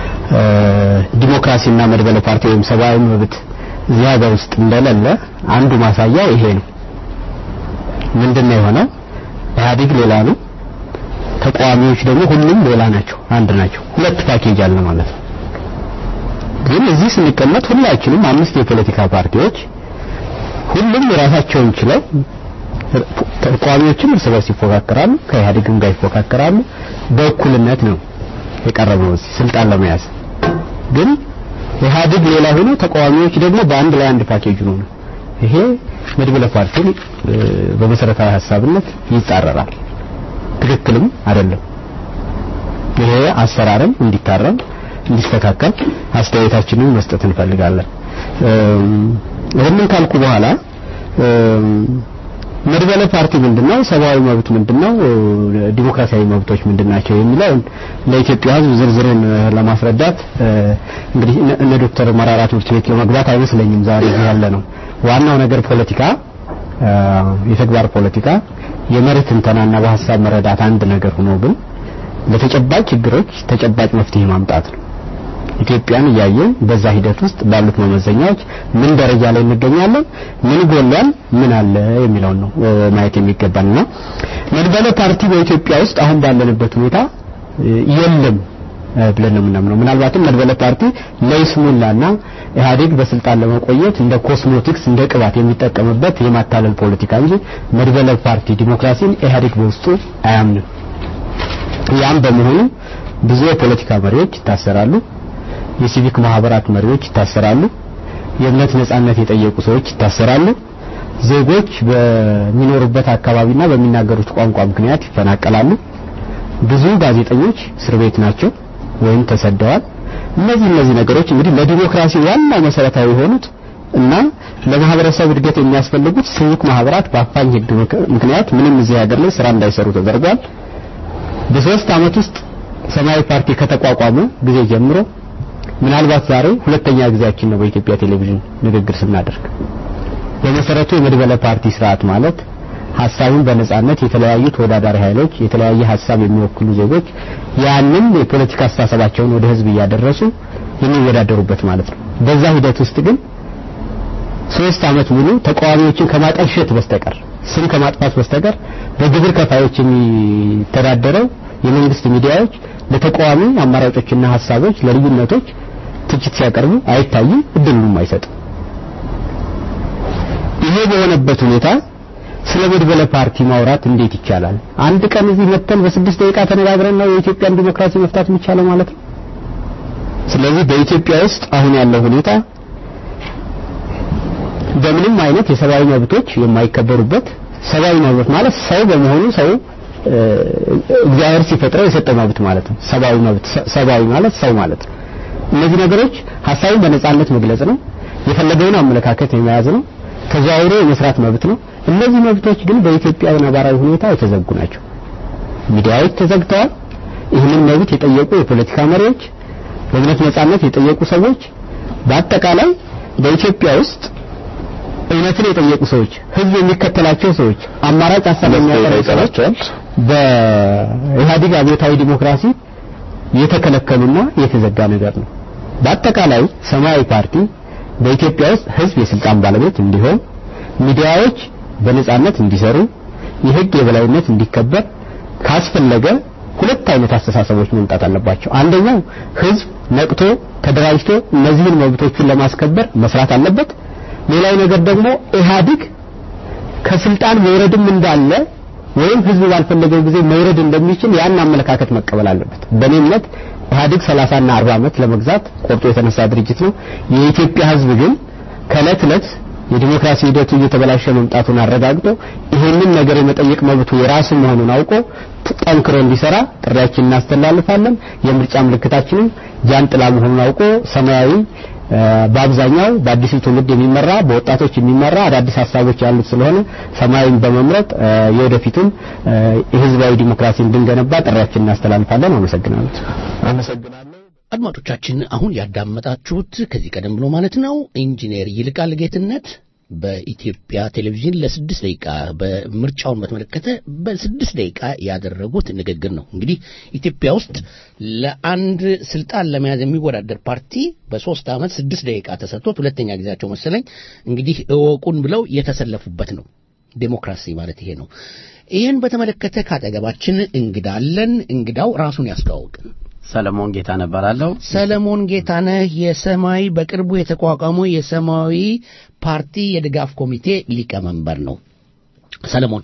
ዲሞክራሲና መድበለ ፓርቲ ወይም ሰብአዊ መብት እዚህ ሀገር ውስጥ እንደሌለ አንዱ ማሳያ ይሄ ነው። ምንድነው የሆነው? ኢህአዴግ ሌላ ነው፣ ተቃዋሚዎች ደግሞ ሁሉም ሌላ ናቸው፣ አንድ ናቸው። ሁለት ፓኬጅ አለ ማለት ነው። ግን እዚህ ስንቀመጥ ሁላችንም አምስት የፖለቲካ ፓርቲዎች ሁሉም የራሳቸውን ችለው ተቃዋሚዎችም እርስ በርስ ይፎካከራሉ፣ ከኢህአዴግም ጋር ይፎካከራሉ። በእኩልነት ነው የቀረበው እዚህ ስልጣን ለመያዝ ግን ኢህአዴግ ሌላ ሆኖ ተቃዋሚዎች ደግሞ በአንድ ላይ አንድ ፓኬጅ ነው ነው ይሄ መድበለ ፓርቲን በመሰረታዊ ሀሳብነት ይጻረራል። ትክክልም አይደለም። ይሄ አሰራርም እንዲታረም እንዲስተካከል አስተያየታችንን መስጠት እንፈልጋለን። ይህንን ካልኩ በኋላ መድበለ ፓርቲ ምንድነው? ሰብአዊ መብት ምንድነው? ዲሞክራሲያዊ መብቶች ምንድናቸው? የሚለውን ለኢትዮጵያ ሕዝብ ዝርዝሩን ለማስረዳት እንግዲህ እነ ዶክተር መራራ ትምህርት ቤት ለመግባት አይመስለኝም ዛሬ እዚህ ያለ ነው። ዋናው ነገር ፖለቲካ፣ የተግባር ፖለቲካ፣ የመርህ ትንተናና በሀሳብ መረዳት አንድ ነገር ሆኖ ግን ለተጨባጭ ችግሮች ተጨባጭ መፍትሄ ማምጣት ነው። ኢትዮጵያን እያየን በዛ ሂደት ውስጥ ባሉት መመዘኛዎች ምን ደረጃ ላይ እንገኛለን፣ ምን ጎሏል፣ ምን አለ የሚለውን ነው ማየት የሚገባንና መድበለ ፓርቲ በኢትዮጵያ ውስጥ አሁን ባለንበት ሁኔታ የለም ብለን ነው የምናምነው። ምናልባትም መድበለ ፓርቲ ለይስሙላና ኢህአዴግ በስልጣን ለመቆየት እንደ ኮስሞቲክስ እንደ ቅባት የሚጠቀምበት የማታለል ፖለቲካ እንጂ መድበለ ፓርቲ ዲሞክራሲን ኢህአዴግ በውስጡ አያምንም። ያም በመሆኑ ብዙ የፖለቲካ መሪዎች ይታሰራሉ። የሲቪክ ማህበራት መሪዎች ይታሰራሉ። የእምነት ነጻነት የጠየቁ ሰዎች ይታሰራሉ። ዜጎች በሚኖሩበት አካባቢና በሚናገሩት ቋንቋ ምክንያት ይፈናቀላሉ። ብዙ ጋዜጠኞች እስር ቤት ናቸው ወይም ተሰደዋል። እነዚህ እነዚህ ነገሮች እንግዲህ ለዲሞክራሲ ዋና መሰረታዊ የሆኑት እና ለማህበረሰብ እድገት የሚያስፈልጉት ሲቪክ ማህበራት በአፋኝ ህግ ምክንያት ምንም እዚህ ሀገር ላይ ስራ እንዳይሰሩ ተደርጓል። በሶስት አመት ውስጥ ሰማያዊ ፓርቲ ከተቋቋመ ጊዜ ጀምሮ ምናልባት ዛሬ ሁለተኛ ጊዜያችን ነው በኢትዮጵያ ቴሌቪዥን ንግግር ስናደርግ። በመሰረቱ የመድበለ ፓርቲ ስርዓት ማለት ሀሳብን በነጻነት የተለያዩ ተወዳዳሪ ኃይሎች የተለያየ ሀሳብ የሚወክሉ ዜጎች ያንን የፖለቲካ አስተሳሰባቸውን ወደ ህዝብ እያደረሱ የሚወዳደሩበት ማለት ነው። በዛ ሂደት ውስጥ ግን ሶስት አመት ሙሉ ተቃዋሚዎችን ከማጠልሸት በስተቀር ስም ከማጥፋት በስተቀር በግብር ከፋዮች የሚተዳደረው የመንግስት ሚዲያዎች ለተቃዋሚ አማራጮችና ሀሳቦች ለልዩነቶች ትችት ሲያቀርቡ አይታይም፣ እድሉም አይሰጥም። ይሄ በሆነበት ሁኔታ ስለ መድበለ ፓርቲ ማውራት እንዴት ይቻላል? አንድ ቀን እዚህ መተን በስድስት ደቂቃ ተነጋግረን ነው የኢትዮጵያን ዲሞክራሲ መፍታት የሚቻለው ማለት ነው። ስለዚህ በኢትዮጵያ ውስጥ አሁን ያለው ሁኔታ በምንም አይነት የሰብአዊ መብቶች የማይከበሩበት ሰብአዊ መብት ማለት ሰው በመሆኑ ሰው እግዚአብሔር ሲፈጥረው የሰጠው መብት ማለት ነው። ሰብአዊ መብት ሰብአዊ ማለት ሰው ማለት ነው። እነዚህ ነገሮች ሀሳብን በነጻነት መግለጽ ነው። የፈለገውን አመለካከት የመያዝ ነው። ተዘዋውሮ የመስራት መብት ነው። እነዚህ መብቶች ግን በኢትዮጵያ ነባራዊ ሁኔታ የተዘጉ ናቸው። ሚዲያዎች ተዘግተዋል። ይህንን መብት የጠየቁ የፖለቲካ መሪዎች፣ በእምነት ነጻነት የጠየቁ ሰዎች፣ በአጠቃላይ በኢትዮጵያ ውስጥ እውነትን የጠየቁ ሰዎች፣ ህዝብ የሚከተላቸው ሰዎች፣ አማራጭ ሀሳብ የሚያቀርቡ ሰዎች በኢህአዴግ አብዮታዊ ዲሞክራሲ የተከለከሉና የተዘጋ ነገር ነው። በአጠቃላይ ሰማያዊ ፓርቲ በኢትዮጵያ ውስጥ ህዝብ የስልጣን ባለቤት እንዲሆን፣ ሚዲያዎች በነጻነት እንዲሰሩ፣ የህግ የበላይነት እንዲከበር ካስፈለገ ሁለት አይነት አስተሳሰቦች መምጣት አለባቸው። አንደኛው ህዝብ ነቅቶ ተደራጅቶ እነዚህን መብቶቹን ለማስከበር መስራት አለበት። ሌላው ነገር ደግሞ ኢህአዴግ ከስልጣን መውረድም እንዳለ ወይም ህዝብ ባልፈለገው ጊዜ መውረድ እንደሚችል ያን አመለካከት መቀበል አለበት። በእኔ እምነት ኢህአዴግ 30 እና 40 ዓመት ለመግዛት ቆርጦ የተነሳ ድርጅት ነው። የኢትዮጵያ ህዝብ ግን ከእለት እለት የዲሞክራሲ ሂደቱ እየተበላሸ መምጣቱን አረጋግጦ ይሄንን ነገር የመጠየቅ መብቱ የራሱ መሆኑን አውቆ ጠንክሮ እንዲሰራ ጥሪያችን እናስተላልፋለን። የምርጫ ምልክታችንም ጃንጥላ መሆኑን አውቆ ሰማያዊ በአብዛኛው በአዲሱ ትውልድ የሚመራ በወጣቶች የሚመራ አዳዲስ ሀሳቦች ያሉት ስለሆነ ሰማያዊን በመምረጥ የወደፊቱን የህዝባዊ ዲሞክራሲ እንድንገነባ ጥሪያችን እናስተላልፋለን። አመሰግናለሁ። አመሰግናለሁ። አድማጮቻችን አሁን ያዳመጣችሁት ከዚህ ቀደም ብሎ ማለት ነው ኢንጂነር ይልቃል ጌትነት በኢትዮጵያ ቴሌቪዥን ለስድስት ደቂቃ በምርጫውን በተመለከተ በስድስት ደቂቃ ያደረጉት ንግግር ነው። እንግዲህ ኢትዮጵያ ውስጥ ለአንድ ስልጣን ለመያዝ የሚወዳደር ፓርቲ በሶስት ዓመት ስድስት ደቂቃ ተሰጥቶት ሁለተኛ ጊዜያቸው መሰለኝ እንግዲህ እወቁን ብለው የተሰለፉበት ነው። ዴሞክራሲ ማለት ይሄ ነው። ይህን በተመለከተ ካጠገባችን እንግዳ አለን። እንግዳው ራሱን ያስተዋውቅ። ሰለሞን ጌታ ነበራለሁ። ሰለሞን ጌታነህ የሰማያዊ በቅርቡ የተቋቋመው የሰማያዊ ፓርቲ የድጋፍ ኮሚቴ ሊቀመንበር ነው። ሰለሞን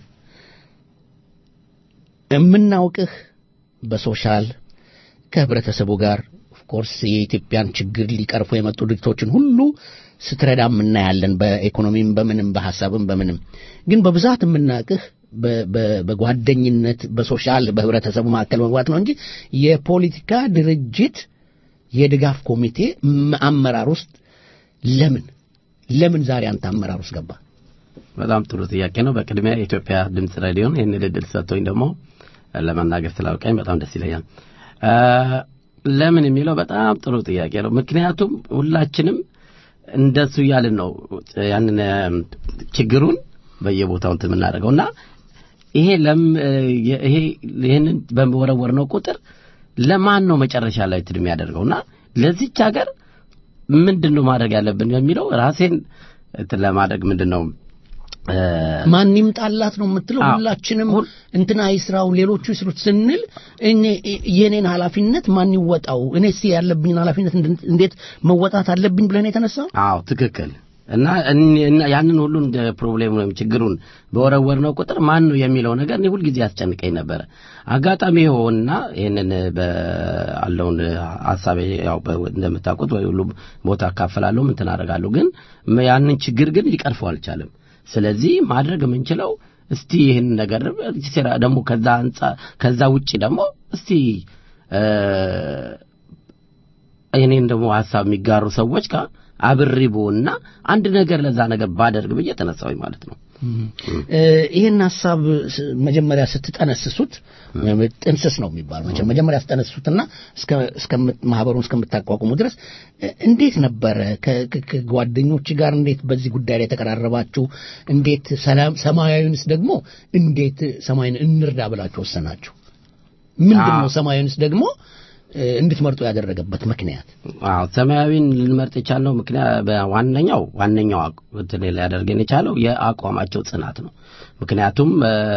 የምናውቅህ በሶሻል ከህብረተሰቡ ጋር ኦፍኮርስ የኢትዮጵያን ችግር ሊቀርፉ የመጡ ድርጅቶችን ሁሉ ስትረዳም እናያለን። በኢኮኖሚም፣ በምንም፣ በሀሳብም በምንም ግን በብዛት የምናውቅህ በጓደኝነት በሶሻል በህብረተሰቡ መካከል መግባት ነው እንጂ የፖለቲካ ድርጅት የድጋፍ ኮሚቴ አመራር ውስጥ ለምን ለምን ዛሬ አንተ አመራር ውስጥ ገባ? በጣም ጥሩ ጥያቄ ነው። በቅድሚያ የኢትዮጵያ ድምፅ ሬዲዮን ይህን እድል ሰጥቶኝ ደግሞ ለመናገር ስላውቃኝ በጣም ደስ ይለኛል። ለምን የሚለው በጣም ጥሩ ጥያቄ ነው። ምክንያቱም ሁላችንም እንደሱ እያልን ነው ያንን ችግሩን በየቦታው እንትን የምናደርገው እና ይሄ ለም ይሄ ይሄንን በመወረወር ነው ቁጥር ለማን ነው መጨረሻ ላይ እንትን የሚያደርገውና ለዚች ሀገር ምንድን ነው ማድረግ ያለብን የሚለው ራሴን እንትን ለማድረግ ምንድን ነው ማን ይምጣላት ነው የምትለው? ሁላችንም እንትና ይስራው ሌሎቹ ይስሩት ስንል እኔ የኔን ኃላፊነት ማን ይወጣው? እኔስ ያለብኝን ኃላፊነት እንዴት መወጣት አለብኝ ብለን የተነሳ አዎ ትክክል እና ያንን ሁሉ እንደ ፕሮብሌም ወይም ችግሩን በወረወር ነው ቁጥር ማን ነው የሚለው ነገር እኔ ሁልጊዜ ያስጨንቀኝ ነበረ። አጋጣሚ የሆንና ይህንን አለውን ሀሳቤ ያው እንደምታውቁት ወይ ሁሉ ቦታ አካፈላለሁ እንትን አደርጋለሁ፣ ግን ያንን ችግር ግን ሊቀርፈው አልቻለም። ስለዚህ ማድረግ የምንችለው እስቲ ይህን ነገር ደግሞ ከዛ አንጻ ከዛ ውጪ ደግሞ እስቲ እኔን ደግሞ ሀሳብ የሚጋሩ ሰዎች ጋር አብሬቦና አንድ ነገር ለዛ ነገር ባደርግ ብዬ ተነሳሁኝ ማለት ነው። ይህን ሀሳብ መጀመሪያ ስትጠነስሱት ጥንስስ ነው የሚባለው መቼም መጀመሪያ ስትጠነስሱትና እስከ ማህበሩን እስከምታቋቁሙ ድረስ እንዴት ነበረ? ከጓደኞች ጋር እንዴት በዚህ ጉዳይ ላይ የተቀራረባችሁ? እንዴት ሰማያዊንስ ደግሞ እንዴት ሰማያዊን እንርዳ ብላችሁ ወሰናችሁ? ምንድን ነው ሰማያዊንስ ደግሞ እንድትመርጡ ያደረገበት ምክንያት? አዎ ሰማያዊን ልንመርጥ የቻልነው ምክንያት ዋነኛው ዋነኛው እንትን ሊያደርገን የቻለው የአቋማቸው ጽናት ነው። ምክንያቱም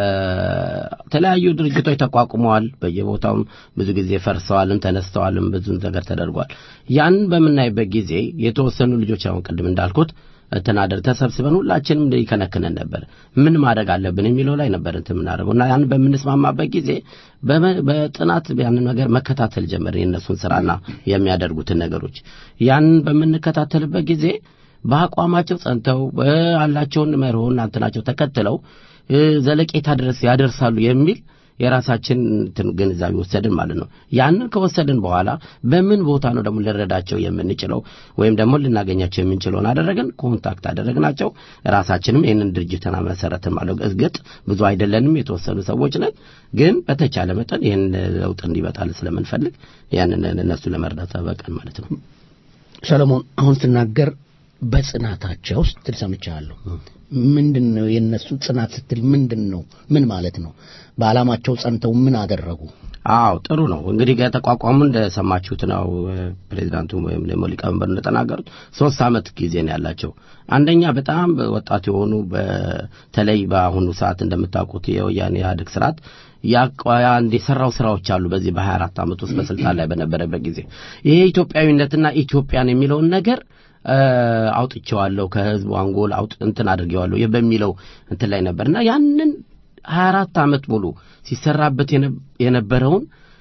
የተለያዩ ድርጅቶች ተቋቁመዋል። በየቦታውም ብዙ ጊዜ ፈርሰዋልም ተነስተዋልም ብዙ ነገር ተደርጓል። ያንን በምናይበት ጊዜ የተወሰኑ ልጆች አሁን ቅድም እንዳልኩት ተናደር ተሰብስበን ሁላችንም ይከነክነን ነበር። ምን ማድረግ አለብን የሚለው ላይ ነበር እንትን የምናደርገው እና ያን በምንስማማበት ጊዜ በጥናት ያንን ነገር መከታተል ጀመርን፣ የእነሱን ስራና የሚያደርጉትን ነገሮች ያንን በምንከታተልበት ጊዜ በአቋማቸው ጸንተው አላቸውን መርሆና እንትናቸው ተከትለው ዘለቄታ ድረስ ያደርሳሉ የሚል የራሳችን እንትን ግንዛቤ ወሰድን ማለት ነው። ያንን ከወሰድን በኋላ በምን ቦታ ነው ደግሞ ልንረዳቸው የምንችለው ወይም ደግሞ ልናገኛቸው የምንችለውን አደረግን። ኮንታክት አደረግናቸው። ራሳችንም ይህንን ድርጅትን መሰረትን ማለት እርግጥ ብዙ አይደለንም፣ የተወሰኑ ሰዎች ነን። ግን በተቻለ መጠን ይህን ለውጥ እንዲመጣል ስለምንፈልግ ያንን እነሱ ለመርዳት በቀን ማለት ነው። ሰለሞን አሁን ስናገር በጽናታቸው ስትል ሰምቻለሁ። ምንድን ነው የእነሱ ጽናት ስትል ምንድን ነው? ምን ማለት ነው? በዓላማቸው ጸንተው ምን አደረጉ? አዎ ጥሩ ነው። እንግዲህ ከተቋቋሙ እንደሰማችሁት ነው ፕሬዚዳንቱ ወይም ደግሞ ሊቀመንበሩ እንደተናገሩት ሶስት ዓመት ጊዜ ነው ያላቸው። አንደኛ በጣም ወጣት የሆኑ በተለይ በአሁኑ ሰዓት እንደምታውቁት የወያኔ ኢህአዴግ ስርዓት አንድ የሰራው ስራዎች አሉ። በዚህ በሀያ አራት ዓመት ውስጥ በስልጣን ላይ በነበረበት ጊዜ ይሄ ኢትዮጵያዊነትና ኢትዮጵያን የሚለውን ነገር አውጥቼዋለሁ ከህዝቡ አንጎል አውጥ እንትን አድርጌዋለሁ በሚለው እንትን ላይ ነበርና ያንን ሀያ አራት ዓመት ሙሉ ሲሰራበት የነበረውን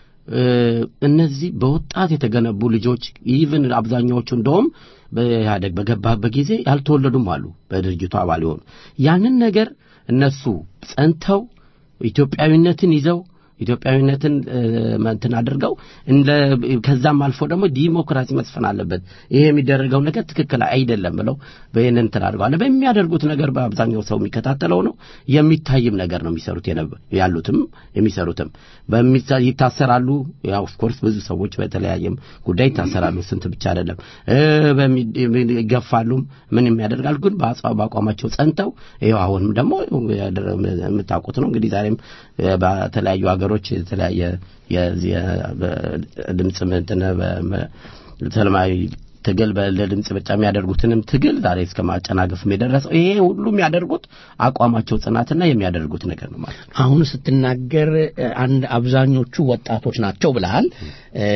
እነዚህ በወጣት የተገነቡ ልጆች ኢቭን አብዛኛዎቹ እንደውም በኢህአደግ በገባበት ጊዜ ያልተወለዱም አሉ በድርጅቱ አባል የሆኑ ያንን ነገር እነሱ ጸንተው ኢትዮጵያዊነትን ይዘው ኢትዮጵያዊነትን እ፣ እንትን አድርገው እንደ ከዛም አልፎ ደግሞ ዲሞክራሲ መስፈን አለበት፣ ይሄ የሚደረገው ነገር ትክክል አይደለም ብለው በይህን እንትን አድርገዋል። በሚያደርጉት ነገር በአብዛኛው ሰው የሚከታተለው ነው፣ የሚታይም ነገር ነው የሚሰሩት የነበ- ያሉትም የሚሰሩትም በሚታ- ይታሰራሉ። ያው ኦፍኮርስ ብዙ ሰዎች በተለያየም ጉዳይ ይታሰራሉ፣ ስንት ብቻ አይደለም እ፣ በሚ- ይገፋሉም ምን የሚያደርጋል ግን በአጽዋ በአቋማቸው ጸንተው ይኸው አሁንም ደግሞ ያደረ- የምታውቁት ነው እንግዲህ ዛሬም እ፣ በተለያዩ ሀገሮች የተለያየ የዚህ የ- በድምፅ እንትን በ- ሰላማዊ ትግል በ- ለድምፅ ብቻ የሚያደርጉትንም ትግል ዛሬ እስከ ማጨናገፍም የደረሰው ይሄ ሁሉ የሚያደርጉት አቋማቸው ጽናትና የሚያደርጉት ነገር ነው ማለት ነው። አሁን ስትናገር እ፣ አንድ አብዛኞቹ ወጣቶች ናቸው ብለሃል። እ፣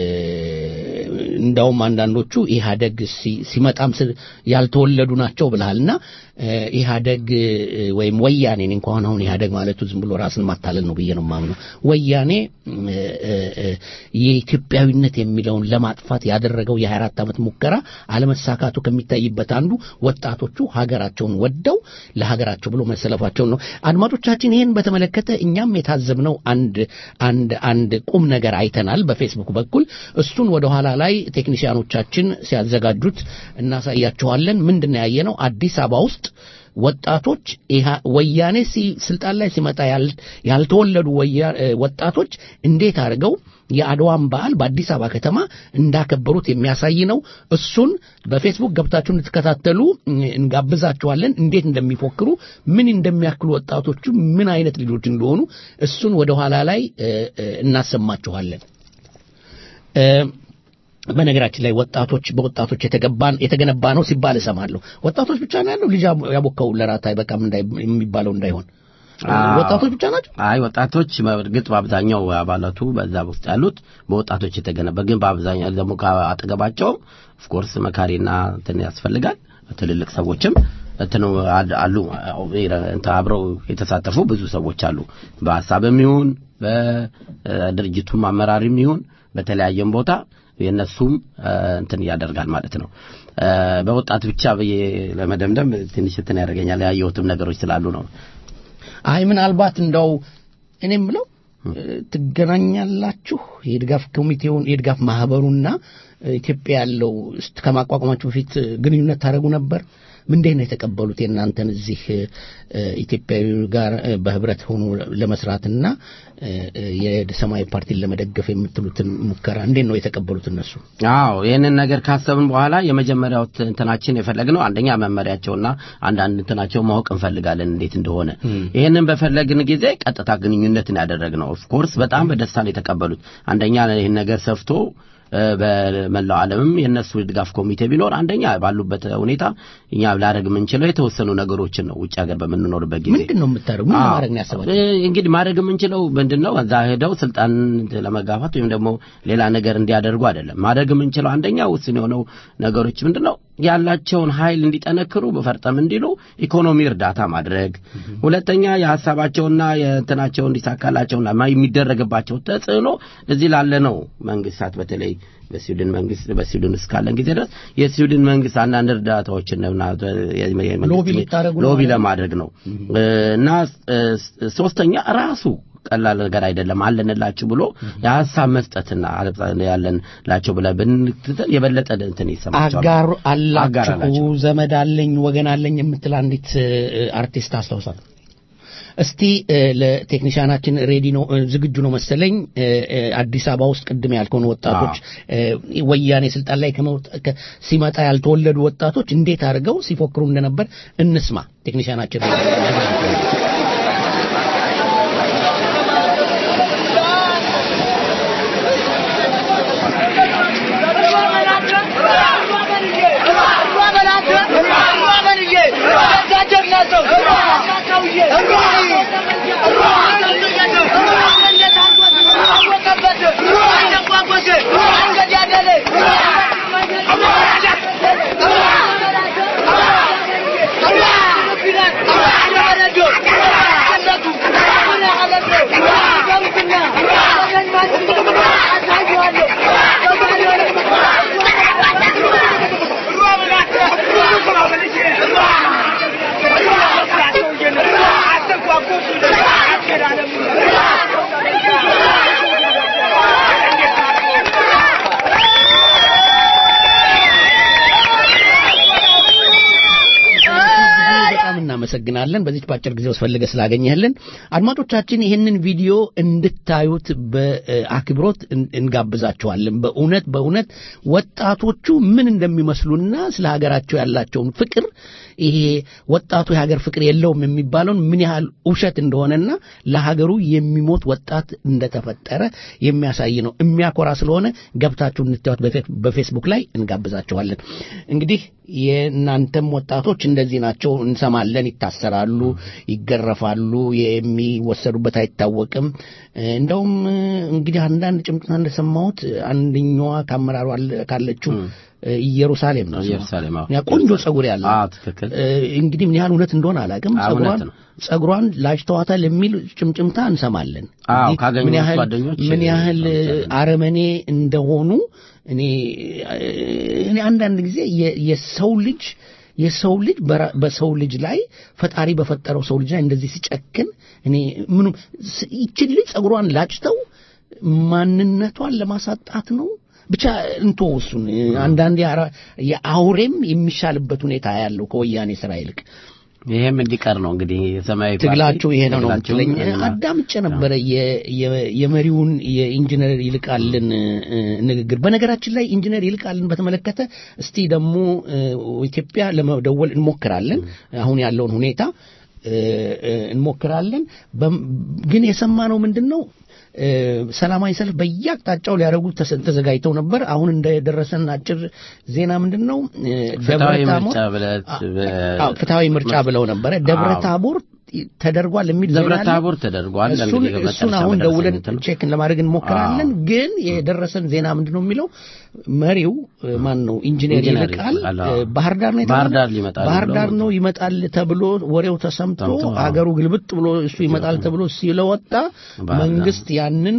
እንዳውም አንዳንዶቹ ኢህአደግ ሲ- ሲመጣም ስ- ያልተወለዱ ናቸው ብለሃልና እ፣ ኢህአደግ እ፣ ወይም ወያኔ እኔ እንኳን አሁን ኢህአደግ ማለቱ ዝም ብሎ ራስን ማታለል ነው ብዬ ነው የማምነው። ወያኔ እ፣ እ፣ እ፣ የኢትዮጵያዊነት የሚለውን ለማጥፋት ያደረገው የ24 ዓመት ሙከራ አለመሳካቱ ከሚታይበት አንዱ ወጣቶቹ ሀገራቸውን ወደው ለሀገራቸው ብሎ መሰለፋቸው ነው። አድማጮቻችን ይህን በተመለከተ እኛም የታዘብነው አንድ አንድ አንድ ቁም ነገር አይተናል በፌስቡክ በኩል እሱን ወደ ኋላ ላይ ቴክኒሽያኖቻችን ሲያዘጋጁት እናሳያችኋለን። ምንድን ነው ያየነው? አዲስ አበባ ውስጥ ወጣቶች ኢሃ- ወያኔ ሲ- ስልጣን ላይ ሲመጣ ያል- ያልተወለዱ ወያ- እ፣ ወጣቶች እንዴት አድርገው የአድዋን በዓል በአዲስ አበባ ከተማ እንዳከበሩት የሚያሳይ ነው። እሱን በፌስቡክ ገብታችሁ እንድትከታተሉ እ፣ እንጋብዛችኋለን። እንዴት እንደሚፎክሩ ምን እንደሚያክሉ ወጣቶቹ ምን አይነት ልጆች እንደሆኑ እሱን ወደ ኋላ ላይ እ፣ እ፣ እናሰማችኋለን። እ፣ በነገራችን ላይ ወጣቶች በወጣቶች የተገባን የተገነባ ነው ሲባል እሰማለሁ። ወጣቶች ብቻ ነው ያለው ልጅ ያቦካው ለራት አይበቃም እንዳይ- የሚባለው እንዳይሆን ወጣቶች ብቻ ናቸው። አይ ወጣቶች በእርግጥ በአብዛኛው አባላቱ በዛ ውስጥ ያሉት በወጣቶች የተገነባ ግን በአብዛኛው ደግሞ ከአጠገባቸውም ኦፍኮርስ መካሪና እንትን ያስፈልጋል። ትልልቅ ሰዎችም እንትኑ አድ- አሉ እንትን አብረው የተሳተፉ ብዙ ሰዎች አሉ። በሀሳብም ይሁን በድርጅቱም አመራርም ይሁን በተለያየም ቦታ የእነሱም እ፣ እንትን ያደርጋል ማለት ነው። እ፣ በወጣት ብቻ ብዬ ለመደምደም ትንሽ እንትን ያደርገኛል። ያየሁትም ነገሮች ስላሉ ነው። አይ ምናልባት እንደው እኔ የምለው እ፣ ትገናኛላችሁ የድጋፍ ኮሚቴውን የድጋፍ ማህበሩና እ፣ ኢትዮጵያ ያለው እስት ከማቋቋማችሁ በፊት እ፣ ግንኙነት ታደርጉ ነበር? ምንድን ነው የተቀበሉት የእናንተን እዚህ እ፣ ኢትዮጵያዊ ጋር እ፣ በህብረት ሆኖ ለመስራትና እ፣ እ፣ የሰማያዊ ፓርቲን ለመደገፍ የምትሉትን ሙከራ እንዴት ነው የተቀበሉት እነሱ? አዎ ይህንን ነገር ካሰብን በኋላ የመጀመሪያው ት- እንትናችን የፈለግነው አንደኛ መመሪያቸውና አንዳንድ እንትናቸው ማወቅ እንፈልጋለን እንዴት እንደሆነ። ይህንን በፈለግን ጊዜ ቀጥታ ግንኙነትን ያደረግነው ኦፍኮርስ በጣም በደስታ ነው የተቀበሉት። አንደኛ ይህን ነገር ሰፍቶ እ፣ በመላው ዓለምም የእነሱ ድጋፍ ኮሚቴ ቢኖር አንደኛ ባሉበት ሁኔታ እኛ ላደርግ የምንችለው የተወሰኑ ነገሮችን ነው። ውጭ ሀገር በምንኖርበት ጊዜ ምንድን ነው የምታደርጉ? ምን አዎ። ለማድረግ ነው ያሰባችሁ? እ፣ እንግዲህ ማድረግ የምንችለው ምንድን ነው? እዛ ሄደው ስልጣን ለመጋፋት ወይም ደግሞ ሌላ ነገር እንዲያደርጉ አይደለም። ማድረግ የምንችለው አንደኛ ውስን የሆነው ነገሮች ምንድን ነው? ያላቸውን ኃይል እንዲጠነክሩ በፈርጠም እንዲሉ ኢኮኖሚ እርዳታ ማድረግ፣ ሁለተኛ የሀሳባቸውና የእንትናቸው እንዲሳካላቸውና ማ- የሚደረግባቸው ተጽዕኖ እዚህ ላለነው መንግስታት በተለይ በስዊድን መንግስት በስዊድን እስካለን ጊዜ ድረስ የስዊድን መንግስት አንዳንድ እርዳታዎችን እና የመንግስት ሎቢ ልታደርጉ ነው ሎቢ ማለት ነው? ለማድረግ ነው እና እ፣ ሶስተኛ ራሱ ቀላል ነገር አይደለም አለንላችሁ ብሎ የሀሳብ መስጠትና ያለንላቸው ብለን ብንትተን የበለጠ እንትን ይሰማቸዋል። አጋር አጋር አላችሁ አላቸው። ዘመድ አለኝ ወገን አለኝ የምትል አንዲት እ፣ አርቲስት አስታውሳል። እስቲ እ፣ ለቴክኒሻናችን ሬዲ ነው እ፣ ዝግጁ ነው መሰለኝ እ፣ እ፣ አዲስ አበባ ውስጥ ቅድም ያልከውን ወጣቶች እ፣ ወያኔ ስልጣን ላይ ከመውጣ- ከ- ሲመጣ ያልተወለዱ ወጣቶች እንዴት አድርገው ሲፎክሩ እንደነበር እንስማ። ቴክኒሻናችን ሬዲ ነው። Yeah. እናመሰግናለን። በዚች በአጭር ጊዜ ውስጥ ፈልገህ ስላገኘህልን። አድማጮቻችን ይህንን ቪዲዮ እንድታዩት በአክብሮት እን- እንጋብዛችኋለን። በእውነት በእውነት ወጣቶቹ ምን እንደሚመስሉና ስለ ሀገራቸው ያላቸውን ፍቅር ይሄ ወጣቱ የሀገር ፍቅር የለውም የሚባለውን ምን ያህል ውሸት እንደሆነና ለሀገሩ የሚሞት ወጣት እንደተፈጠረ የሚያሳይ ነው። የሚያኮራ ስለሆነ ገብታችሁ እንድታዩት በፌ- በፌስቡክ ላይ እንጋብዛችኋለን። እንግዲህ የእናንተም ወጣቶች እንደዚህ ናቸው። እንሰማለን፣ ይታሰራሉ፣ ይገረፋሉ፣ የሚወሰዱበት አይታወቅም። እንደውም እንግዲህ አንዳንድ ጭምጭምታ እንደሰማሁት አንደኛዋ ከአመራሩ አለ- ካለችው ኢየሩሳሌም ነው ስሟ። ኢየሩሳሌም አዎ። ያ ቆንጆ ጸጉር ያለው አዎ ትክክል እ፣ እንግዲህ ምን ያህል እውነት እንደሆነ አላውቅም። አዎ፣ ጸጉሯን እውነት ነው። ጸጉሯን ላጭተዋታል የሚል ጭምጭምታ እንሰማለን። አዎ እንግዲህ ካገኙት ምን ያህል ጓደኞች ምን ያህል አረመኔ እንደሆኑ እኔ እኔ አንዳንድ ጊዜ የ- የሰው ልጅ የሰው ልጅ በራ- በሰው ልጅ ላይ ፈጣሪ በፈጠረው ሰው ልጅ ላይ እንደዚህ ሲጨክን እኔ ምኑ ስ- ይችን ልጅ ጸጉሯን ላጭተው ማንነቷን ለማሳጣት ነው። ብቻ እንቶ እሱን አንዳንድ የአውሬም የሚሻልበት ሁኔታ ያለው ከወያኔ ስራ ይልቅ ይሄም እንዲቀር ነው እንግዲህ የሰማያዊ ፓርቲ ትግላቸው ይሄ ነው ነው ትግላቸውን የምትለኝ። እና- አዳምጬ ነበረ የ- የ- የመሪውን የኢንጂነር ይልቃልን እ፣ ንግግር። በነገራችን ላይ ኢንጂነር ይልቃልን በተመለከተ እስቲ ደግሞ እ፣ ኢትዮጵያ ለመደወል እንሞክራለን። አሁን ያለውን ሁኔታ እ፣ እ፣ እንሞክራለን። በም- ግን የሰማነው ምንድን ነው? እ፣ ሰላማዊ ሰልፍ በየአቅጣጫው ሊያደርጉ ተሰ- ተዘጋጅተው ነበር። አሁን እንደደረሰን አጭር ዜና ምንድን ነው? እ፣ ፍትሐዊ ደብረ ታቦር- ምርጫ ብለት አዎ፣ ፍትሐዊ ምርጫ ብለው ነበረ። ደብረ አዎ። ታቦር ተደርጓል የሚል ዜና ደብረ አለ። ታቦር ተደርጓል። እሱን እንግዲህ እሱን በመጨረሻ አሁን በደረሰን ደውለን እንትን ቼክ ለማድረግ እንሞክራለን። ግን የደረሰን ዜና ምንድን ነው የሚለው መሪው እ፣ ማን ነው ኢንጂነር ኢንጂነር ይልቃል ይልቃል፣ እ፣ አዎ። ባህር ዳር ነው ባህር የተባለው? ዳር ሊመጣል ባህር ብለው ዳር ነው ይመጣል ተብሎ ወሬው ተሰምቶ ሰምቶ፣ አዎ። አገሩ ግልብጥ ብሎ እሱ ይመጣል ተብሎ ስለወጣ ባህር ዳር መንግስት ያንን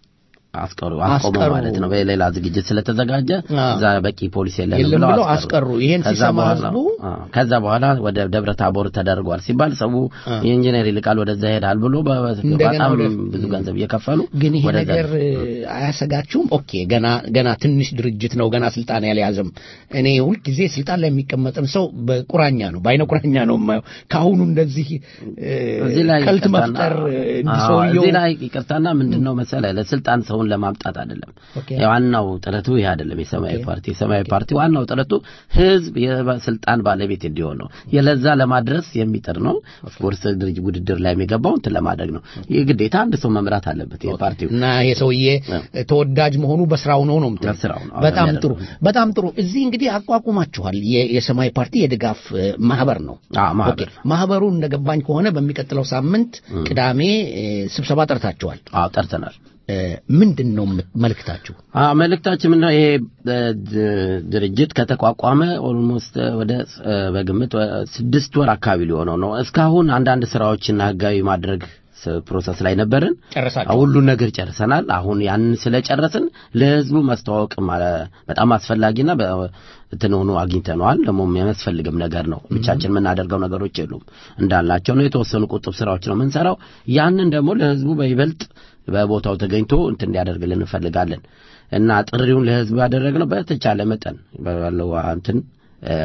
አስቀሩ አስቆሙ አስቀሩ። ማለት ነው። በሌላ ዝግጅት ስለተዘጋጀ አዎ። እዛ በቂ ፖሊስ የለንም የለም ብለው ብለው አስቀሩ። ይሄን ከዛ ሲሰማ በኋላ ህዝቡ አዎ፣ ከዛ በኋላ ወደ ደብረ ታቦር ተደርጓል ሲባል ሰው የኢንጂነር ይልቃል ወደዛ ይሄዳል ብሎ በ- እንደገና በጣም ወደ- ብዙ ገንዘብ እየከፈሉ ግን ይሄ ወደዛ ነገር እ፣ አያሰጋችሁም? ኦኬ ገና ገና ትንሽ ድርጅት ነው፣ ገና ስልጣን ያልያዘም። እኔ ሁልጊዜ ስልጣን ላይ የሚቀመጥን ሰው በቁራኛ ነው በአይነ ቁራኛ ነው የማየው። ከአሁኑ እንደዚህ እ፣ እዚህ ላይ ቀልት ይቅርታና- መፍጠር እ፣ እንዲህ አዎ፣ ሰውየው እዚህ ላይ ይቅርታና ምንድን ነው መሰለህ ለስልጣን ሰውን ለማምጣት አይደለም። ኦኬ። ዋናው ጥረቱ ይህ አይደለም። የሰማያዊ ፓርቲ የሰማያዊ ፓርቲ ዋናው ጥረቱ ህዝብ የስልጣን ባለቤት እንዲሆን ነው። የለዛ ለማድረስ የሚጥር ነው። ኦፍኮርስ ድርጅት ውድድር ላይ የሚገባው እንትን ለማድረግ ነው። ይህ ግዴታ አንድ ሰው መምራት አለበት የፓርቲው እና ይሄ ሰውዬ ተወዳጅ መሆኑ በስራው ነው ነው የምትለው? በስራው ነው። በጣም አዎ፣ ጥሩ በጣም ጥሩ። እዚህ እንግዲህ አቋቁማችኋል። የ- የሰማያዊ ፓርቲ የድጋፍ እ፣ ማህበር ነው። ማህበር። ኦኬ። ማህበሩ እንደገባኝ ከሆነ በሚቀጥለው ሳምንት ቅዳሜ እ፣ ስብሰባ ጠርታችኋል። አዎ ጠርተናል። እ፣ ምንድን ነው የምት- መልእክታችሁ? አዎ መልእክታችን ምንድነው? ይሄ እ፣ ድ- ድርጅት ከተቋቋመ ኦልሞስት ወደ እ፣ በግምት ወ- ስድስት ወር አካባቢ ሊሆነው ነው። እስካሁን አንዳንድ ስራዎችና ህጋዊ ማድረግ ስ- ፕሮሰስ ላይ ነበርን። ጨረሳችሁ? ሁሉን ነገር ጨርሰናል። አሁን ያንን ስለጨረስን ለህዝቡ ማስተዋወቅ ማለ- በጣም አስፈላጊና በ- እንትን ሆኖ አግኝተነዋል። ደግሞ የሚያስፈልግም ነገር ነው። ብቻችን የምናደርገው ነገሮች የሉም እንዳልናቸው ነው። የተወሰኑ ቁጥብ ስራዎች ነው የምንሰራው። ያንን ደግሞ ለህዝቡ በይበልጥ በቦታው ተገኝቶ እንትን እንዲያደርግልን እንፈልጋለን እና ጥሪውን ለህዝቡ ያደረግነው በተቻለ መጠን ባለው እንትን እ፣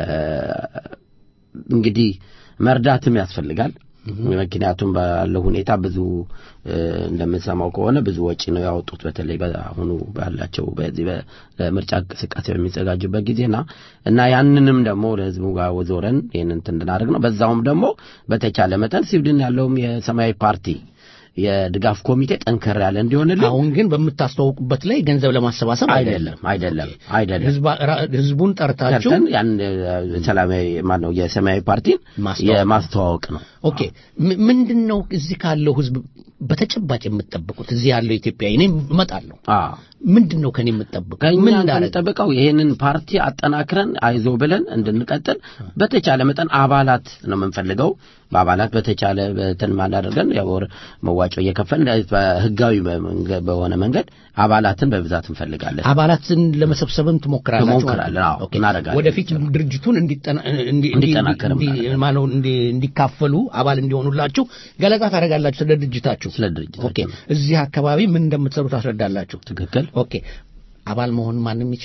እንግዲህ መርዳትም ያስፈልጋል። ምክንያቱም ባለው ሁኔታ ብዙ እ፣ እንደምንሰማው ከሆነ ብዙ ወጪ ነው ያወጡት። በተለይ በአሁኑ ባላቸው በዚህ በምርጫ እንቅስቃሴ በሚዘጋጁበት ጊዜና እና ያንንም ደግሞ ለህዝቡ ጋር ዞረን ይህን እንትን እንድናደርግ ነው። በዛውም ደግሞ በተቻለ መጠን ስዊድን ያለውም የሰማያዊ ፓርቲ የድጋፍ ኮሚቴ ጠንከር ያለ እንዲሆንልን አሁን ግን በምታስተዋውቁበት ላይ ገንዘብ ለማሰባሰብ አይደለም አይደለም አይደለም ህዝባ- ራ- ህዝቡን ጠርታችሁ ጠርተን ያን እ፣ ሰላማዊ ማነው የሰማያዊ ፓርቲን የማስተዋወቅ ነው። ኦኬ ም- ምንድን ነው እዚህ ካለው ህዝብ በተጨባጭ የምትጠብቁት? እዚህ ያለው ኢትዮጵያዊ እኔም እመጣለሁ። ምንድን ነው ከኔ የምትጠብቁት? ከኛ ምን እንዳደረግ የምንጠብቀው ይሄንን ፓርቲ አጠናክረን አይዞ ብለን እንድንቀጥል በተቻለ መጠን አባላት ነው የምንፈልገው። በአባላት በተቻለ በትን ማዳደርገን ያው ወር መዋጮ እየከፈልን በህጋዊ በመንገ- በሆነ መንገድ አባላትን በብዛት እንፈልጋለን። አባላትን ለመሰብሰብም ትሞክራላችሁ ማለት ነው? ትሞክራለን። አዎ ኦኬ። እናደርጋለን። ወደፊት ድርጅቱን እንዲጠና- እንዲ- እንዲ- እንዲጠናከር እንዲ- ማነው እንዲ- እንዲካፈሉ አባል እንዲሆኑላችሁ ገለጻ ታደርጋላችሁ ስለ ድርጅታችሁ ስለ ድርጅታችሁ ኦኬ እዚህ አካባቢ ምን እንደምትሰሩ ታስረዳላችሁ ትክክል ኦኬ አባል መሆን ማንም ይችላል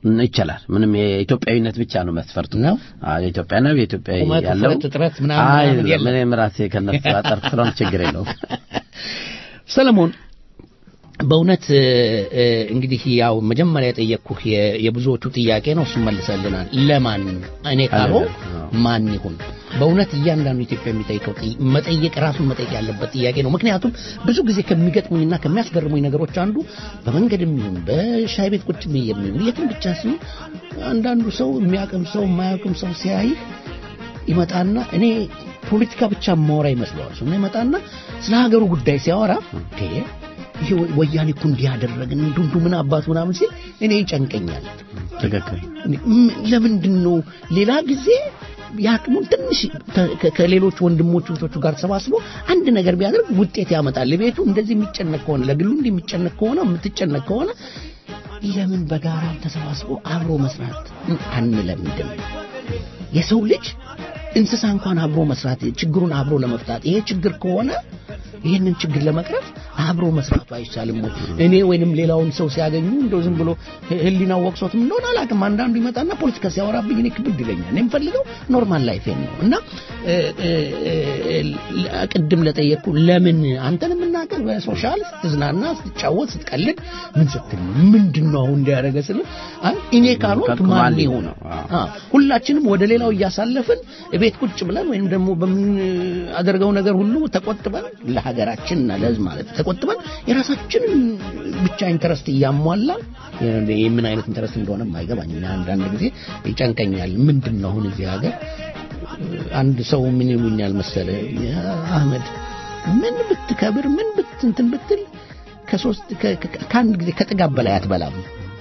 ይቻላል። ምንም የኢትዮጵያዊነት ብቻ ነው መስፈርቱ ነው። አዎ የኢትዮጵያ ነው የኢትዮጵያ ቁመት፣ ያለው ውፍረት፣ እጥረት ምናምን አይ ምናምን የለም። ምንም ራሴ ከነሱ አጠር ስለሆነ ችግር የለውም። ሰለሞን በእውነት እ፣ እ፣ እንግዲህ ያው መጀመሪያ የጠየቅኩህ የ- የብዙዎቹ ጥያቄ ነው። እሱም መልሰልናል። ለማን እኔ ካልሆን ማን ይሁን? በእውነት እያንዳንዱ ኢትዮጵያ የሚጠይቀው ጥይ- መጠየቅ ራሱን መጠየቅ ያለበት ጥያቄ ነው። ምክንያቱም ብዙ ጊዜ ከሚገጥሙኝና ከሚያስገርሙኝ ነገሮች አንዱ በመንገድም ይሁን በሻይ ቤት ቁጭ ብዬ የሚሆን የትም ብቻ ሲሆን አንዳንዱ ሰው የሚያቅም ሰው የማያውቅም ሰው ሲያይ ይመጣና እኔ ፖለቲካ ብቻ ማወራ ይመስለዋል። ሰው ይመጣና ስለ ሀገሩ ጉዳይ ሲያወራ እንዴ ይሄ ወ- ወያኔ እኮ እንዲህ ያደረግን እንዱ እንዱ ምን አባቱ ምናምን ሲል እኔ ይጨንቀኛል። ትክክል። ም- ለምንድን ነው ሌላ ጊዜ የአቅሙን ትንሽ ተ- ከ- ከሌሎች ወንድሞቹ እህቶቹ ጋር ተሰባስቦ አንድ ነገር ቢያደርግ ውጤት ያመጣል። ቤቱ እንደዚህ የሚጨነቅ ከሆነ ለግሉ እንዲህ የሚጨነቅ ከሆነ የምትጨነቅ ከሆነ ለምን በጋራ ተሰባስቦ አብሮ መስራት አንለምድም? የሰው ልጅ እንስሳ እንኳን አብሮ መስራት ችግሩን አብሮ ለመፍታት ይሄ ችግር ከሆነ ይህንን ችግር ለመቅረፍ አብሮ መስራቱ አይቻልም ወይ? እኔ ወይንም ሌላውን ሰው ሲያገኙ እንደው ዝም ብሎ ህ- ህሊናው ወቅሶትም እንደሆነ አላውቅም። አንዳንዱ ይመጣና ፖለቲካ ሲያወራብኝ እኔ ክብድ ይለኛል። እኔ የምፈልገው ኖርማል ላይፌን ነው እና እ፣ እ፣ እ፣ ቅድም ለጠየቅኩ ለምን አንተን የምናገር በሶሻል ስትዝናና፣ ስትጫወት፣ ስትቀልድ ምን ስትል ነው? ምንድን ነው አሁን እንዲያደረገ ስል አይ እኔ ካልሆንክ ከማን ማን ሊሆን ይሆን? ነው? አ፣ ሁላችንም ወደ ሌላው እያሳለፍን ቤት ቁጭ ብለን ወይም ደግሞ በምናደርገው ነገር ሁሉ ተቆጥበን ለሀገራችንና ለሕዝብ ማለት ተቆጥበን የራሳችንን ብቻ ኢንተረስት እያሟላን ይህ ምን አይነት ኢንተረስት እንደሆነ አይገባኝ። አንዳንድ ጊዜ ይጨንቀኛል። ምንድን ነው አሁን እዚህ ሀገር አንድ ሰው ምን ይሉኛል መሰለ አህመድ ምን ብትከብር ምን ብትንትን ብትል ከሶስት ከ- ከ- ከአንድ ጊዜ ከጥጋብ በላይ አትበላም።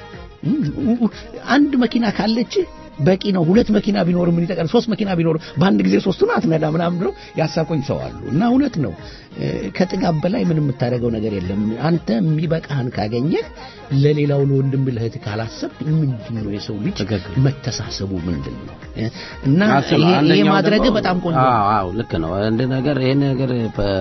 አንድ መኪና ካለች በቂ ነው። ሁለት መኪና ቢኖር ምን ይጠቀም? ሶስት መኪና ቢኖር በአንድ ጊዜ ሶስቱን አትነዳ ምናምን ብለው ያሳቆኝ ሰው አሉ። እና እውነት ነው እ፣ ከጥጋብ በላይ ምንም የምታደርገው ነገር የለም። አንተ የሚበቃህን ካገኘህ ለሌላው ለወንድም ለእህት ካላሰብ ምንድን ነው የሰው ልጅ መተሳሰቡ ምንድን ነው? እ፣ እና አስብ፣ ይሄ- ይሄ አንደኛው ማድረግ ደግሞ- በጣም ቆንጆ ነው። አዎ አዎ ልክ ነው። አንድ ነገር ይሄን ነገር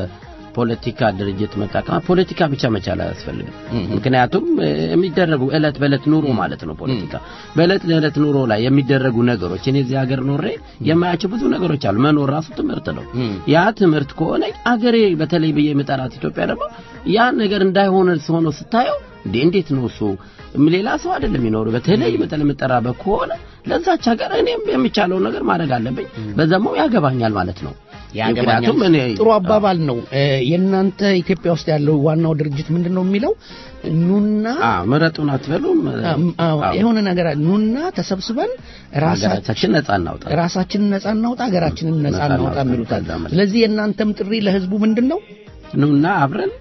በፖለቲካ ድርጅት መጠቀም ፖለቲካ ብቻ መቻል አያስፈልግም። ምክንያቱም እ፣ የሚደረጉ እለት በእለት ኑሮ ማለት ነው ፖለቲካ በእለት ለእለት ኑሮ ላይ የሚደረጉ ነገሮች እኔ እዚህ ሀገር ኖሬ የማያቸው ብዙ ነገሮች አሉ። መኖር ራሱ ትምህርት ነው። ያ ትምህርት ከሆነ አገሬ በተለይ ብዬ የምጠራት ኢትዮጵያ ደግሞ ያ ነገር እንዳይሆነ ሆኖ ስታየው እንዴ እንዴት ነው እሱ ሌላ ሰው አይደለም የሚኖሩ በተለይ በተለይ የምጠራበት ከሆነ ለዛች ሀገር እኔም የሚቻለውን ነገር ማድረግ አለብኝ። በዛም ያገባኛል ማለት ነው። ያገባኛል። ምክንያቱም እኔ ጥሩ አባባል ነው። እ፣ የእናንተ ኢትዮጵያ ውስጥ ያለው ዋናው ድርጅት ምንድን ነው የሚለው ኑና አ ምረጡን አትበሉም አዎ፣ የሆነ ነገር አለ። ኑና ተሰብስበን ሀገራችን ነጻ እናውጣ ራሳችንን ነጻ እናውጣ፣ ሀገራችንን ነጻ ነጻ እናውጣ እናውጣ የሚሉታል። ከዛ ማለት ስለዚህ የእናንተም ጥሪ ለህዝቡ ምንድን ነው? ኑና አብረን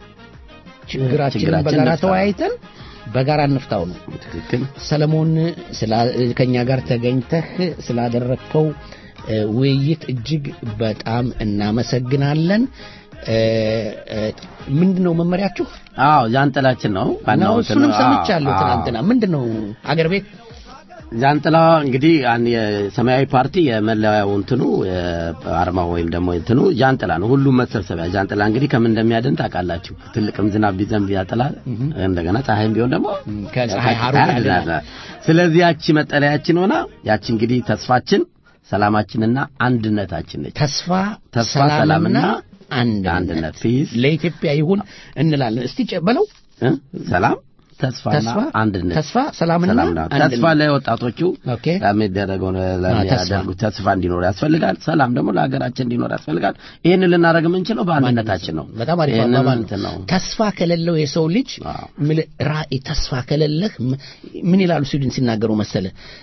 ችግራችንን ችግራችን በጋራ እንፍታ። ተወያይተን በጋራ እንፍታው ነው። ትክክል። ሰለሞን ስላ- ከኛ ጋር ተገኝተህ ስላደረግከው እ፣ ውይይት እጅግ በጣም እናመሰግናለን። እ፣ እ፣ ምንድን ነው መመሪያችሁ? አዎ ጃንጥላችን ነው ዋናው ነው እንትን እሱንም ነው። ሰምቻለሁ አዎ፣ ትናንትና። ምንድን ነው አገር ቤት ጃንጥላ እንግዲህ ያን የሰማያዊ ፓርቲ የመለያው እንትኑ አርማው ወይም ደግሞ እንትኑ ጃንጥላ ነው። ሁሉም መሰብሰቢያ ጃንጥላ እንግዲህ ከምን እንደሚያድን ታውቃላችሁ። ትልቅም ዝናብ ቢዘንብ ያጥላል፣ እንደገና ፀሐይም ቢሆን ደግሞ ከፀሐይ ሐሩር ያድናል። ስለዚህ ያቺ መጠለያችን ሆና ያቺ እንግዲህ ተስፋችን ሰላማችንና አንድነታችን ነች። ተስፋ ተስፋ ሰላምና ሰላምና አንድነት አንድነት ፒስ ለኢትዮጵያ ይሁን እንላለን። እስቲ ጨ- በለው እ? ሰላም ተስፋና ተስፋ አንድነት ተስፋ ሰላምና ሰላምና አንድነት። ተስፋ ለወጣቶቹ ኦኬ ለሚደረገው ተስፋ። ለሚያደርጉ ተስፋ እንዲኖር ያስፈልጋል። ሰላም ደግሞ ለሀገራችን እንዲኖር ያስፈልጋል። ይህንን ልናደርግ የምንችለው በአንድነታችን ነው። በጣም አሪፍ ይህንን አባባል እንትን ነው። ነው። ተስፋ ከሌለው የሰው ልጅ ምል- ራእይ ተስፋ ከሌለህ ም- ምን ይላሉ ስዊድን ሲናገሩ መሰለ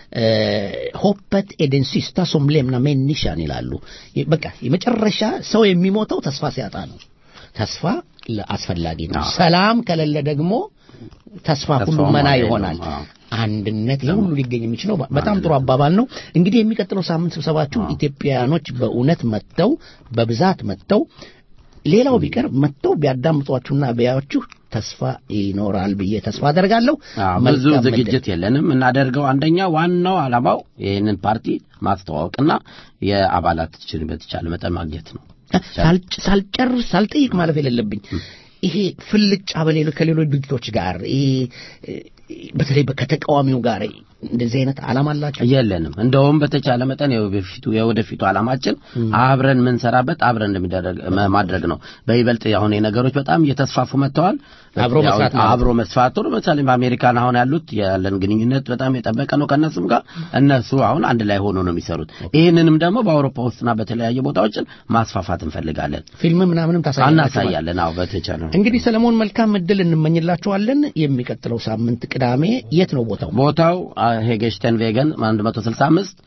ሆፐት ኤደንሲስታ ሶም ሌምና ሜኒሻን ይላሉ። የ- በቃ የመጨረሻ ሰው የሚሞተው ተስፋ ሲያጣ ነው። ተስፋ ለ- አስፈላጊ ነው። ሰላም ከሌለ ደግሞ ተስፋ ሁሉ ተስፋው መና ማየት ነው። ይሆናል። አዎ። አንድነት ይህ ሁሉ ሊገኝ የሚችለው በ- በጣም ጥሩ አባባል ነው። እንግዲህ የሚቀጥለው ሳምንት ስብሰባችሁ ኢትዮጵያኖች በእውነት መጥተው በብዛት መጥተው ሌላው ቢቀር መጥተው ቢያዳምጧችሁና ቢያዩችሁ ተስፋ ይኖራል ብዬ ተስፋ አደርጋለሁ። አዎ፣ ብዙ መልካም ዕድል። ዝግጅት የለንም። እናደርገው አንደኛ ዋናው ዓላማው ይህንን ፓርቲ ማስተዋወቅና የአባላቶችን በተቻለ መጠን ማግኘት ነው። ሳልጭ- ሳልጨርስ ሳልጠይቅ ማለፍ የሌለብኝ ይሄ ፍልጫ በሌሎች ከሌሎች ድርጅቶች ጋር ይሄ እ፣ በተለይ ከተቃዋሚው ጋር እንደዚህ አይነት ዓላማ አላቸው? የለንም። እንደውም በተቻለ መጠን የወደፊቱ የወደፊቱ ዓላማችን አብረን የምንሰራበት አብረን እንደሚደረግ መ- ማድረግ ነው። በይበልጥ አሁን ነገሮች በጣም እየተስፋፉ መጥተዋል። አብሮ ያው መስራት ማለት አብሮ መስራት ጥሩ። ለምሳሌ በአሜሪካን አሁን ያሉት ያለን ግንኙነት በጣም የጠበቀ ነው ከእነሱም ጋር። እነሱ አሁን አንድ ላይ ሆኖ ነው የሚሰሩት። ይህንንም ደግሞ በአውሮፓ ውስጥና በተለያየ ቦታዎችን ማስፋፋት እንፈልጋለን። ፊልም ምናምንም ታሳያላችሁ ማለት ነው? እናሳያለን። አዎ በተቻለ እንግዲህ ሰለሞን መልካም እድል እንመኝላችኋለን። የሚቀጥለው ሳምንት ቅዳሜ የት ነው ቦታው? ቦታው ሄጌሽተን ቬገን 165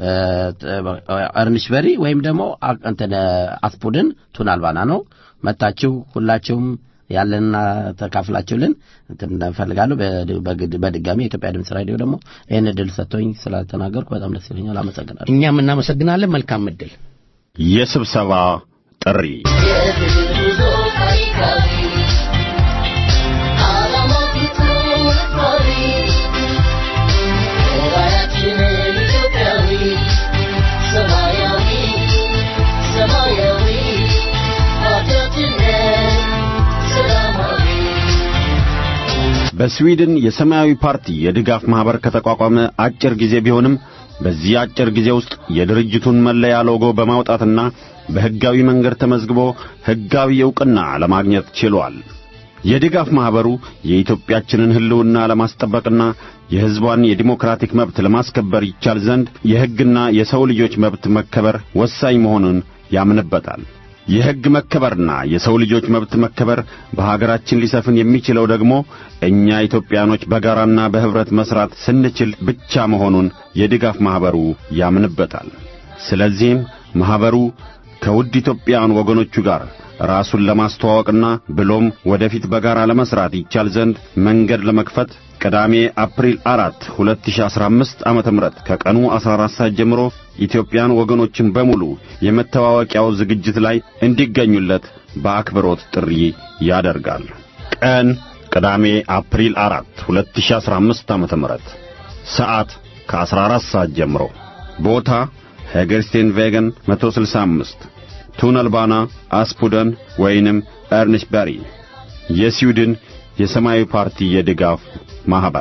እርንሽበሪ ወይም ደግሞ አ- እንትን አስፑድን ቱን አልባና ነው። መታችሁ ሁላችሁም ያለንና ተካፍላችሁልን እንትን እንፈልጋለሁ። በድ- በግድ- በድጋሚ የኢትዮጵያ ድምፅ ራዲዮ ደግሞ ይህን እድል ሰጥቶኝ ስላልተናገርኩ በጣም ደስ ይለኛል። አመሰግናለሁ። እኛም እናመሰግናለን። መልካም እድል። የስብሰባ ጥሪ በስዊድን የሰማያዊ ፓርቲ የድጋፍ ማኅበር ከተቋቋመ አጭር ጊዜ ቢሆንም በዚህ አጭር ጊዜ ውስጥ የድርጅቱን መለያ ሎጎ በማውጣትና በሕጋዊ መንገድ ተመዝግቦ ሕጋዊ ዕውቅና ለማግኘት ችሏል። የድጋፍ ማኅበሩ የኢትዮጵያችንን ሕልውና ለማስጠበቅና የሕዝቧን የዲሞክራቲክ መብት ለማስከበር ይቻል ዘንድ የሕግና የሰው ልጆች መብት መከበር ወሳኝ መሆኑን ያምንበታል። የሕግ መከበርና የሰው ልጆች መብት መከበር በሀገራችን ሊሰፍን የሚችለው ደግሞ እኛ ኢትዮጵያኖች በጋራና በኅብረት መሥራት ስንችል ብቻ መሆኑን የድጋፍ ማኅበሩ ያምንበታል። ስለዚህም ማኅበሩ ከውድ ኢትዮጵያውያን ወገኖቹ ጋር ራሱን ለማስተዋወቅና ብሎም ወደፊት በጋራ ለመሥራት ይቻል ዘንድ መንገድ ለመክፈት ቅዳሜ አፕሪል አራት 2015 ዓመተ ምህረት ከቀኑ 14 ሰዓት ጀምሮ ኢትዮጵያን ወገኖችን በሙሉ የመተዋወቂያው ዝግጅት ላይ እንዲገኙለት በአክብሮት ጥሪ ያደርጋል። ቀን ቅዳሜ አፕሪል 4 2015 ዓመተ ምህረት ሰዓት ከ14 ሰዓት ጀምሮ ቦታ ሄገርስቴን ቬገን 165 ቱነልባና አስፑደን ወይንም ኤርንሽበሪ የስዊድን የሰማያዊ ፓርቲ የድጋፍ ማኅበር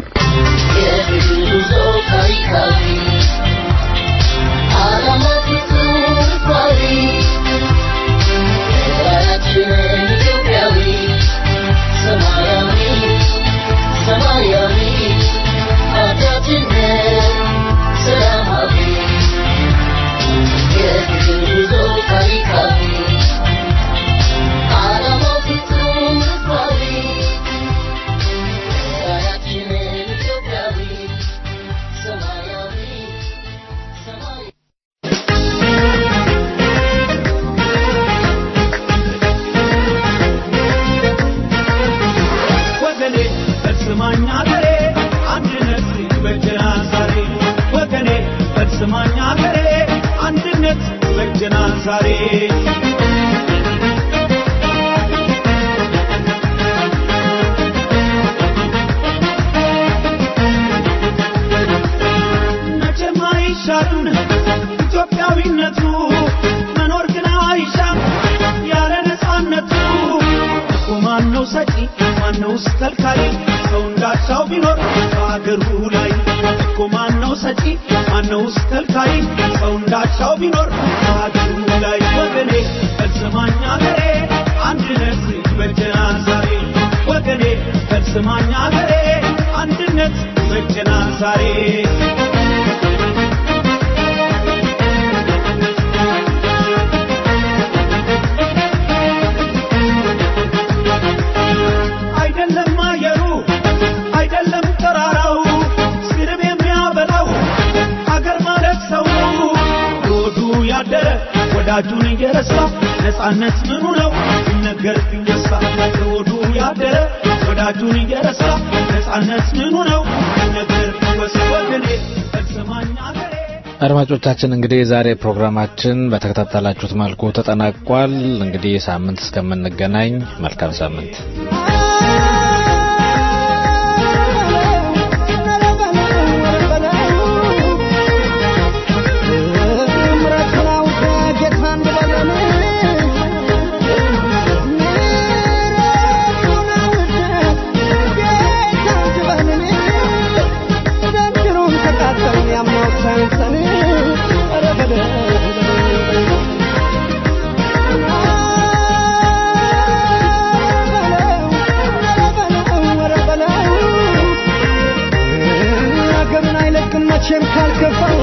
ወገኔ በስማኝ አገሬ አንድነት ይበጀናል ዛሬ ወገኔ በስማኝ አገሬ አንድነት ይበጀናል ዛሬ መቼም አይሻርም ኢትዮጵያዊነቱ መኖር ግን አይሻም ያለ ነፃነቱ እኮ ማነው ሰጪ ማነውስ ከልካይ ሰው እንዳሻው ቢኖር በአገሩ ላይ እኮ ማነው ሰጪ ማነውስ ከልካይ ሰው እንዳሻው ቢኖር በአገሩ ላይ ወገኔ በስማኝ አገሬ አንድነት ይበጀናል ዛሬ ወገኔ በስማኝ አገሬ አንድነት ይበጀናል ዛሬ አይደለም አየሩ አይደለም ተራራው ስርብ የሚያበላው አገር ማለት ሰው ሆዱ ያደረ ወዳጁን እየረሳ ነፃነት ምኑ ነው ሲነገር ሲወሳ ሆዱ ያደረ ወዳጁን እየረሳ ነፃነት ምኑ ነው ሲነገር ሲወሳ ወገኔ ፈጽማኝ አገሬ አድማጮቻችን እንግዲህ የዛሬ ፕሮግራማችን በተከታተላችሁት መልኩ ተጠናቋል። እንግዲህ ሳምንት እስከምንገናኝ መልካም ሳምንት። ዘንድሮን መቼም ካልከፋው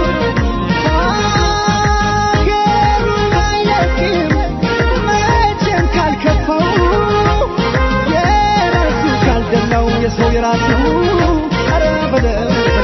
ሀገሩን አይለቅም መቼም ካልከፋው የራሱ ካልደላው የሰው የራሱ ኧረ በለው